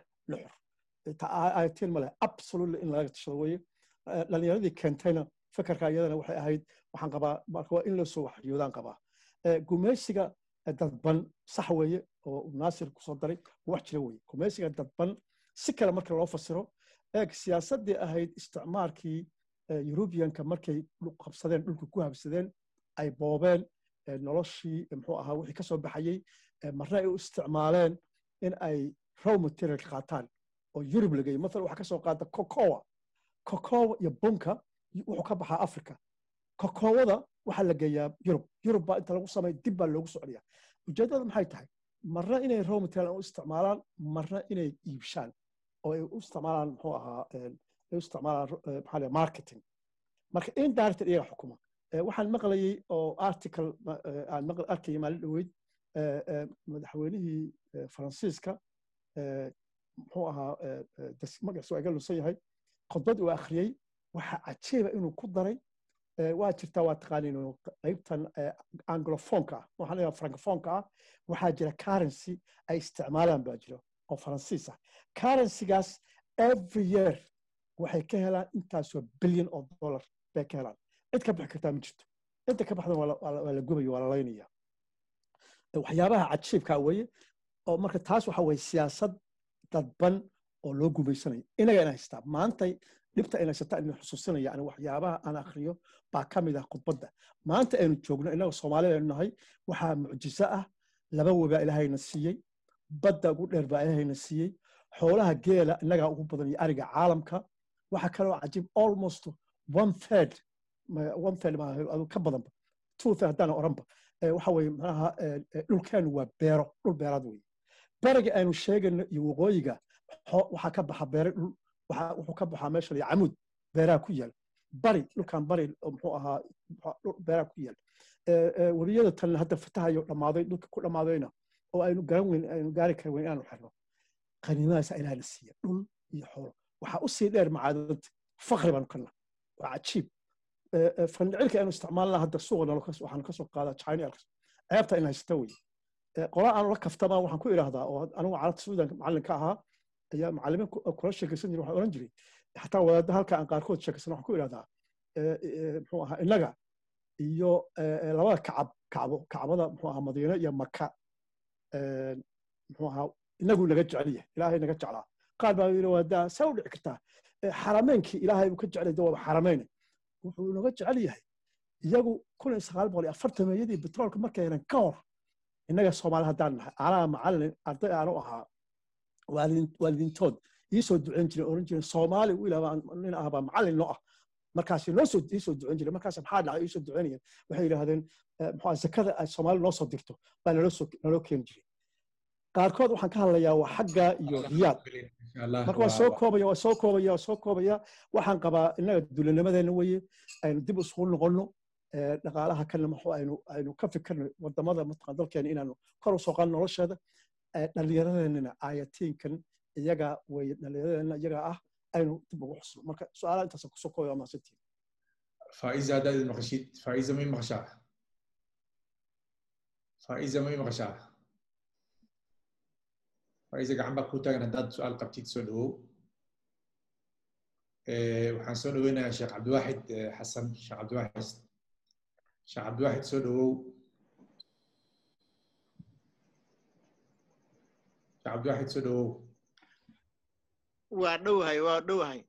nuxur ayatiin ma leh absolutely in laga tashado weeye dhalinyaradii keentayna fakarka iyadana waxay ahayd waxaan qabaa marka waa in loo soo waxyoodaan qabaa gumeysiga dadban sax weeye oo naasir kusoo daray wax jira weeye gumeysiga dadban si kale marka loo fasiro eeg siyaasaddii ahayd isticmaalkii yurubiyanka markay qabsadeen dhulka ku habsadeen ay boobeen noloshii muxuu ahaa wixii ka soo baxayey marna ay u isticmaaleen in ay row material qaataan oo yurub la geeyo mathalan waxaa ka soo qaata cocoa cocoa iyo bunka wuxuu ka baxaa africa cocoawada waxaa la geeyaa yurub yurub baa inta lagu sameey dib baa loogu socdiyaa ujeeddada maxay tahay marna inay row material u isticmaalaan marna inay iibshaan oo ay u isticmaalaan muxuu ahaa ay u isticmaalaan maxaa la marketing marka indirect iyaga xukuma waxaan maqlayay oo article aan arkayay maalin dhoweyd madaxweynihii faransiiska muxuu ahaa magaciisu waa iga lunsan yahay khudbad uu akhriyey waxa cajiiba inuu ku daray waa jirtaa waa taqaaniin qaybtan anglofonka ah waxaan leeyahay francofonka ah waxaa jira currency ay isticmaalaan baa jira oo faransiis ah currencygaas every year waxay ka helaan intaasoo billion oo dollar bay ka helaan cid ka bixi kartaa ma jirto inta ka baxdan waa la gubaya waa la laynaya waxyaabaha cajiibka weeye oo marka taas waxa weye siyaasad dadban oo loo gumaysanayo inaga ina haystaa maantay dhibta ina haysataa ina xusuusinaya ani waxyaabaha aan akhriyo baa ka mid ah khudbadda maanta aynu joogno inaga soomaalida aynu nahay waxaa mucjiso ah laba webaa ilaahayna siiyey badda ugu dheer baa ilaahayna siiyey xoolaha geela innagaa ugu badan iyo ariga caalamka waxa kaloo cajiib almost one third one third maaha ka badanba two third haddaan oranba waxa weye macnaha dhulkeenu waa beero dhul beeraad weye beriga aynu sheegayno iyo waqooyiga waxaa ka baxa beere dhul wuxuu ka baxaa meesha la camuud beeraha ku yaal bari dhulkan bari muxuu ahaa beeraha ku yaal webiyada tan hadda fatahayo dhammaaday dhulka ku dhammaadayna oo aynu garan weyn aynu gaari karin weyn inaanu xirno qaniimadaasa ilaahna siiya dhul iyo xoolo waxaa u sii dheer macaadadanta fakri baanu kana waa cajiib fandhicilka aynu isticmaalna hadda suuqa waxaanu kasoo qaadaa china ceebta in haysata wey qola aanu la kaftamaa waxaan ku idhaahdaa oo anigu carabta suudan macallin ka ahaa ayaa macallimiin kula sheekaysan jiray waxaan oran jiray xataa wadaadda halka aan qaarkood sheekaysan waxaan ku idhahdaa muxuu ahaa innaga iyo labada kacab kacbo kacbada muxuu ahaa madiine iyo maka muxuu ahaa inagu naga jecel yahay ilaahay naga jeclaa qaar baa yidhi waadaa saa u dhici kartaa xarameynkii ilaahay uu ka jecel yahay waaba xarameyne wuxuu naga jecel yahay iyagu kun iyo sagaal boqol iyo afartameeyadii betroolka markay heleen ka hor innaga soomaali haddaan nahay anaa macallin arday aanu ahaa waalidiintood ii soo duceyn jiren oran jiren soomaali wiil nin ah baa macallin noo ah markaasi noo soo ii soo duceyn jiray markaas maxaa dhacay ii soo duceynayeen waxay yidhaahdeen muxuu zakada ay soomaali noo soo dirto baa naloo soo naloo keeni jiray qaarkood waxaan ka hadlayaa waa xagga iyo riyaad marka waan soo koobaya waan soo koobaya waan soo koobaya waxaan qabaa innaga duulanimadeena weye aynu dib isugu noqonno dhaqaalaha kana maxuu aynu aynu ka fikirno wadamada mataqan dalkeena inaanu kor u soo qaadno nolosheeda dhallinyaradeenana aayatiinkan iyaga weye dhallinyaradeenna iyaga ah aynu dib ugu xusno marka su-aalaha intaas kusoo koobaya waa mahadsantihin faiza haddaad maqashid faiza may maqashaa faiza may maqashaa faiza gacan baa ku taagan haddaad su-aal qabtid soo dhawow waxaan soo dhaweynayaa sheekh cabdiwaaxid xasan sheekh cabdiwaaxid sheekh cabdiwaaxid soo dhawow sheekh cabdiwaaxid soo dhawow waa dhowahay waa dhowahay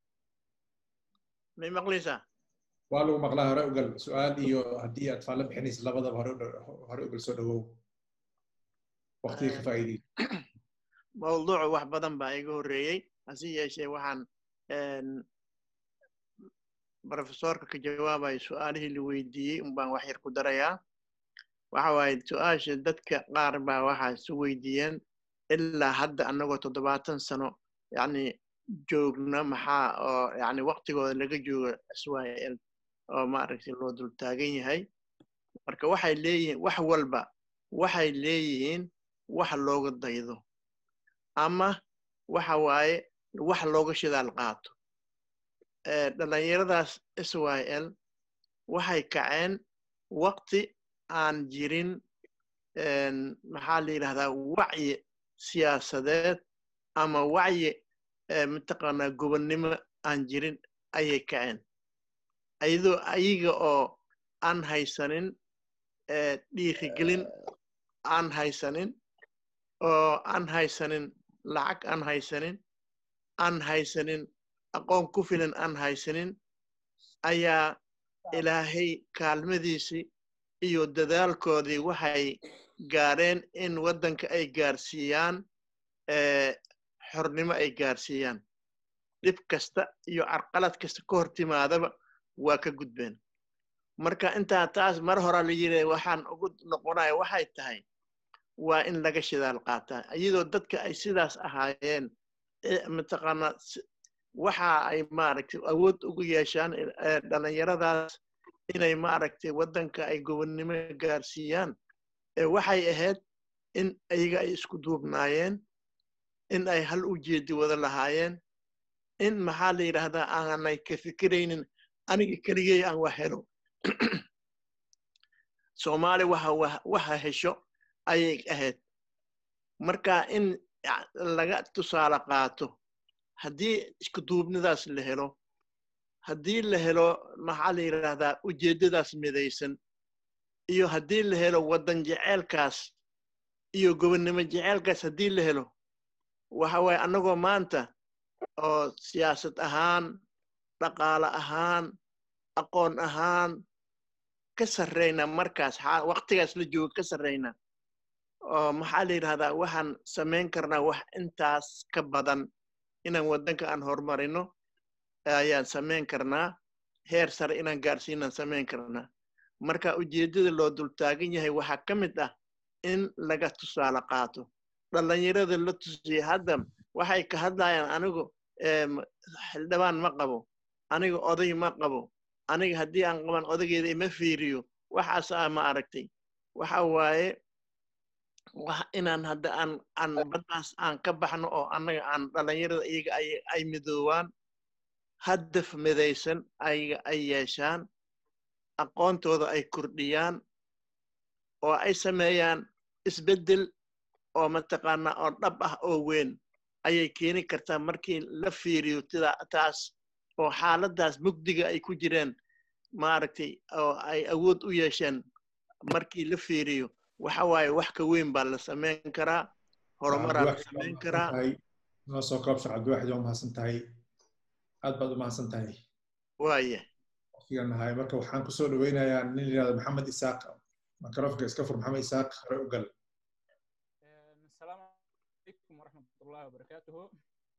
may maqlaysaa waa lagu maqlaa hore ugal su-aal iyo haddii aad faallo bixinaysid labadaba hore hore ugal soo dhawow waqtiga ka faa'iidey mawduucu wax badan baa iga horreeyey hase yeeshee waxaan brofesorka ka jawaabayo su-aalihii la weydiiyey un baan wax yar ku darayaa waxa waaye su-aasha dadka qaar baa waxaa isu weydiiyeen ilaa hadda annagoo toddobaatan sano yacni joogna maxaa oo yacni waqtigooda laga joogo israel oo maaragtay loo dul taagan yahay marka waxay leeyihiin wax walba waxay leeyihiin wax looga daydo ama waxa waaye wax looga shidaal qaato dhallinyaradaas israel waxay kaceen waqti aan jirin maxaa la yidhahdaa wacyi siyaasadeed ama wacyi mataqaanaa gobonnimo aan jirin ayay kaceen ayadoo ayaga oo aan haysanin dhiirigelin aan haysanin oo aan haysanin lacag aan haysanin aan haysanin aqoon ku filan aan haysanin ayaa ilaahay kaalmadiisii iyo dadaalkoodii waxay gaareen in waddanka ay gaarsiiyaan xornimo ay gaarsiiyaan dhib kasta iyo carqalad kasta ka hor timaadaba waa ka gudbeen marka intaa taas mar hora la yiri waxaan ugu noqonaya waxay tahay waa in laga shidaal qaataa iyadoo dadka ay sidaas ahaayeen mataqaanaa waxa ay maaragtay awood ugu yeeshaan dhallinyaradaas inay maaragtay waddanka ay gobonnimo gaarsiiyaan waxay ahayd in ayaga ay isku duubnaayeen in ay hal ujeedi wada lahaayeen in maxaa la yidhaahdaa aanay ka fikiraynin aniga keligey aan wax helo soomaali waxa waxa hesho ayay ahayd marka in laga tusaale qaato haddii isku duubnidaas la helo haddii la helo maxaa la yidhaahdaa ujeeddadaas midaysan iyo haddii la helo waddan jeceelkaas iyo gobonnimo jeceelkaas haddii la helo waxa waaye annagoo maanta oo siyaasad ahaan dhaqaale ahaan aqoon ahaan ka sarrayna markaas waqtigaas la joogo ka sarrayna oo maxaa la yidhahdaa waxaan samayn karnaa wax intaas ka badan inaan waddanka aan horumarino ayaan samayn karnaa heer sare inaan gaarsiinaan samayn karnaa marka ujeeddada loo dultaagan yahay waxaa ka mid ah in laga tusaale qaato dhallinyarada la tusiyey hadda waxay ka hadlayaan anigu xildhibaan ma qabo aniga oday ma qabo aniga haddii aan qaban odaygeeda ima fiiriyo waxaas ah ma aragtay waxa waaye inaan hadda aan aan baddaas aan ka baxno oo annaga aan dhallinyarada iyaga ay ay midoobaan hadaf midaysan ayaga ay yeeshaan aqoontooda ay kordhiyaan oo ay sameeyaan isbeddel oo mataqaanaa oo dhab ah oo weyn ayay keeni kartaa markii la fiiriyo tida taas oo xaaladdaas mugdiga ay ku jireen maaragtay oo ay awood u yeesheen markii la fiiriyo waxa waaye wax ka weyn baa la samayn karaa horumaraa la samayn karaa noo soo koobsha cabdiwaxid waa mahadsan tahay aad baad u mahadsan tahay waaye waqtigan nahay marka waxaan kusoo dhaweynayaa nin yidhahdo maxamed isaaq microfonka iska fur maxamed isaaq hore u gal asalaamu calaykum waraxmatullahi wabarakaatuhu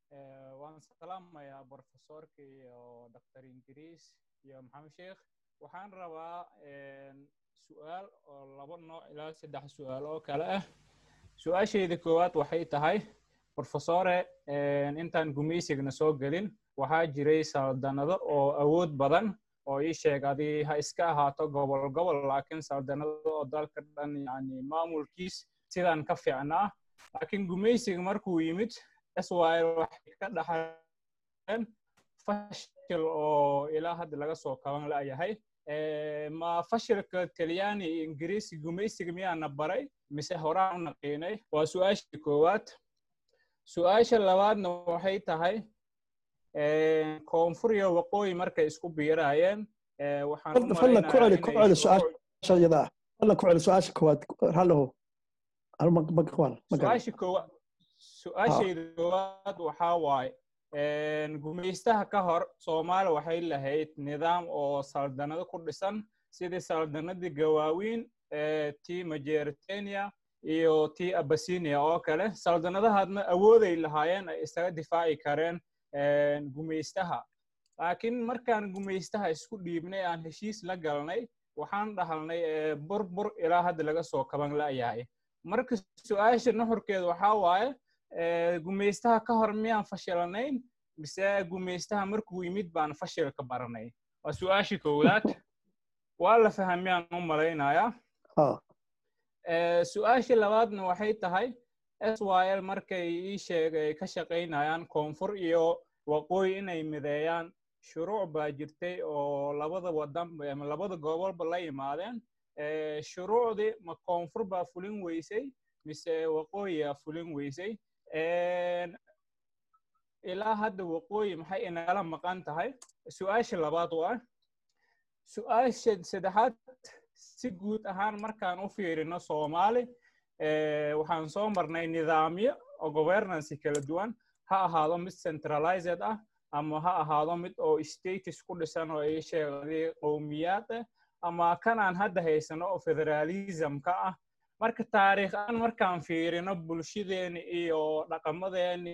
waan salaamayaa profesorka iyo dr ingiriis iyo maxamed sheekh waxaan rabaa su-aal oo laba nooc ilaa saddex su-aal oo kale ah su-aashayda koowaad waxay tahay profesore intaan gumaysigna soo gelin waxaa jiray saldanado oo awood badan oo ii sheeg adii ha iska ahaato gobol gobol laakiin saldanado oo dalka dhan yani maamulkiis sidaan ka fiicnaa laakiin gumaysiga markuu yimid israel waxay ka dhaxleen fashil oo ilaa hadda laga soo kaban la'yahay ma fashilka talyaani iyo ingiriisi gumaysiga miyaana baray mise horaan u naqiinay waa su-aashii koowaad su-aasha labaadna waxay tahay koonfur iyo waqooyi markay isku biiraayeen waxaan u fadlan ku celi ku celi shuruuc- su-aasha iyada ah fadlan ku celi su-aasha koowaad hallow su-aasha koowaad su-aashayda koowaad waxaa waaye gumaystaha ka hor soomaali waxay lahayd nidaam oo saldanado ku dhisan sidii saldanadii gawaawiin ee tii majeritania iyo tii abasinia oo kale saldanadahaadna awooday lahaayeen ay isaga difaaci kareen gumaystaha laakiin markaan gumaystaha isku dhiibnay aan heshiis la galnay waxaan dhahalnay burbur ilaa hadda laga soo kaban la'yahay marka su-aasha nuxurkeeda waxaa waaye gumaystaha ka hor miyaan fashilanayn mise gumaystaha markuu yimid baan fashilka baranay waa su-aashii koowaad waa la fahmiyaan u malaynayaa su-aashii labaadna waxay tahay syl markay ii sheegay ka shaqaynayaan koonfur iyo waqooyi inay mideeyaan shuruuc baa jirtay oo labada wadan ama labada gobolba la yimaadeen shuruucdii ma koonfur baa fulin weysay mise waqooyiyaa fulin weysay ilaa hadda waqooyi maxay inagala maqan tahay su-aasha labaad waa su-aasha saddexaad si guud ahaan markaan u fiirino soomaali waxaan soo marnay nidaamyo oo governancy kala duwan ha ahaado mid centralized ah ama ha ahaado mid oo status ku dhisan oo ay sheegay qowmiyaad ah ama kan aan hadda haysano oo federalismka ah marka taariikh aan markaan fiirino bulshadeeni iyo dhaqamadeeni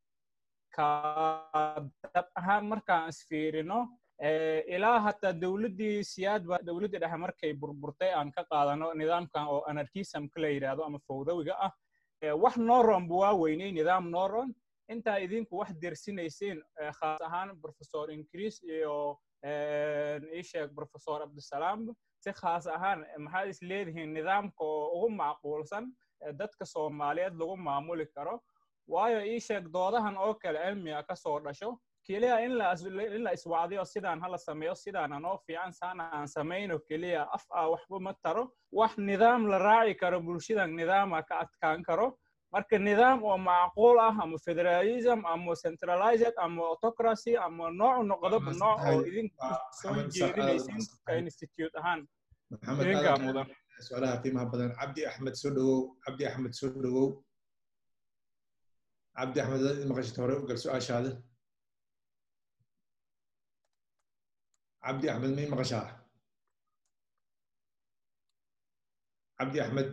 dad ahaan markaan isfiirino ilaa hataa dowladdii siyaadba dowladdii dhexe markay burburtay aan ka qaadano nidaamkan oo anarchismka la yidhaahdo ama fowdawiga ah wax noron bu waa weynay nidaam noron intaa idinku wax dersinaysiin khaas ahaan professor increase iyo ii sheeg professor cabdisalaam si khaas ahaan maxaad is leedihiin nidaamka oo ugu macquulsan dadka soomaaliyeed lagu maamuli karo waayo ii sheeg doodahan oo kale cilmiga ka soo dhasho keliya in la in la iswacdiyo sidaan hala sameeyo sidaan anoo fiican saana aan samayno keliya af ah waxba ma taro wax nidaam la raaci karo bulshadan nidaama ka adkaan karo marka nidaam oo macquul ah ama federalism ama centralized ama autocracy ama nooc noqdoba nooc oo idinku soo jeedinaysin ka institute ahaan idinkaa mudan su-aalaha qiimaha badan cabdi axmed soo dhawow cabdi axmed soo dhawow cabdi axmed maqashid hore u gal su-aashaada cabdi axmed may maqashaa cabdi axmed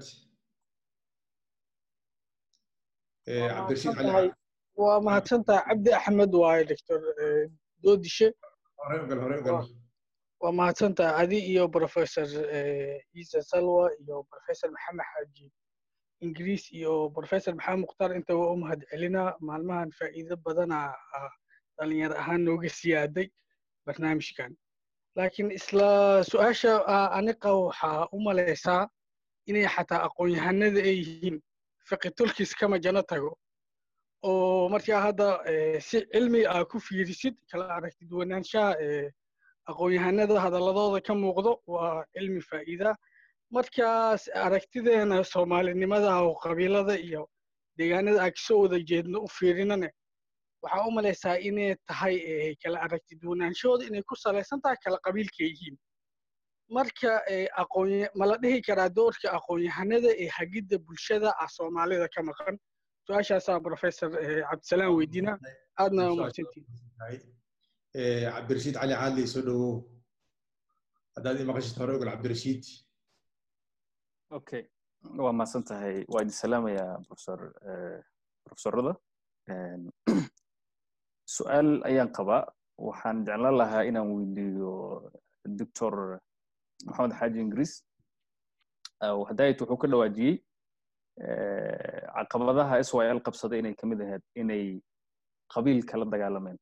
cabdirashiid cali waa mahadsantahay cabdi axmed waaye doctor doodishe hore u gal hore u gal waa mahadsantahay adi iyo professor ciise salwa iyo professor maxamed xaaji ingiriis iyo professor maxamed mukhtaar inta waa u mahad celinaa maalmahan faa'iido badana dhalinyar ahaan nooga siyaaday barnaamijkan laakiin isla su-aasha aniqa waxaa u malaysaa inay xataa aqoon-yahanada ay yihiin fiqi tulkiis kama jano tago oo markaa hadda si cilmi ah ku fiirisid kala aragtid wanaanshaha aqoon-yahanada hadaladooda ka muuqdo waa cilmi faa'iida markaas aragtideena soomaalinimada oo qabiilada iyo deegaanada aan kasoo wada jeedno u fiirinane waxaa u malaysaa inay tahay kala aragti duwanaanshahooda inay ku salaysan tahay kala qabiilka yihiin marka aqoon ma la dhihi karaa doorka aqoon-yahanada ee hagidda bulshada ah soomaalida ka maqan su-aashaasaa professor cabdisalaam weydiina aadna umahadsantiin cabdirashiid cali caadley soo dhawow haddaad i maqashid hore ogal cabdirashiid okay waa mahadsan tahay waa idin salaamayaa professor professorada su-aal ayaan qabaa waxaan jeclaan lahaa inaan weydiiyo doctor maxamed xaaji ingiriis hadayt wuxuu ka dhawaajiyey caqabadaha s y l qabsada inay kamid ahayd inay qabiilka la dagaalameen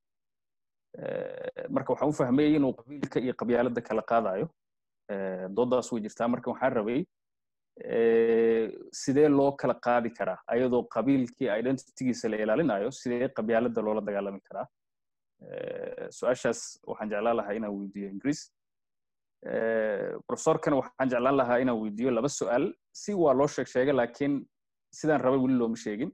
marka waxaan u fahmayay inuu qabiilka iyo qabyaaladda kala qaadayo doodaas way jirtaa marka waxaan rabay sidee loo kala qaadi karaa ayadoo qabiilkii identitygiisa la ilaalinayo sidee qabyaaladda loola dagaalami karaa su-aashaas waxaan jeclaan lahaa inaan weydiiyo ingiriis profesorkana waxaan jeclaan lahaa inaan weydiiyo laba su-aal si waa loo sheeg sheegay laakiin sidaan rabay weli looma sheegin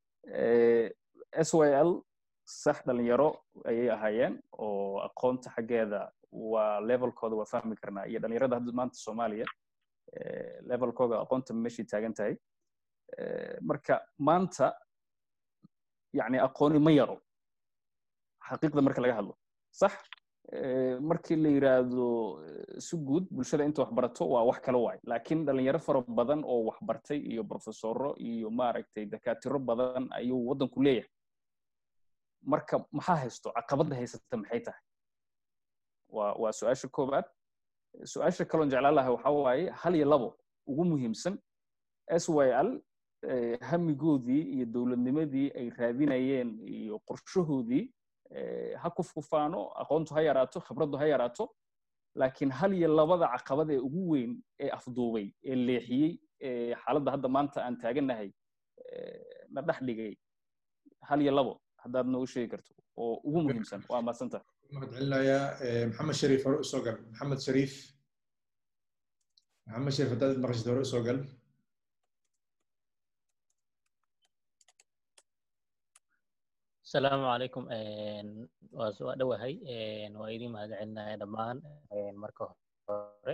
s y l sax dhalinyaro ayay ahaayeen oo aqoonta xaggeeda waa levelkooda waa fahmi karnaa iyo dhalinyarada hadda maanta soomaaliya levelkooda aqoonta meeshay taagan tahay marka maanta yani aqooni ma yaro xaqiiqda marka laga hadlo sax markii la yiraahdo si guud bulshada inta wax barato waa wax kala waay laakiin dhalinyaro fara badan oo wax bartay iyo profesoro iyo maaragtay dakaatiro badan ayuu waddanku leeyahay marka maxaa haysto caqabadda haysata maxay tahay waa waa su-aasha koobaad su-aasha kaloon jeclaan lahay waxa waaye hal iyo labo ugu muhiimsan s y l hamigoodii iyo dowladnimadii ay raadinayeen iyo qorshahoodii ha kufkufaano aqoontu ha yaraato khibraddu ha yaraato laakiin hal iyo labada caqabad ee ugu weyn ee afduubay ee leexiyey ee xaaladda hadda maanta aan taagannahay na dhex dhigay hal iyo labo haddaad noogu sheegi karto oo ugu muhiimsan waa maadsantaha mahad celinayaa maxamed shariif hore usoo gal maxamed shariif maxamed shariif haddaad maqashid hore usoo gal السلام عليكم waa dhowahay waa idin mahad celinaya dhammaan marka hore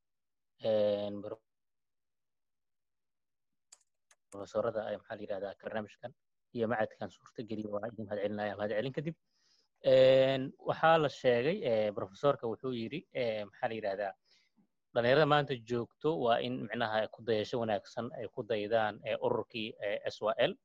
profesorada maxaa la yidhahdaa barnaamijkan iyo macadkan suurtageliya waa idin mahad celinaya mahad celin kadib waxaa la sheegay profesorka wuxuu yidhi maxaa la yidhahdaa dhalinyarada maanta joogto waa in micnaha ku dayasho wanaagsan ay ku daydaan ururkii s y l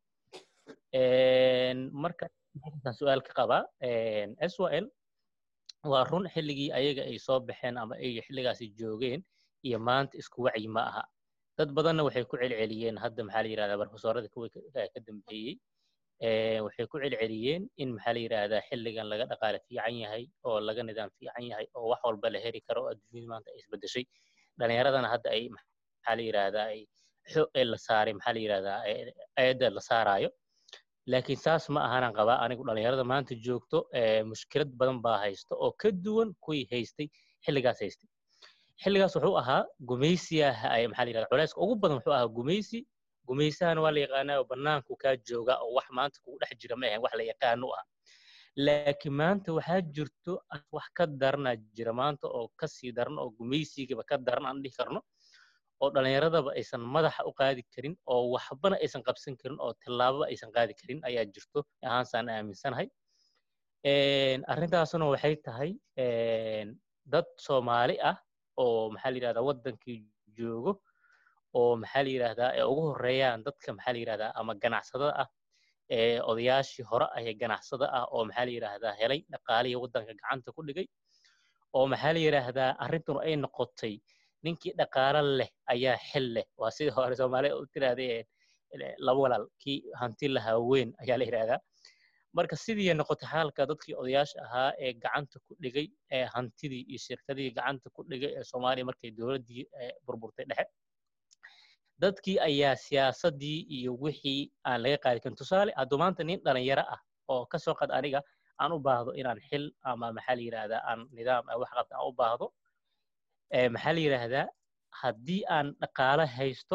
marka waxaan su-aal ka qabaa s y l waa run xilligii ayaga ay soo baxeen ama ay xilligaasi joogeen iyo maanta isku wacyi ma aha dad badanna waxay ku celceliyeen hadda maxaa la yidhahdaa barofesorada kuwii ka dambeeyey waxay ku celceliyeen in maxaa la yidhahdaa xilligan laga dhaqaale fiican yahay oo laga nidaam fiican yahay oo wax walba la heri karo oo adduunyada maanta ay isbedeshay dhalinyaradana hadda ay maxaa la yidhahdaa ay la saaray maxaa la yidhahdaa ayadda la saaraayo laakiin saas ma ahanan qabaa anigu dhalinyarada maanta joogto mushkilad badan baa haysta oo ka duwan kuwii haystay xilligaas haystay xilligaas wuxuu ahaa gumaysiyaha ay maxaa la yidhahdaa culayska ugu badan wuxuu ahaa gumaysi gumaysahana waa la yaqaanaa oo bannaanku kaa jooga oo wax maanta kugu dhex jira ma ahan wax la yaqaano ah laakiin maanta waxaa jirto wax ka daranaa jira maanta oo kasii daran oo gumaysigaba ka daran aan dhihi karno oo dhalinyaradaba aysan madaxa u qaadi karin oo waxbana aysan qabsan karin oo tillaababa aysan qaadi karin ayaa jirto ahaansaan aaminsanahay arrintaasuna waxay tahay dad soomaali ah oo maxaa la yidhahdaa waddankii joogo oo maxaa la yidhahdaa ay ugu horeeyaan dadka maxaa la yidhahdaa ama ganacsada ah ee odayaashii hore ah ee ganacsada ah oo maxaa la yidhahdaa helay dhaqaalihii waddanka gacanta ku dhigay oo maxaa la yidhaahdaa arrintuna ay noqotay ninkii dhaqaalo leh ayaa xil leh waa sidii hore soomaaliya u tirahdee laba walaal kii hanti lahaa weyn ayaa la yidhahdaa marka sidii noqotay xaalka dadkii odayaasha ahaa ee gacanta ku dhigay ee hantidii iyo shirkadihii gacanta ku dhigay ee soomaaliya markay dowladdii burburtay dhexe dadkii ayaa siyaasaddii iyo wixii aan laga qaadi karin tusaale hadduu maanta nin dhalinyaro ah oo ka soo qad aniga aan u baahdo inaan xil ama maxaa la yidhahdaa aan nidaam wax qabta aan u baahdo maxaa la yidhaahdaa haddii aan dhaqaale haysto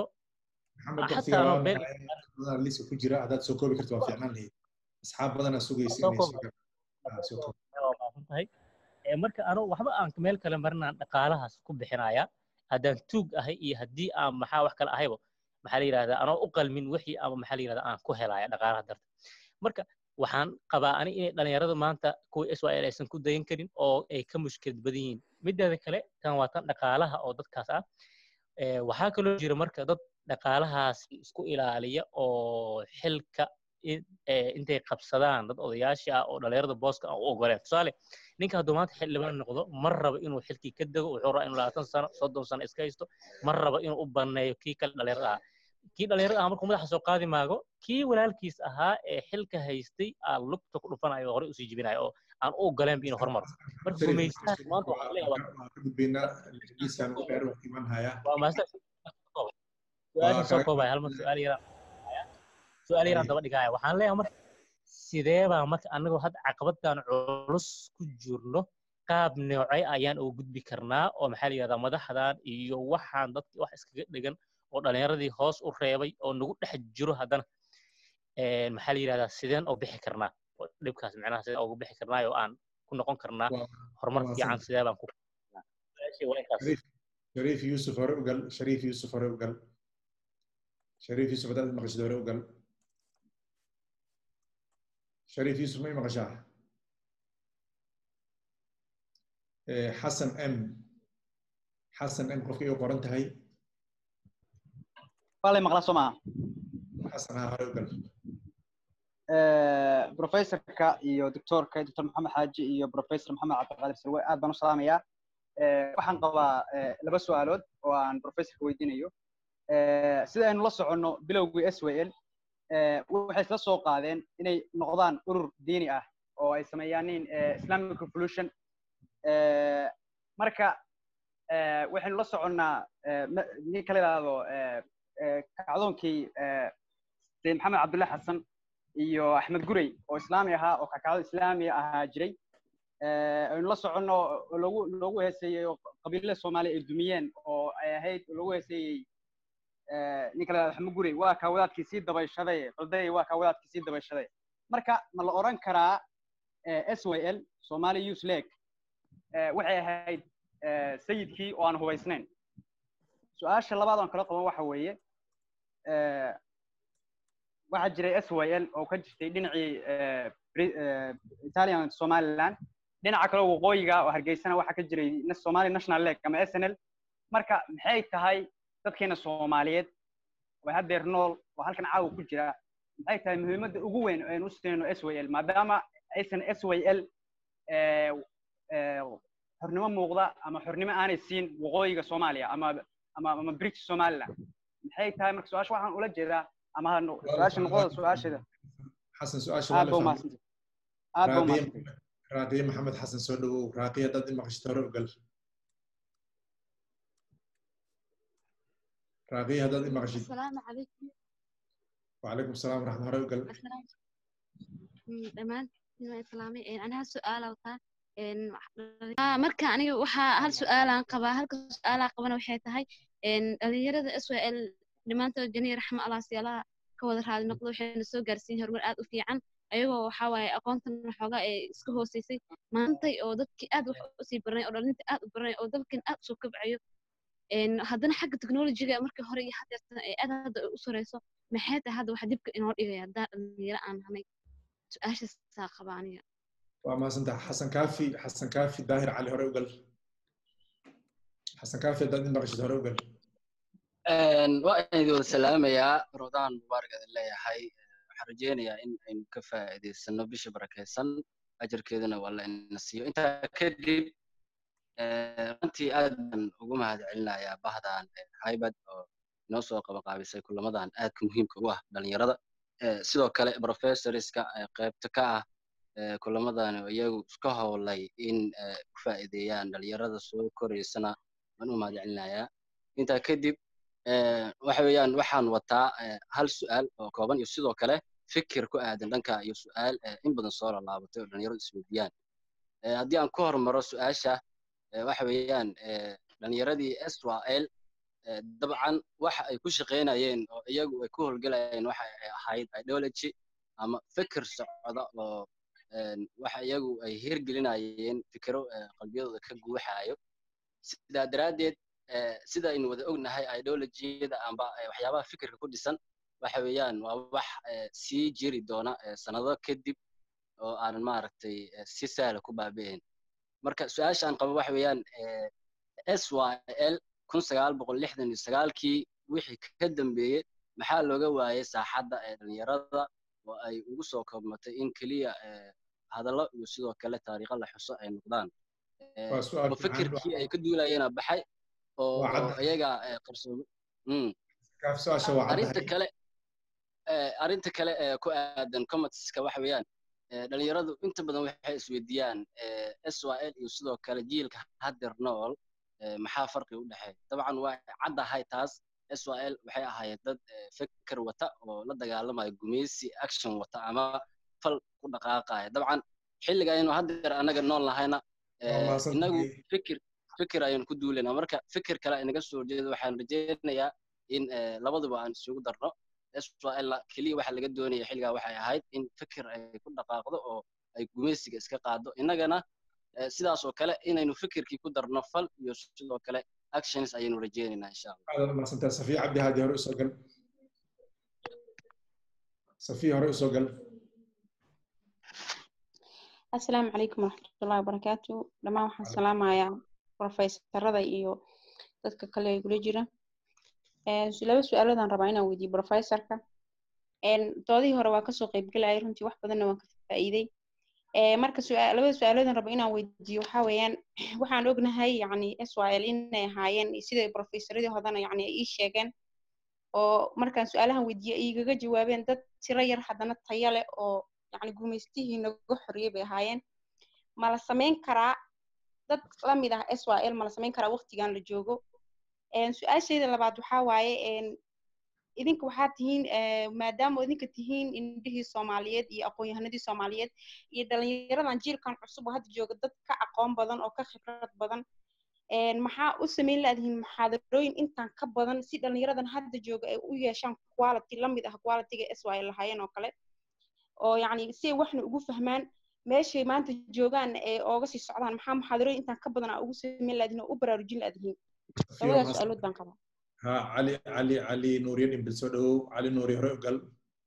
lisa ku jira haddaad soo koobi karto waa fiicnaan lahayd asxaab badana sugaysa tahay marka anu waxba aan meel kale marinaan dhaqaalahaas ku bixinayaa haddaan tuug ahay iyo haddii aan maxaa wax kale ahaybo maxaa la yidhahdaa anoo u qalmin wixii ama maxaa la yidhahdaa aan ku helaya dhaqaalaha darta marka waxaan qabaa ani inay dhalinyarada maanta kuwa israel aysan ku dayan karin oo ay ka mushkilad badan yihiin mideeda kale tan waa tan dhaqaalaha oo dadkaas ah waxaa kaloo jira marka dad dhaqaalahaas isku ilaaliya oo xilka in- eh, intay qabsadaan dad odayaashii ah oo dhalinyarada booska aan u ogoleen tusaale ninka hadduu maanta xildhibaan noqdo ma raba inuu xilkii ka dego wuxuu rabaa inuu labaatan sano soddon sano iska haysto ma raba inuu u baneeyo kii kale dhalinyarada ah kii dhalinyarada ah markuu madaxa soo qaadi maago kii walaalkiis ahaa ee xilka haystay aa lugta ku dhufanayo oo horey usii jibinayo oo aan u ogoleenba inuu hormaro marka Sharif, gumaystaas maanta waxaa laga yaabaa waan ka gudbaynaa liiskan u dheer waan iman hayaa waa mahadsan waa su-aasha soo kaga koobaya hal mar su-aal yaraan su-aal yaraan daba dhigaya waxaan leeyahay marka sidee baa marka anagoo hadda caqabaddan culus ku jirno qaab noocay ayaan uga gudbi karnaa oo maxaa la yidhahdaa madaxdan iyo waxaan dadki wax iskaga dhigan oo dhallinyaradii hoos u reebay oo nagu dhex jiro haddana een, maxaa la yidhahdaa sideen oo bixi karnaa oo dhibkaas micnaha sideen uga bixi karnaa oo aan ku noqon karnaa horumar waa fiican mahadsan sidee baan ku su-aashii waa intaas shariif shariif yuusuf hore ugal shariif yuusuf hore ugal shariif yuusuf haddaad maqashid hore ugal shariif yuusuf may maqashaa Eh, xasan m xasan m qofka igu qoran tahay waa lay maqlaa soo maaha xasan ha hore ugal professorka iyo doctorka doctor maxamed xaaji iyo professor maxamed cabdiqaadir salwe aad baan u salaamayaa Eh, waxaan qabaa eh, laba su-aalood oo aan professorka weydiinayo Eh, sida aynu la soconno bilowgii s w l waxay isla soo qaadeen inay noqdaan urur diini ah oo ay sameeyaaniin eh, islamic revolution Eh, marka eh, waxaynu la soconnaa eh, ma- ninka la yidhaahdo eh, eh, kacdoonkii eh, sayid maxamed cabdullahi xasan iyo axmed gurey oo islaami ahaa oo kakacdo islaami ahaa jiray Eh, aynu la soconno oo loogu loogu heeseeyey oo qabiilada soomaaliya ay dumiyeen oo ay ahayd oo loogu heeseeyey eh, ninka la yidhahdo axmed gurey waa kaa wadaadkii sii dabayshaday qalday waa kaa wadaadkii sii dabayshaday marka ma la odhan karaa s y l somali youth league eh, waxay ahayd eh, sayidkii oo aan hubaysnayn su-aasha labaad aan kala qaban waxa weeye eh, waxaa jiray s y l oo ka jirtay dhinacii eh, Bri- eh, italian somaliland dhinaca kale waqooyiga oo hargeysana waxaa ka jiray na- somali national league ama s n l marka maxay tahay dadkeena soomaaliyeed oo haddeer nool oo halkan caawa ku jira maxay tahay muhiimadda ugu weyn oo aynu u siinayno s y l maadaama aysan s y l eh, eh, xornimo muuqda ama xornimo aanay siin waqooyiga soomaaliya ama ama ama british somaliland maxay tahay marka su-aasha waxaan ula jeedaa ama ha no- su-aasha noqoda su-aasheeda xasan su-aasha waa aad la ba fahmay umahadsantay aad ba raaqiye umahadsantay raaqiye maxamed xasan soo dhawow raaqiye haddaad i maqashid hore ugal raaqiye haddaad i maqashid السلام عليكم وعليكم السلام ورحمة الله وقال السلام dhammaan islaami aniga hal su-aala wataa Ah, marka aniga waxaa hal su-aalaan qabaa halka su-aalaa qabana waxay tahay dhalinyarada s w l dhammaantood janiya raxma allah siyaalaha ka wada raali noqdo waxayna soo gaarsiin horumar aad u fiican ayagoo waxaa waaye aqoontan waxoogaa ee iska hooseysay maantay oo dadkii aad wax usii baranay oo dhalinta aad u baranay oo dalkan aad usoo kabcayo een, haddana xagga technologiga markii hore iyo hadeertan ee aad hadda u sareyso maxay tahay hadda waxa dibka inoo dhigaya haddaa dhalinyaro aan hanay su-aashaasaa qaba aniga وما سنت حسن كافي حسن كافي داهر علي هره وقال حسن كافي داد مقشد هره وقال waa idin wada salaamayaa rodaan mubaarak idin leeyahay waxaan rajeynayaa in aynu ka faa'iidaysano bisha barakaysan ajarkeeduna waa la ina siiyo intaa kadib runtii aad baan ugu mahad celinayaa bahdan haybad oo inoo soo qabanqaabisay kulamadan aadka muhiimka u ah dhalinyarada Eh, sidoo kale professorska eh, qaybta ka ah eh, kulamadan oo iyagu iska howlay in eh, u faa'iideeyaan dhalinyarada soo koreysana waan u mahad celinayaa intaa kadib eh, waxa weeyaan waxaan wataa eh, hal su'aal oo kooban iyo sidoo kale fikir ku aadan dhanka iyo su'aal eh, in badan soo laalaabatay oo dhalinyaradu isweydiiyaan Eh, haddii aan ku hormaro su'aasha eh, waxa weeyaan eh, dhalinyaradii Israel eh, dabcan waxa ay ku shaqaynayeen oo iyagu ay ku howlgalayeen waxa ay ahayd ideology ama fikir socda oo een, waxa iyagu ay hirgelinayeen fikiro eh, qalbiyadooda ka guuxayo sidaa daraaddeed eh, sida aynu wada ognahay ideologiyada amba eh, waxyaabaha fikirka ku dhisan waxa weeyaan waa wax eh, sii jiri doona eh, sanado kadib oo aan maaragtay eh, si sahla ku baabi'ayn marka su-aasha aan qabo waxa weeyaan eh, syl kun sagaal boqol lixdan iyo sagaalkii wixii ka dambeeyey maxaa looga waayey saaxadda ee dhalinyarada oo ay ugu soo koobmatay in keliya hadallo iyo sidoo kale taariikho la xuso ay noqdaan waa su'aal oo fiican fikirkii ay ka duulayeenaa baxay oo waa oo cadda iyaga qarsoomay Mm. kaaf su-aasha waa arrinta caddahay kale eh, arrinta kale ee ku aadan commentska waxa weeyaan eh, dhalinyaradu inta badan waxay isweydiiyaan eh, SYL iyo sidoo kale jiilka haddeer nool eh, maxaa farqi u dhexeeya dabcan waa caddahay taas SYL waxay ahaayeen dad eh, fikir wata oo la dagaalamaya gumeysi action wata ama fal ku dhaqaaqaya dabcan xilliga aynu haddeer annaga nool nahayna waa eh, mahadsan inagu tahay fikir fikir ayaan ku duulaynaa marka fikir kale inaga soo horjeeda waxaan rajaynayaa in eh, labaduba aan isugu darno SYL keliya waxa laga doonaya xilligaa waxay ahayd in fikir ay ku dhaqaaqdo oo ay gumeysiga iska qaado innagana eh, sidaas oo kale inaynu fikirkii ku darno fal iyo sidoo kale actions ayaynu rajaynaynaa insha allah aad u mahadsantahay safiya cabdi haadi hore usoo gal safiya hore usoo gal asalaamu calaykum waraxmatullahi wabarakaatu dhammaan waxaan salaamayaa profesorada iyo dadka kale ee gula jira Eh, su- laba su-aaloodaan rabaa inaan weydiiyo profesorka doodihii hore waa kasoo qeybgalayay runtii wax badanna waan ka faa'iiday Eh, marka suaa- labada su-aaloodaan raba inaan weydiiyo waxaa weeyaan waxaan ognahay yacni SYL inay ahaayeen sida profesoradii hodana yacni ay ii sheegeen oo markaan su-aalahan weydiiyey ay igaga jawaabeen dad tiro yar haddana tayo leh oo yacni gumaystihii naga xorriyey bay ahaayeen ma la samayn karaa dad la mid ah SYL ma la samayn karaa waqtigan la joogo Een, su-aashayda labaad waxaa waaye een, idinka waxaa tihiin eh, maadaama idinka tihiin indhihii soomaaliyeed iyo aqoon-yahanadii soomaaliyeed iyo dhalinyaradan jiilkan cusub oo hadda jooga dad ka aqoon badan oo ka khibrad badan Een, maxaa u samayn laadihiin muxaadarooyin intaan ka badan si dhalinyaradan hadda jooga ay u yeeshaan quality la mid ah qualityga SYL lahaayeen oo kale oo yacni si ay waxna ugu fahmaan meeshay maanta joogaan ee ooga sii socdaan maxaa muxaadarooyin intaan ka badan aa ugu samayn laadihiin oo u baraarujin laadihiin safiya waa labadaas mahadsan su-aalood baan qabaa ha cali cali cali nuuriye dhimbil soo dhawow cali nuuriye hore u gal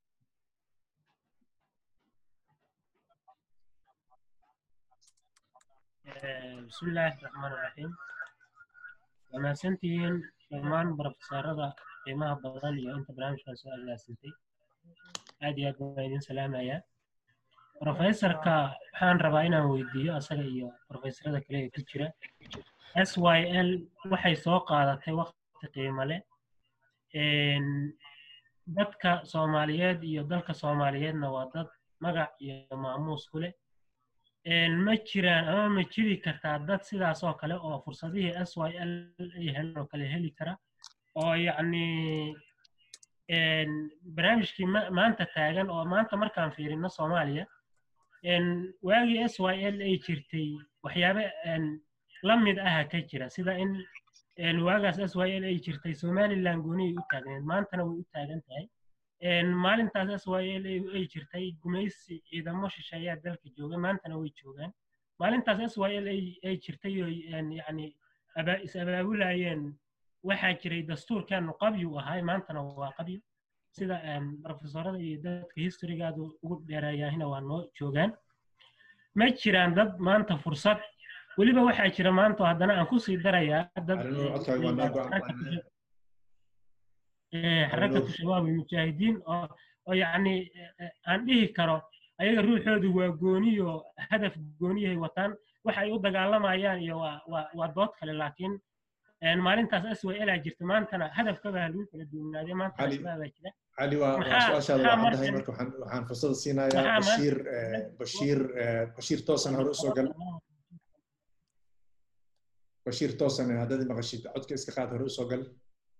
بسم الله الرحمن الرحيم wanaagsantihiin dhammaan barofesaarada qiimaha badan iyo inta barnaamijkan soo agaasintay aad iyo aad baan idin salaamayaa profesorka waxaan rabaa inaan weydiiyo asaga iyo profesorada kale ee ku jira s y l waxay soo qaadatay waqti qiimo leh Een, dadka soomaaliyeed iyo dalka soomaaliyeedna waa dad magac iyo maamuus ku leh Een, ma jiraan ama ma jiri kartaa dad sidaas oo kale oo fursadihii s y l ay heleen oo kale heli kara oo yacni een, barnaamijkii ma- maanta taagan oo maanta markaan fiirino soomaaliya een, waagii s y l ay jirtay waxyaabo een, la mid aha ka jira sida in een, waagaas s y l ay jirtay somaliland gooniyay u taagneed maantana way u taagan tahay Een, maalintaas s y l ay jirtay gumaysi ciidamo shisheeyaa dalka jooga maantana way joogaan maalintaas s y l ay jirtay oo een, yacni aba- is abaabulayeen waxaa jiray dastuurkeenu qabyu ahay maantana waa qabyu sida een, profesorada iyo dadka historygaadu ugu dheereeyaahina waa noo joogaan ma jiraan dad maanta fursad weliba waxaa jira maanta oo haddana aan kusii darayaa dad cali nuur codkaaga waa noo go-an eh, cali xarakatu nuur shabaab almujaahidiin oo oo yacni eh, eh, aan dhihi karo ayaga ruuxoodu waa gooniyo hadaf gooniyahay wataan waxa ay u dagaalamayaan iyo waa waa waa dood kale laakiin een, maalintaas s y l aa jirta maantana hadafkaba ha lagu kala duwanaaday maanta cali shabaabaa jira cali waa waa maxaa su-aashaada maxaa waa caddahay markan marka waxaan waxaan fursada siinayaa maxaa maanta bashiir eh, bashiir eh, bashiir toosan hore usoo gal bashiir toosan haddaad i maqashid codka iska qaad hore usoo gal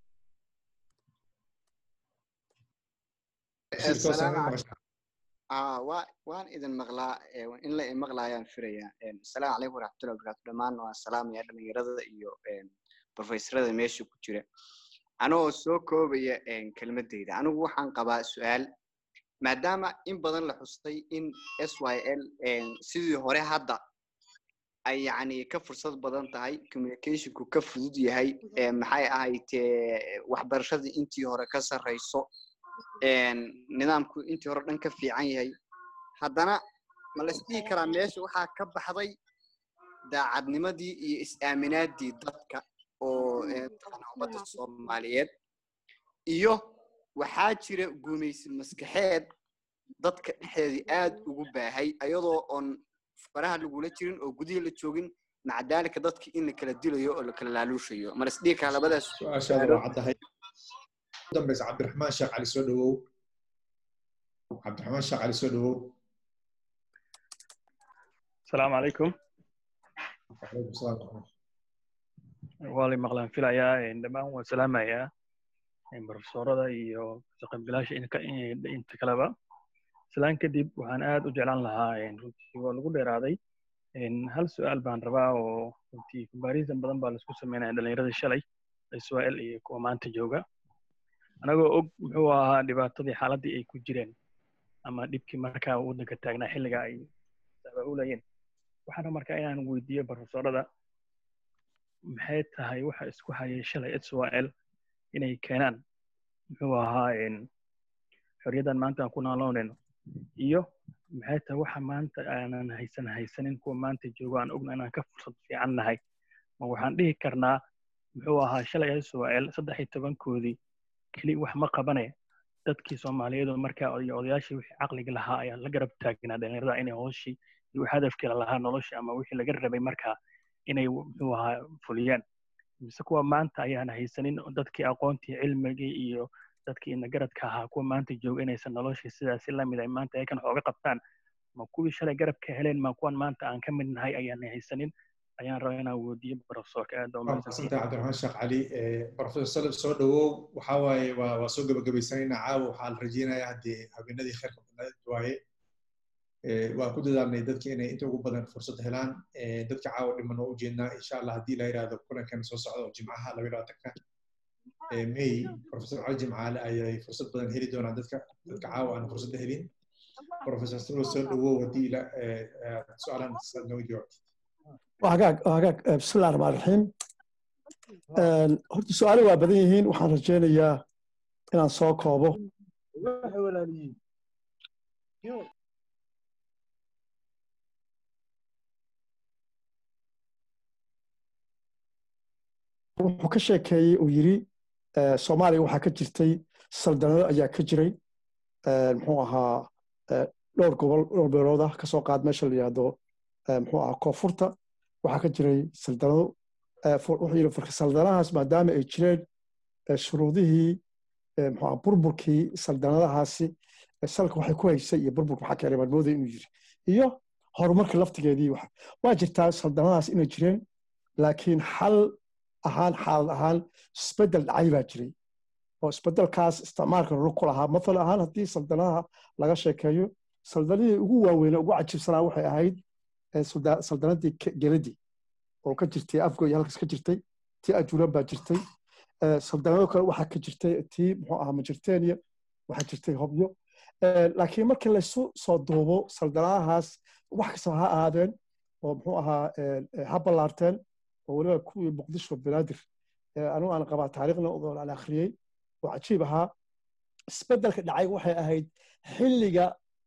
bashiir toosan السلام ma عليكم maqashid آه وا- وان إذن مغلا إيه، إن لا مغلا يان فريا إن السلام عليكم ورحمة الله وبركاته دمان والسلام يا دمان يرد إيو إن بروفيسور ميشو كتير أنا سو كوبية إن كلمة ديدا أنا وحن قبا سؤال ما دام إن بدن لحصتي إن اس واي ال إن سيدي هوري هدا ay yacni ka fursad badan tahay communicationku ka fudud yahay ee maxay ahayd ee, waxbarashadii intii hore ka sarreyso een, nidaamku intii hore dhan ka fiican yahay haddana ma la isdhihi karaa meesha waxaa ka baxday daacadnimadii iyo is-aaminaadii dadka oo ee, taqaana ummadda soomaaliyeed iyo waxaa jira gumaysi maskaxeed dadka dhexdeedii aad ugu baahay ayadoo oon faraha lagula jirin oo gudihii la joogin maca daalika dadka in la kala dilayo oo la kala laaluushayo mar isdhiikaa labadaas su-aashaada waa caddahay ugu dambeysa cabdiraxmaan sheekh cali soo dhawow cabdiraxmaan sheekh cali soo dhawow السلام عليكم وعليكم السلام ورحمة waa lay maqlaan filayaa dhammaan waan salaamayaa barofesorada iyo shaqabilaasha inta kaleba islaan kadib waxaan aad u jeclaan lahaa runtii waa lagu dheeraaday hal su-aal baan rabaa oo runtii comparison badan baa laisku sameynaya dhalinyarada shalay israel iyo kuwa maanta jooga anagoo og muxuu ahaa dhibaatadii xaaladii ay ku jireen ama dhibkii markaa waddanka taagnaa xilliga ay sabaulayeen waxaana markaa inaan weydiiyo barofesorada maxay tahay waxa isku hayay shalay israel inay keenaan muxuu ahaa xorriyaddan maanta aan ku nooloonayno iyo maxay tahay waxa maanta aanan haysan haysanin kuwa maanta joogo aan ogna inaan ka fursad fiican nahay ma waxaan dhihi karnaa muxuu ahaa shalay israel saddex iyo tobankoodii keli wax ma qabane dadkii soomaaliyeed oo markaa iyo odayaashii wixii caqliga lahaa ayaa la garab taagnaa dhalinyarada inay hooshii iyo hadafkii lahaa nolosha ama wixii laga rabay markaa inay muxuu ahaa fuliyaan mise kuwa maanta ayaan haysanin dadkii aqoontii cilmigii iyo dadkii inagaradka ahaa kuwa maanta jooga inaysan noloshii sidaasi lamid ay maanta ayakan xooga qabtaan ma kuwii shalay garabka heleen ma kuwan maanta aan ka mid nahay ayaan haysanin ayaan rabaa inaan weydiiyo profesorka aad baa mahadsantahay cabdiraxmaan sheekh cali profesor salib soo dhawow waxaa waaye waa waa soo gabagabaysanaynaa caawa waxaa la rajeynayaa haddii habeenadii khayrka badnayd waaye waan ku dadaalnay dadka inay inta ugu badan fursad helaan dadka caawa dhiman oo ujeednaa insha allah haddii la yidhaahdo kulankan soo socda oo jimcaha laba labaatanka may profesor cali jimcaale ayay fursad badan heli doonaan dadka dadka caawa aan fursadda helin profesor salo soo dhawow haddii ila su-aalan noo jawaabtid hagaag hagaag bismillahi raxmaan raxiim horta su-aalo waa badan yihiin waxaan rajeynayaa inaan soo koobo wuxuu ka sheekeeyey uu yiri soomaaliya waxaa ka jirtay saldanado ayaa ka jiray muxuu ahaa dhowr gobol dhowr beelood ah kasoo qaad meesha la yidhaahdo muxuu ahaa koonfurta waxaa ka jiray saldanado wuxuu yidhi farka saldanahaas maadaama ay jireen shuruudihii muxuu ahaa burburkii saldanadahaasi salka waxay ku haysay iyo burburka maxaa keenay baan moodaya inuu yiri iyo horumarka laftigeedii waa jirtaa saldanadahaas inay jireen laakiin xal ahaan xaalad ahaan isbeddel dhacay baa jiray oo isbeddelkaas isticmaalka rur ku lahaa mathal ahaan haddii saldanaha laga sheekeeyo saldanadii ugu waaweyne ugu cajibsanaa waxay ahayd saldanadii geladi oo ka jirtay afgoy halkaas ka jirtay tii ajuuran baa jirtay saldanado kale waxaa ka jirtay tii muxuu ahaa majirtenia waxaa jirtay hobyo laakiin markii laysu soo duubo saldanadahaas wax kastaba ha ahaadeen oo muxuu ahaa ha ballaarteen oo weliba kuwii muqdisho banaadir anigu aan qabaa taariikhna oo aan akhriyey oo cajiib ahaa isbeddelka dhacay waxay ahayd xilliga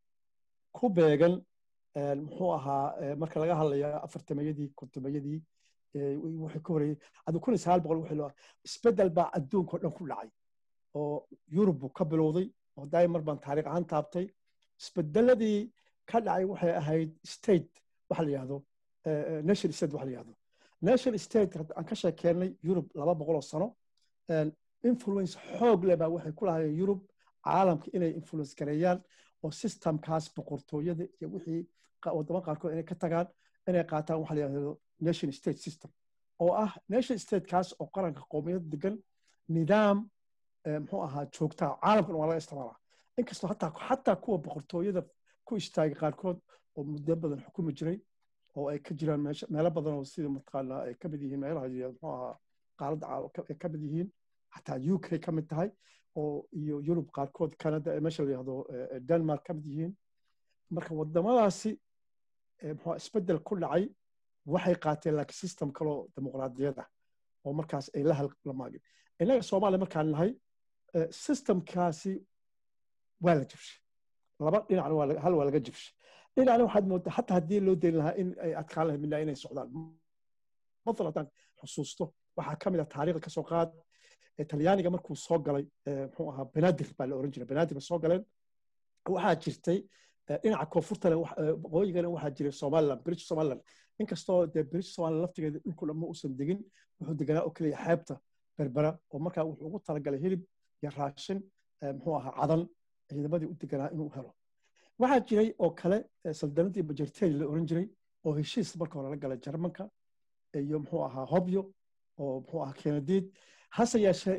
ku beegan muxuu ahaa marka laga hadlayo afartamayadii kontomayadii wixii ka horeeyey adu kun iyo sagaal boqol wixii loo isbeddel baa adduunka oo dhan ku dhacay oo yurub buu ka bilowday oo daimar baan taariikh ahaan taabtay isbeddeladii ka dhacay waxay ahayd state waxa la yidhahdo nation state waxa la yidhahdo nation state aan ka sheekeennay yurub laba boqol oo sano influence xoog leh baa waxay ku lahaayeen yurub caalamka inay influence gareeyaan oo systemkaas boqortooyada iyo wixii wadamo qaarkood inay ka tagaan inay qaataan waxa la yidhahdo nation state system oo ah nation statekaas oo qaranka qowmiyad degan nidaam muxuu ahaa joogtaa caalamkan waa laga isticmaalaa inkastoo hataa xataa kuwa boqortooyada ku istaagay qaarkood oo muddo badan xukumi jiray oo ay ka jiraan meelo badan oo sida mataqaanaa ay ka mid yihiin meelaha muxuu ahaa qaaradda ay ka mid yihiin xataa u k ka mid tahay oo iyo yurub qaarkood canada meesha la yihahdo denmark ka mid yihiin marka wadamadaasi muxuu isbeddel ku dhacay waxay qaateen laakiin system kaloo dimuqraadiyad ah oo markaas ay la halamaagin innaga soomaaliya markaan nahay systemkaasi waa la jibshay laba dhinacna hal waa laga jibshay dhinacna waxaad moodaa hataa haddii loo dayn lahaa in ay adkaan lahayd midna inay socdaan mathal haddaan xusuusto waxaa ka mid ah taariikhda kasoo qaad talyaaniga markuu soo galay muxuu ahaa banaadir baa la oran jiray banaadir bay soo galeen waxaa jirtay dhinaca koonfurtana waqooyigana waxaa jiray somaliland british somaliland inkastoo dee british somaliland laftigeeda dhulku dhamma uusan degin wuxuu deganaa oo keliya xeebta berbera oo markaa wuxuu ugu talagalay hilib iyo raashin muxuu ahaa cadan ciidamadii u deganaa inuu helo waxaa jiray oo kale saldanadii bajerteri la oran jiray oo heshiis marka hore la galay jarmanka iyo muxuu ahaa hobyo oo muxuu ahaa kenadiid hase yeeshee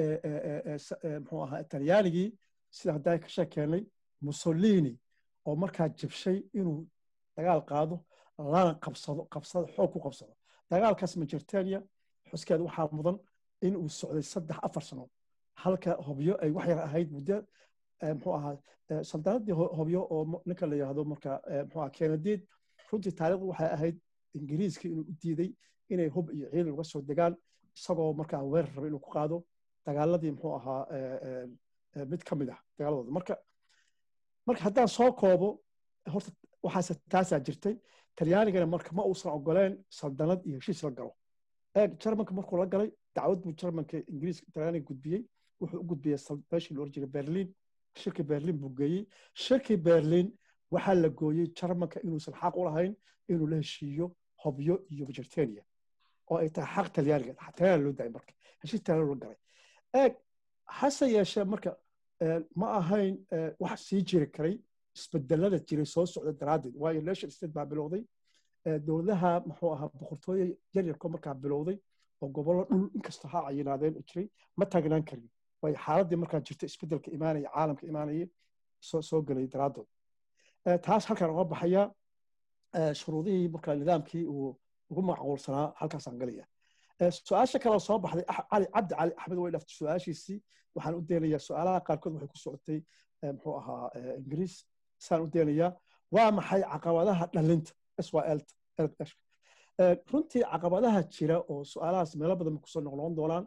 muxuu ahaa talyaanigii sida haddaa ka sheekeenay mussolini oo markaa jabshay inuu dagaal qaado lana qabsado qabsado xoog ku qabsado dagaalkaas majertenia xuskeed waxaa mudan in uu socday saddex afar sano halka hobyo ay wax yar ahayd muddo muxuu ahaa saldanadii hobyo oo ninka la yidhaahdo marka muxuu ahaa kenadiid runtii taariikhdu waxay ahayd ingiriiska inuu u diiday inay hub iyo ciidan uga soo degaan isagoo markaa weerar raba inuu ku qaado dagaaladii muxuu ahaa mid ka mid ah dagaaladooda marka marka haddaan soo koobo horta waxaase taasaa jirtay talyaanigana marka ma uusan ogoleen saldanad iyo heshiis la galo eeg jarmanka markuu la galay dacwad buu jarmanka ingiriiska talyaaniga gudbiyey wuxuu u gudbiyey meeshii la oran jiray berlin shirki berlin buu geeyey shirki berlin waxaa la gooyey jarmanka inuusan xaq u lahayn inuu la heshiiyo hobyo iyo majertenia oo ay tahay xaq talyaaniga talyaaniga loo daayay marka heshiis talyaaniga la galay eeg hase yeeshee marka ma ahayn wax sii jiri karay isbedelada jiray soo socda daraaddeed waayo nation state baa bilowday dowladaha muxuu ahaa boqortooye yaryarko markaa bilowday oo gobollo dhul inkastoo ha cayinaadeen jiray ma taagnaan karin waayo xaaladdii markaa jirta isbedelka imaanaya caalamka imaanaya soo soo gelay daraaddood taas halkaan uga baxaya shuruudihii markaa nidaamkii uu ugu macquulsanaa halkaasaan galaya su-aasha kale soo baxday cali cabdi cali axmed way dhaftay su-aashiisii waxaan u deenayaa su-aalaha qaarkood waxay ku socotay muxuu ahaa ingiriis saan u deenayaa waa maxay caqabadaha dhalinta syl runtii caqabadaha jira oo su-aalahaas meelo badan kusoo noqnoqon doonaan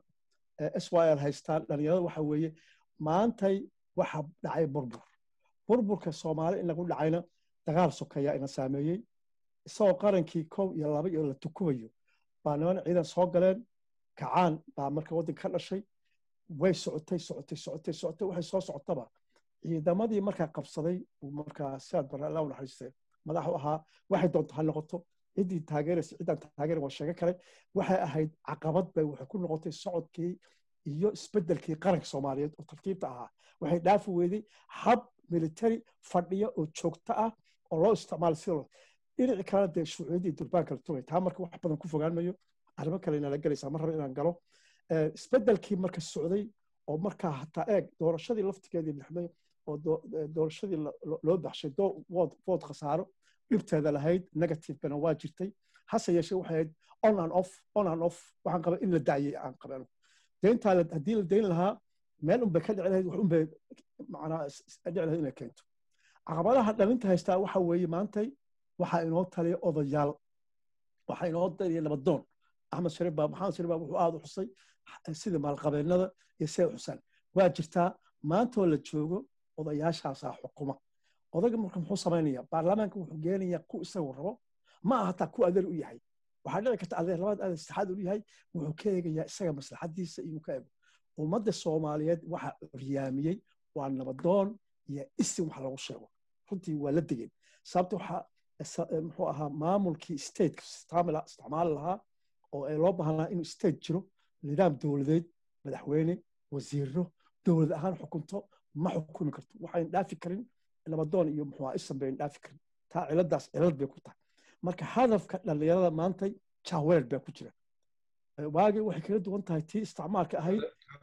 syl haystaan dhalinyarada waxa weeye maantay waxa dhacay burbur burburka soomaali in lagu dhacayna dagaal sokeeya ina saameeyey isagoo qarankii kow iyo laba iyo la tukumayo baa niman ciidan soo galeen kacaan baa marka waddanka ka dhashay way socotay socotay socotay socotay waxay soo socotaba ciidamadii markaa qabsaday markaa sidaad bara allah u naxariistay madaxu ahaa waxay doonto ha noqoto ciddii taageeraysa ciddaan taageerin waa sheego kale waxay ahayd caqabad bay waxay ku noqotay socodkii iyo isbeddelkii qaranka soomaaliyeed oo tartiibta ahaa waxay dhaafi weyday hab military fadhiya oo joogto ah oo loo isticmaalo sida dhinaci kalena dee shucuuciyadii durbaan kala tugay taa marka wax badan ku fogaan mayo arrimo kale inala gelaysaa mar raba inaan galo isbeddelkii marka socday oo markaa hataa eeg doorashadii laftigeedii lixday oo doorashadii loo baxshay vood khasaaro dhibteeda lahayd negativebana waa jirtay hase yeeshee waxay ahayd on and off on and off waxaan qaba in la daayay aan qabano deyntaa haddii la dayn lahaa meel unbay ka dhici lahayd wax unbay macnaa dhici lahayd inay keento caqabadaha dhalinta haystaa waxa weeye maantay waxaa inoo taliya odayaal waxaa inoo taliya nabadoon axmed shariif baa maxamed shariif baa wuxuu aada u xusay sida maalqabeennada iyo siday xusaan waa jirtaa maantoo la joogo odayaashaasaa xukuma odayga marka muxuu samaynayaa baarlamaanka wuxuu geenayaa ku isagu rabo ma aha hataa ku adeer u yahay waxaa dhici karta adeer labaad adeer saddexaad u yahay wuxuu ka eegayaa isaga maslaxadiisa inuu ka ego ummadda soomaaliyeed waxa curyaamiyey waa nabadoon iyo isin wax lagu sheego runtii waa la degeen sababta waxaa muxuu ahaa maamulkii stateka isticmaali lahaa oo ay loo baahnaa inuu state jiro nidaam dowladeed madaxweyne wasiiro dowlad ahaan xukunto ma xukumi karto waxayn dhaafi karin nabadoon iyo muxuu isan bayn dhaafi karin taa ciladaas cilad bay ku tahay marka hadafka dhallinyarada maantay jahweer baa ku jira waagii waxay kaga duwan tahay tii isticmaalka ahayd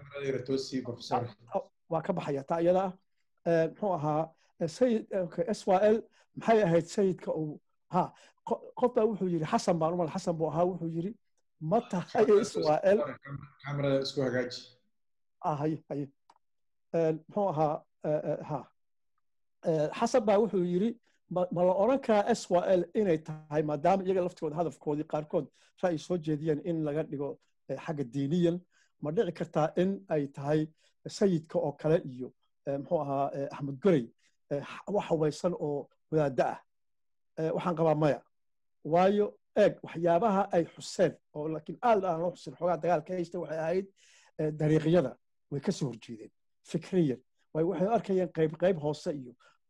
waa ka baxaya taa iyada ah muxuu ahaa sayid syl maxay ahayd sayidka uu ha qof baa wuxuu yidhi xasan baan umal xasan buu ahaa wuxuu yidhi ma tahay syl isku hagaaji haye haye muxuu ahaa ha xasan baa wuxuu yidhi ma la odhan karaa syl inay tahay maadaama iyaga laftooda hadafkoodii qaarkood ra'yi soo jeediyeen in laga dhigo xagga diiniyan ma dhici kartaa in ay tahay sayidka oo kale iyo muxuu ahaa axmed gorey wax hawaysan oo wadaadda ah waxaan qabaa maya waayo eeg waxyaabaha ay xuseen oo laakiin aad aan loo xusin xoogaa dagaalka haysta waxay ahayd dariiqyada way ka soo horjeedeen fikriyan waayo waxay arkayeen qayb qayb hoose iyo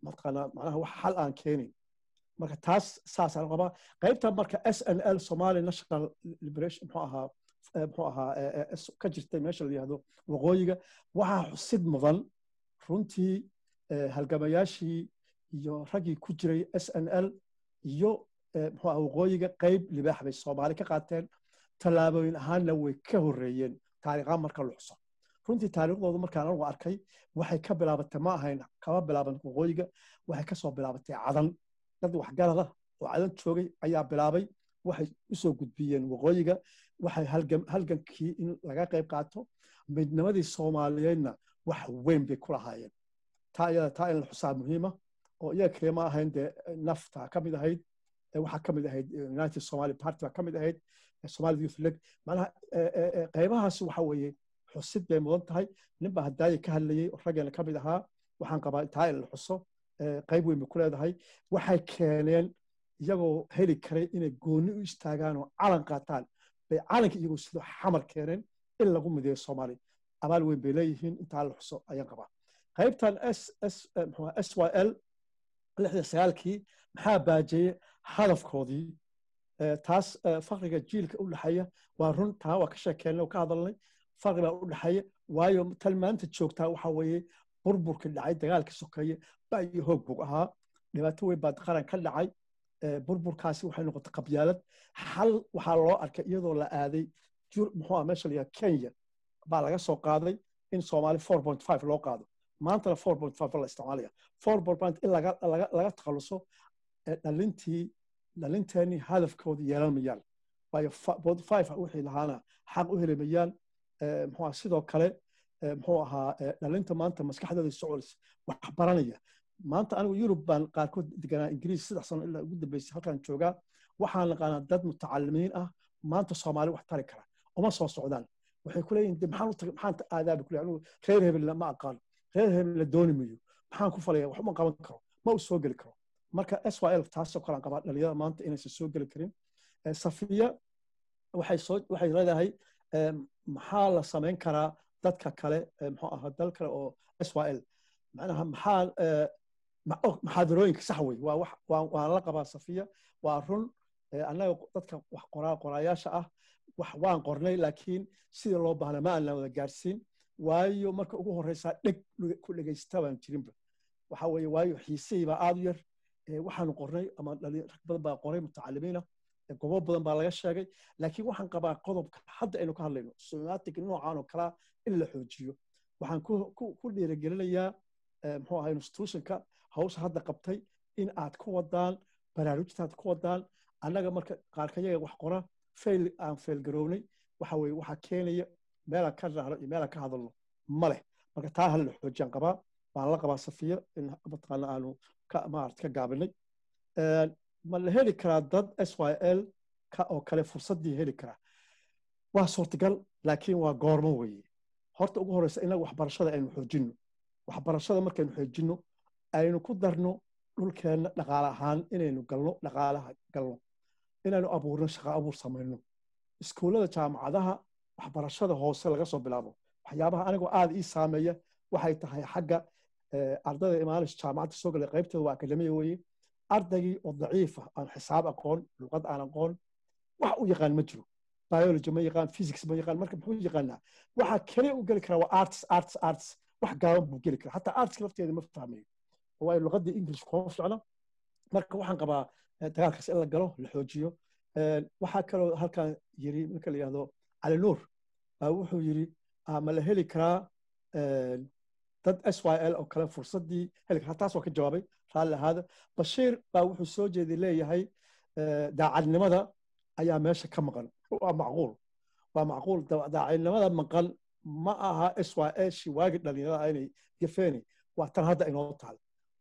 mataqaanaa macnaha wax xal aan keenin marka taas saasaan qabaa qaybta marka s n l somali national liberation muxuu ahaa muxuu ahaa ka jirtay meesha la yihahdo waqooyiga waxaa xusid mudan runtii halgamayaashii iyo raggii ku jiray s n l iyo muxuu ahaa waqooyiga qayb libaax bay soomaali ka qaateen tallaabooyin ahaanna way ka horreeyeen taariikhaan marka la xuso runtii taariikhdoodu markaan anigu arkay waxay ka bilaabatay ma ahayn kama bilaaban waqooyiga waxay kasoo bilaabatay cadan dad waxgarada oo cadan joogay ayaa bilaabay waxay usoo gudbiyeen waqooyiga waxay halgankii in laga qayb qaato midnimadii soomaaliyeedna wax weyn bay ku lahaayeen taa iyada taa in la xusaa muhiima oo iyaga kaliya ma ahayn dee nafta ka mid ahayd waxaa ka mid ahayd united somali party baa ka mid ahayd somali youth league macnaha qaybahaas waxa weeye xusid bay mudan tahay ninbaa hadaaye ka hadlayey oo raggeena ka mid ahaa waxaan qabaa taa in la xuso qayb weyn bay ku leedahay waxay keeneen iyagoo heli karay inay gooni u istaagaan oo calan qaataan bay calanka iyagoo sidoo xamar keeneen in lagu mideeyo soomaali abaal weyn bay leeyihiin intaa la xuso ayaan qabaa qaybtan s s s y l lixda sagaalkii maxaa baajiyey hadafkoodii taas fakriga jiilka u dhexeeya waa run taa waa ka sheekeennay oo ka hadalnay fakri baa u dhexeeya waayo tan maanta joogtaa waxa weeye burburkii dhacay dagaalka sokeeye ba iyo hoog bug ahaa dhibaato weyn baa qaran ka dhacay burburkaasi waxay noqotay qabyaalad xal waxaa loo arkay iyadoo la aaday muxuu meesha layaha kenya baa laga soo qaaday in soomaali four point five loo qaado maantana four point five la isticmaalaya four point in laga laga takhaluso dhalintii dhalinteenii hadafkoodii yeelan mayaan waayo bod five wixii lahaana xaq u heli mayaan muxuu sidoo kale muxuu ahaa dhalinta maanta maskaxdooda socolis wax baranaya maanta anigu yurub baan qaarkood deganaa ingiriis saddex sano ilaa ugu dambeysay halkaan joogaa waxaan naqaanaa dad mutacalimiin ah maanta soomaali wax tari kara uma soo socdaan waxay ku leeyihin de maxaan u tagay maxaan aadaabi ku leeyahay reer hebel ma aqaan reer hebel la dooni mayo maxaan ku falaya wax uma qaban karo ma u soo geli karo marka s y l taasoo kale aan qabaa dhalinyarada maanta inaysan soo geli karin safiya waxay soo waxay leedahay maxaa la samayn karaa dadka kale muxuu ahaa dal kale oo s y l macnaha maxaa maxaadarooyinka sax wey waa wax waan la qabaa safiya waa run annaga dadka wax qoraa qoraayaasha ah wax waan qornay laakiin sidii loo baahna ma aanan wada gaarsiin waayo marka ugu horeysaa dheg ku dhegaysta baan jirinba waxa weeye waayo xiisihii baa aad u yar waxaanu qornay ama rag badan baa qoray mutacalimiina gobo badan baa laga sheegay laakiin waxaan qabaa qodobka hadda aynu ka hadlayno somatic noocan oo kalaa in la xoojiyo waxaan ku dhiirigelinayaa muxuu ahaa institutionka hawsha hadda qabtay in aad ku wadaan baraarujtaad ku wadaan annaga marka qaarkayaga wax qora fail aan fail garownay waxa weye waxaa keenaya meelaan ka raahno iyo meelaan ka hadalno ma leh marka taa hal la xoojiyaan qabaa waan la qabaa safiya in mataqaana aanu ka maarata ka gaabinay ma la heli karaa dad s y l ka oo kale fursaddii heli karaa waa suurtagal laakiin waa goormo weeye horta ugu horeysa inaga waxbarashada aynu xoojinno waxbarashada markaynu xoojinno aynu ku darno dhulkeenna dhaqaale ahaan inaynu galno dhaqaalaha galno inaynu abuurno shaqo abuur samayno iskuullada jaamacadaha waxbarashada hoose laga soo bilaabo waxyaabaha anigoo aad ii saameeya waxay tahay xagga ardayda imaanish jaamacadda soo galay qaybteeda waa akademiya weeye ardaygii oo daciifa aan xisaab aqoon luqad aan aqoon wax u yaqaan ma jiro biology ma yaqaan physics ma yaqaan marka muxuu yaqaanaa waxa kaliya u geli karaa waa arts arts arts wax gaaban buu geli karaa hataa artska lafteeda ma fahmayo waayo luqadii english kuma ficna marka waxaan qabaa dagaalkaas in la galo la xoojiyo waxaa kaloo halkan yiri marka la yihahdo cali nuur baa wuxuu yiri ma la heli karaa dad s y l oo kale fursaddii heli karaa taas waa ka jawaabay raalli ahaada bashiir baa wuxuu soo jeeday leeyahay daacadnimada ayaa meesha ka maqan waa macquul waa macquul daacadnimada maqan ma aha s y l shi waagi dhalinyarada inay gafeeni waa tan hadda inoo taal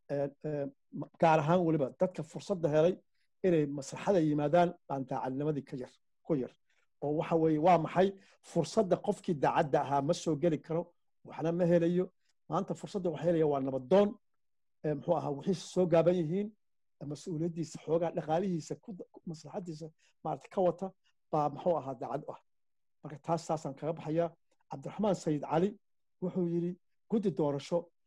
gaar ahaan weliba dadka fursadda helay inay maslaxada yimaadaan baan daacadnimadii ka yar ku yar oo waxa weeye waa maxay fursadda qofkii daacadda ahaa ma soo geli karo waxna ma helayo maanta fursadda waxa helaya waa nabadoon muxuu ahaa wixiisa soo gaaban yihiin mas-uuliyaddiisa xoogaa dhaqaalihiisa maslaxadiisa maarata ka wata baa muxuu ahaa daacad u ah marka taas taasaan kaga baxayaa cabdiraxmaan sayid cali wuxuu yidhi guddi doorasho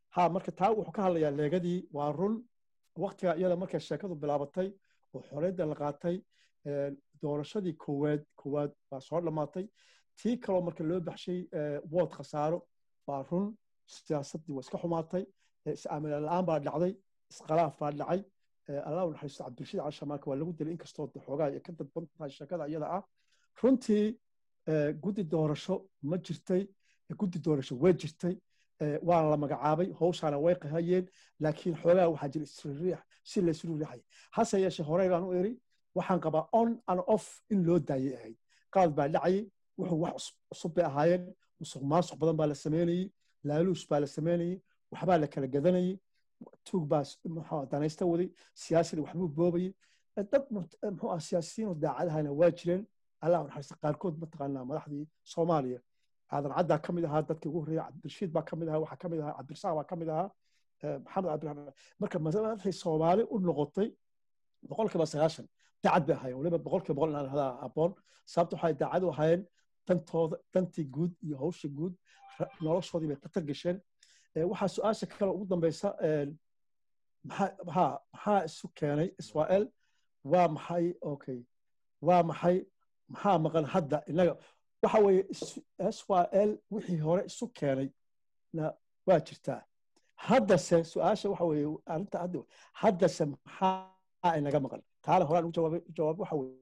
ha marka taa wuxuu ka hadlayaa leegadii waa run waktiga iyada markay sheekadu bilaabatay oo xoreydda la qaatay doorashadii koowaad koowaad baa soo dhammaatay tii kaloo marka loo baxshay wood khasaaro waa run siyaasaddii waa iska xumaatay is-aaminaan la-aan baa dhacday iskhalaaf baa dhacay allah u naxariisto cabdirashiid cali shamaarka waa lagu dilay inkastoo xoogaa ay ka dadban tahay sheekada iyada ah runtii guddi doorasho ma jirtay guddi doorasho way jirtay waana la magacaabay howshaana way qahayeen laakiin xoogaa waxaa jira isriiriix si la isru riixay hase yeeshee horey baan u eri waxaan qabaa on and off in loo daayay ahayd qalad baa dhacayay wuxuu wax cusub bay ahaayeen musuq maasuq badan baa la sameynayey laaluus baa la sameynayey waxbaa la kala gadanayey tuug baa muxuu danaysta waday siyaasigii waxbuu boobayey dad muxuu ah siyaasiyiin oo daacadahayna waa jireen allah naxariista qaarkood mataqaanaa madaxdii soomaaliya aadan caddaa ka mid ahaa dadkii ugu horreeya cabdirashiid baa ka mid ahaa waxaa ka mid ahaa cabdirasaaq baa ka mid ahaa maxamed cabdiraxmaan marka madaxday soomaali u noqotay boqolkiiba sagaashan daacad bay ahaayeen waliba boqolkiiba boqol inaan hadaa aboon sababta waxay daacad u ahaayeen dantooda dantii guud iyo hawsha guud noloshoodii bay khatar gasheen waxaa su-aasha kale ugu dambeysa maxaa maxaa isu keenay israel waa maxay okay waa maxay maxaa maqan hadda inaga waxa weeye israel wixii hore isu keenay na waa jirtaa haddase su-aasha waxa weeye arrinta hadda haddase maxaa inaga maqan taana horaan ugu jawaabay jawaab waxa weeye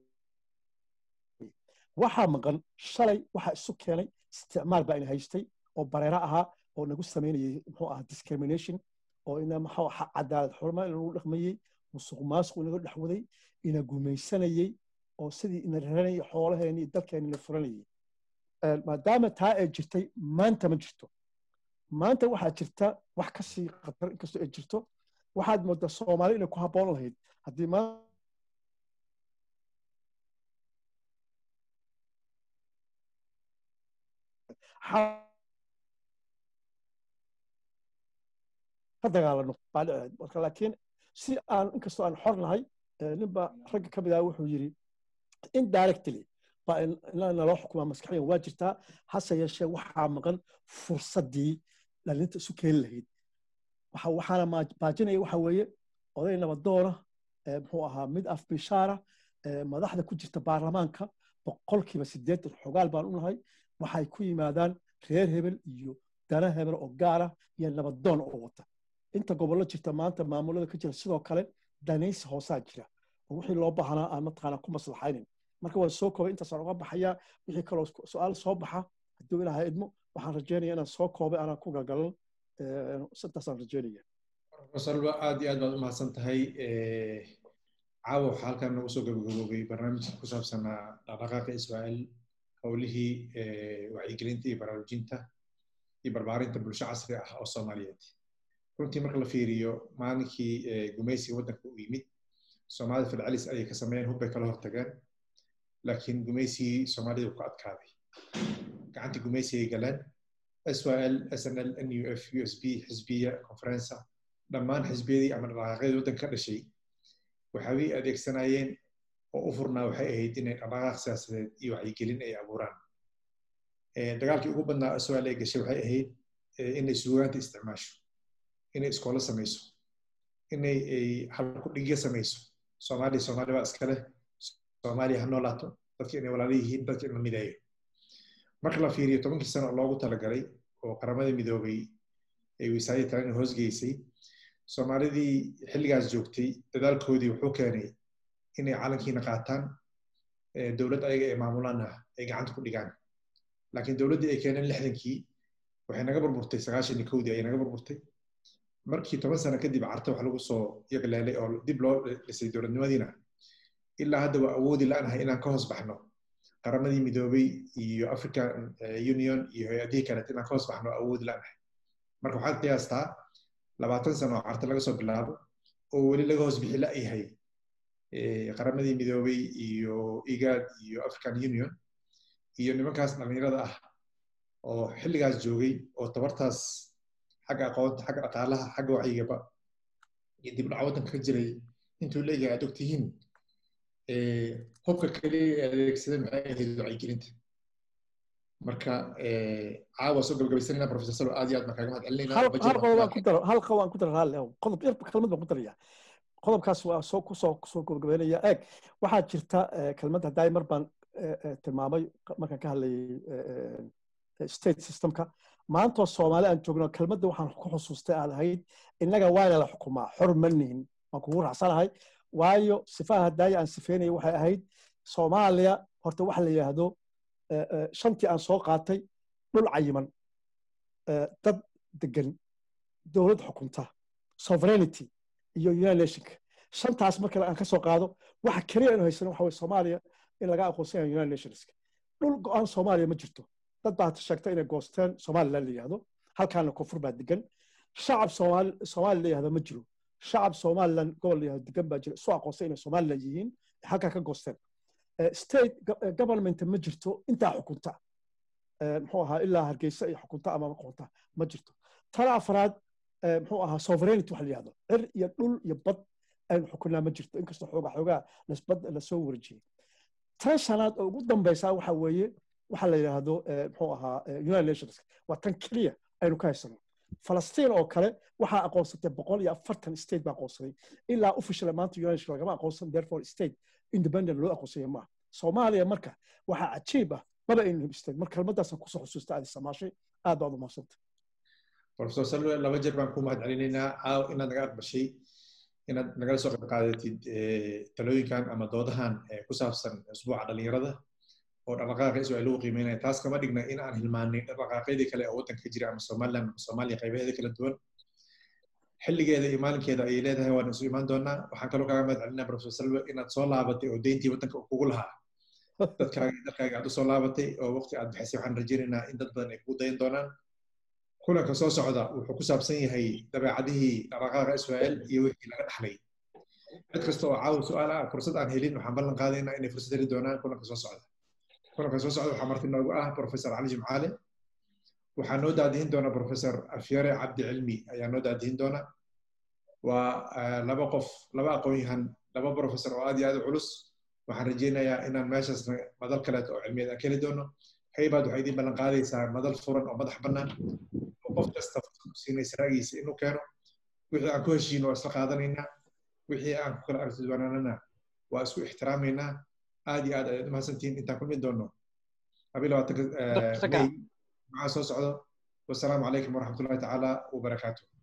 waxaa maqan shalay waxaa isu keenay isticmaal baa ina haystay oo bareero ahaa oo nagu samaynayay muxuu ahaa discrimination oo ina maxuu cadaalad xurma inagu dhaqmayey musuq maasuq inaga dhexwaday ina gumaysanayey oo sidii ina raranayay xoolaheeni iyo dalkeeni ina furanayay maadaama taa ay jirtay maanta ma jirto maanta waxaa jirta wax ka sii khatar inkastoo ay jirto waxaad moodaa soomaali inay ku habboon lahayd haddii maanta ka dagaalano baa dhici marka laakiin si aan inkastoo aan xor nahay ninba ragga ka mid ah wuxuu yidhi indirectly baa naloo xukumaa maskaxiyan waa jirtaa hase yeeshee waxaa maqan fursaddii dhalinta isu keeni lahayd waxaana baajinaya waxa weeye oday nabadoona muxuu ahaa mid af bishaara madaxda ku jirta baarlamaanka boqolkiiba siddeetan xogaal baan u nahay waxay ku yimaadaan reer hebel iyo dana hebel oo gaara iyo nabadoon oo wata inta gobollo jirta maanta maamulada ka jira sidoo kale danaysi hoosaa jira oo wixii loo baahnaa aan mataqaanaa ku maslaxaynin marka waan soo koobay intaasaan uga baxayaa wixii kaloo su-aal soo baxa hadduu ilaaha idmo waxaan rajeynaya inaan soo koobay aanan ku galgalan intaasaan rajeynaya salba aad iyo aad baad u mahadsan tahay caawa waxaa halkan nagu soo gabagaboobay barnaamijka ku saabsanaa dhaqdhaqaaqa israel howlihii wacyigelinta iyo baraarujinta iyo barbaarinta bulsho casri ah oo soomaaliyeed runtii marka la fiiriyo maalinkii gumaysiga waddanka u yimid soomaalida fidcalis ayay ka sameeyeen hubbay kala hortageen laakiin gumaysigii soomaalida ku adkaaday gacantii gumaysigay galeen syl snl nuf usb xisbiya conferensa dhammaan xisbiyadii ama dhaqaaqyadii waddanka ka dhashay waxay adeegsanayeen oo u furnaa waxay ahayd inay dhaqdhaqaaq siyaasadeed iyo wacyigelin ay abuuraan dagaalkii ugu badnaa syl ay gashay waxay ahayd inay suugaanta isticmaasho inay iskoolo samayso inay halkudhigyo samayso soomaaliya soomaali baa iskale soomaaliya ha noolaato dadki inay walaala yihiin dadki in la mideeyo marka la fiiriyo tobankii sano oo loogu talagalay oo qaramada midoobay ay wisaayadii talena hoosgeysay soomaalidii xilligaas joogtay dadaalkoodii wuxuu keenay inay calankiina qaataan dowlad ayaga ay maamulaanna ay gacanta ku dhigaan laakiin dowladdii ay keeneen lixdankii waxay naga burburtay sagaashan iyo kowdii ayay naga burburtay markii toban sano kadib carta wax lagu soo yagleelay oo dib loo dhisay dowladnimadiina ilaa hadda waa awoodi la'nahay inaan ka hoos baxno qaramadii midoobay iyo african union iyo hay-adihii kaleet inaan ka hoos baxno awoodi la'nahay marka waxaad qiyaastaa labaatan sano oo carta laga soo bilaabo oo weli laga hoos bixi la'yahay qaramadii midoobay iyo igad iyo african union iyo nimankaas dhallinyarada ah oo xilligaas joogay oo tabartaas xagga aqoonta xagga dhaqaalaha xagga wacyigaba iyo dib dhac waddanka ka jiray intuu leeyahay aad ogtihiin hubka keliya ee adeegsadeen maxay ahayd wacyigelinta marka caawa soo gabagabaysanayna professor salo aad iyo aad baan kaaga mahad celinaynaa hal budget hal qodob aan ku daro hal qodob aan ku daro raalli ahow qodob yar kelmad baan ku daraya qodobkaas waa soo kusoo kusoo gabagabeynaya eeg waxaa jirta eh, kelmad haddaay mar baan eh, eh, tilmaamay markaan ka hadlayay eh, eh, state systemka maantoo soomaali aan joogno kelmadda waxaan ku xusuustay aad ahayd innaga waana la xukumaa xor ma nihin waan kugu raacsanahay waayo sifaha haddaaya aan sifeynaya waxay ahayd soomaaliya horta waxa la yidhaahdo eh, eh, shantii aan soo qaatay dhul cayiman eh, dad degan dowlad xukunta sovereignty iyo united nationka shantaas marka aan ka soo qaado waxa keliya inu haysano waxa weye soomaaliya in laga aqoonsan yahay united nationska dhul go-aan soomaaliya ma jirto dad baa sheegta inay goosteen somaliland la yihahdo halkaana koonfur baa degan shacab soomaali soomaali la yihahdo ma jiro shacab somaliland gobol la yihahdo degan baa jira isu aqoonsan inay somaliland yihiin halkaa ka goosteen Eh, state go- eh, government ma jirto intaa xukunta Eh, muxuu ahaa ilaa hargeysa iyo xukunta ama xukunta ma jirto tana afraad eh, muxuu ahaa sovereignty waxa la yihahdo cir iyo dhul iyo bad aynu xukunaa ma jirto inkastoo xoogaa xoogaa lasbad lasoo warjiyey tan shanaad oo ugu dambeysaa waxa weeye waxa la yidhaahdo eh, muxuu ahaa eh, united nations waa tan keliya aynu ka haysano falastiin oo kale waxaa aqoonsatay boqol iyo afartan state baa aqoonsaday ilaa official maanta united nations lagama aqoonsan therefore state independent loo aqoonsaya maaha soomaaliya marka waxaa cajiib ah maba aynu hibisteen marka kelmaddaasaan kusoo xusuusta aad samaashay aad baad u mahadsanta professor salwe laba jeer baan ku mahad celinaynaa caaw inaad naga aqbashay inaad nagala soo qayb qaadatid eh, talooyinkan ama doodahan eh, ku saabsan usbuuca dhalinyarada oo dhaqdhaqaaqa isu ay lagu qiimeynaya taas kama dhigna in aan hilmaanay dhaqdhaqaaqyadii kale oo waddanka ka jira ama somaliland ama soomaaliya qaybaheeda kala duwan xilligeeda iyo maalinkeeda ayay leedahay waan isu imaan doonaa waxaan kaloo kaaga mahad celinaa professor salwe inaad soo laabatay oo deyntii waddanka uu kugu lahaa dadkaaga iyo dalkaaga aad u soo laabatay oo waqti aad bixisay waxaan rajaynaynaa in dad badan ay kugu dayan doonaan kulanka soo socda wuxuu ku saabsan yahay dabeecadihii dhaqdhaqaaqa israel iyo wixii laga dhaxlay cid kasta oo caawa su-aal ah fursad aan helin waxaan ballan qaadaynaa inay fursad heli doonaan kulanka soo socda kulanka soo socda waxaa marti noogu ah professor cali jimcaale waxaa noo daadihin doona professor afyare cabdi cilmi ayaa noo daadihin doona waa eh, laba qof laba aqoon-yahan laba professor oo aad iyo aad u culus waxaan rajaynayaa inaan meeshaasna madal kaleeto oo cilmiyeed aan ka heli doono haybaad waxay idiin ballan qaadaysaa madal furan oo madax bannaan oo qof kasta fursad u siinaysa ra'yigiisa inuu keeno wixii aan ku heshiino waa isla qaadanaynaa wixii aan ku kala aragti duwanaanana waa isku ixtiraamaynaa aad iyo aad ayaad u mahadsantihiin intaan kulmi doono habii labaatanka Dr. Saka. may maxaa soo socdo wasalaamu calaykum waraxmatullahi tacaala wabarakaatuh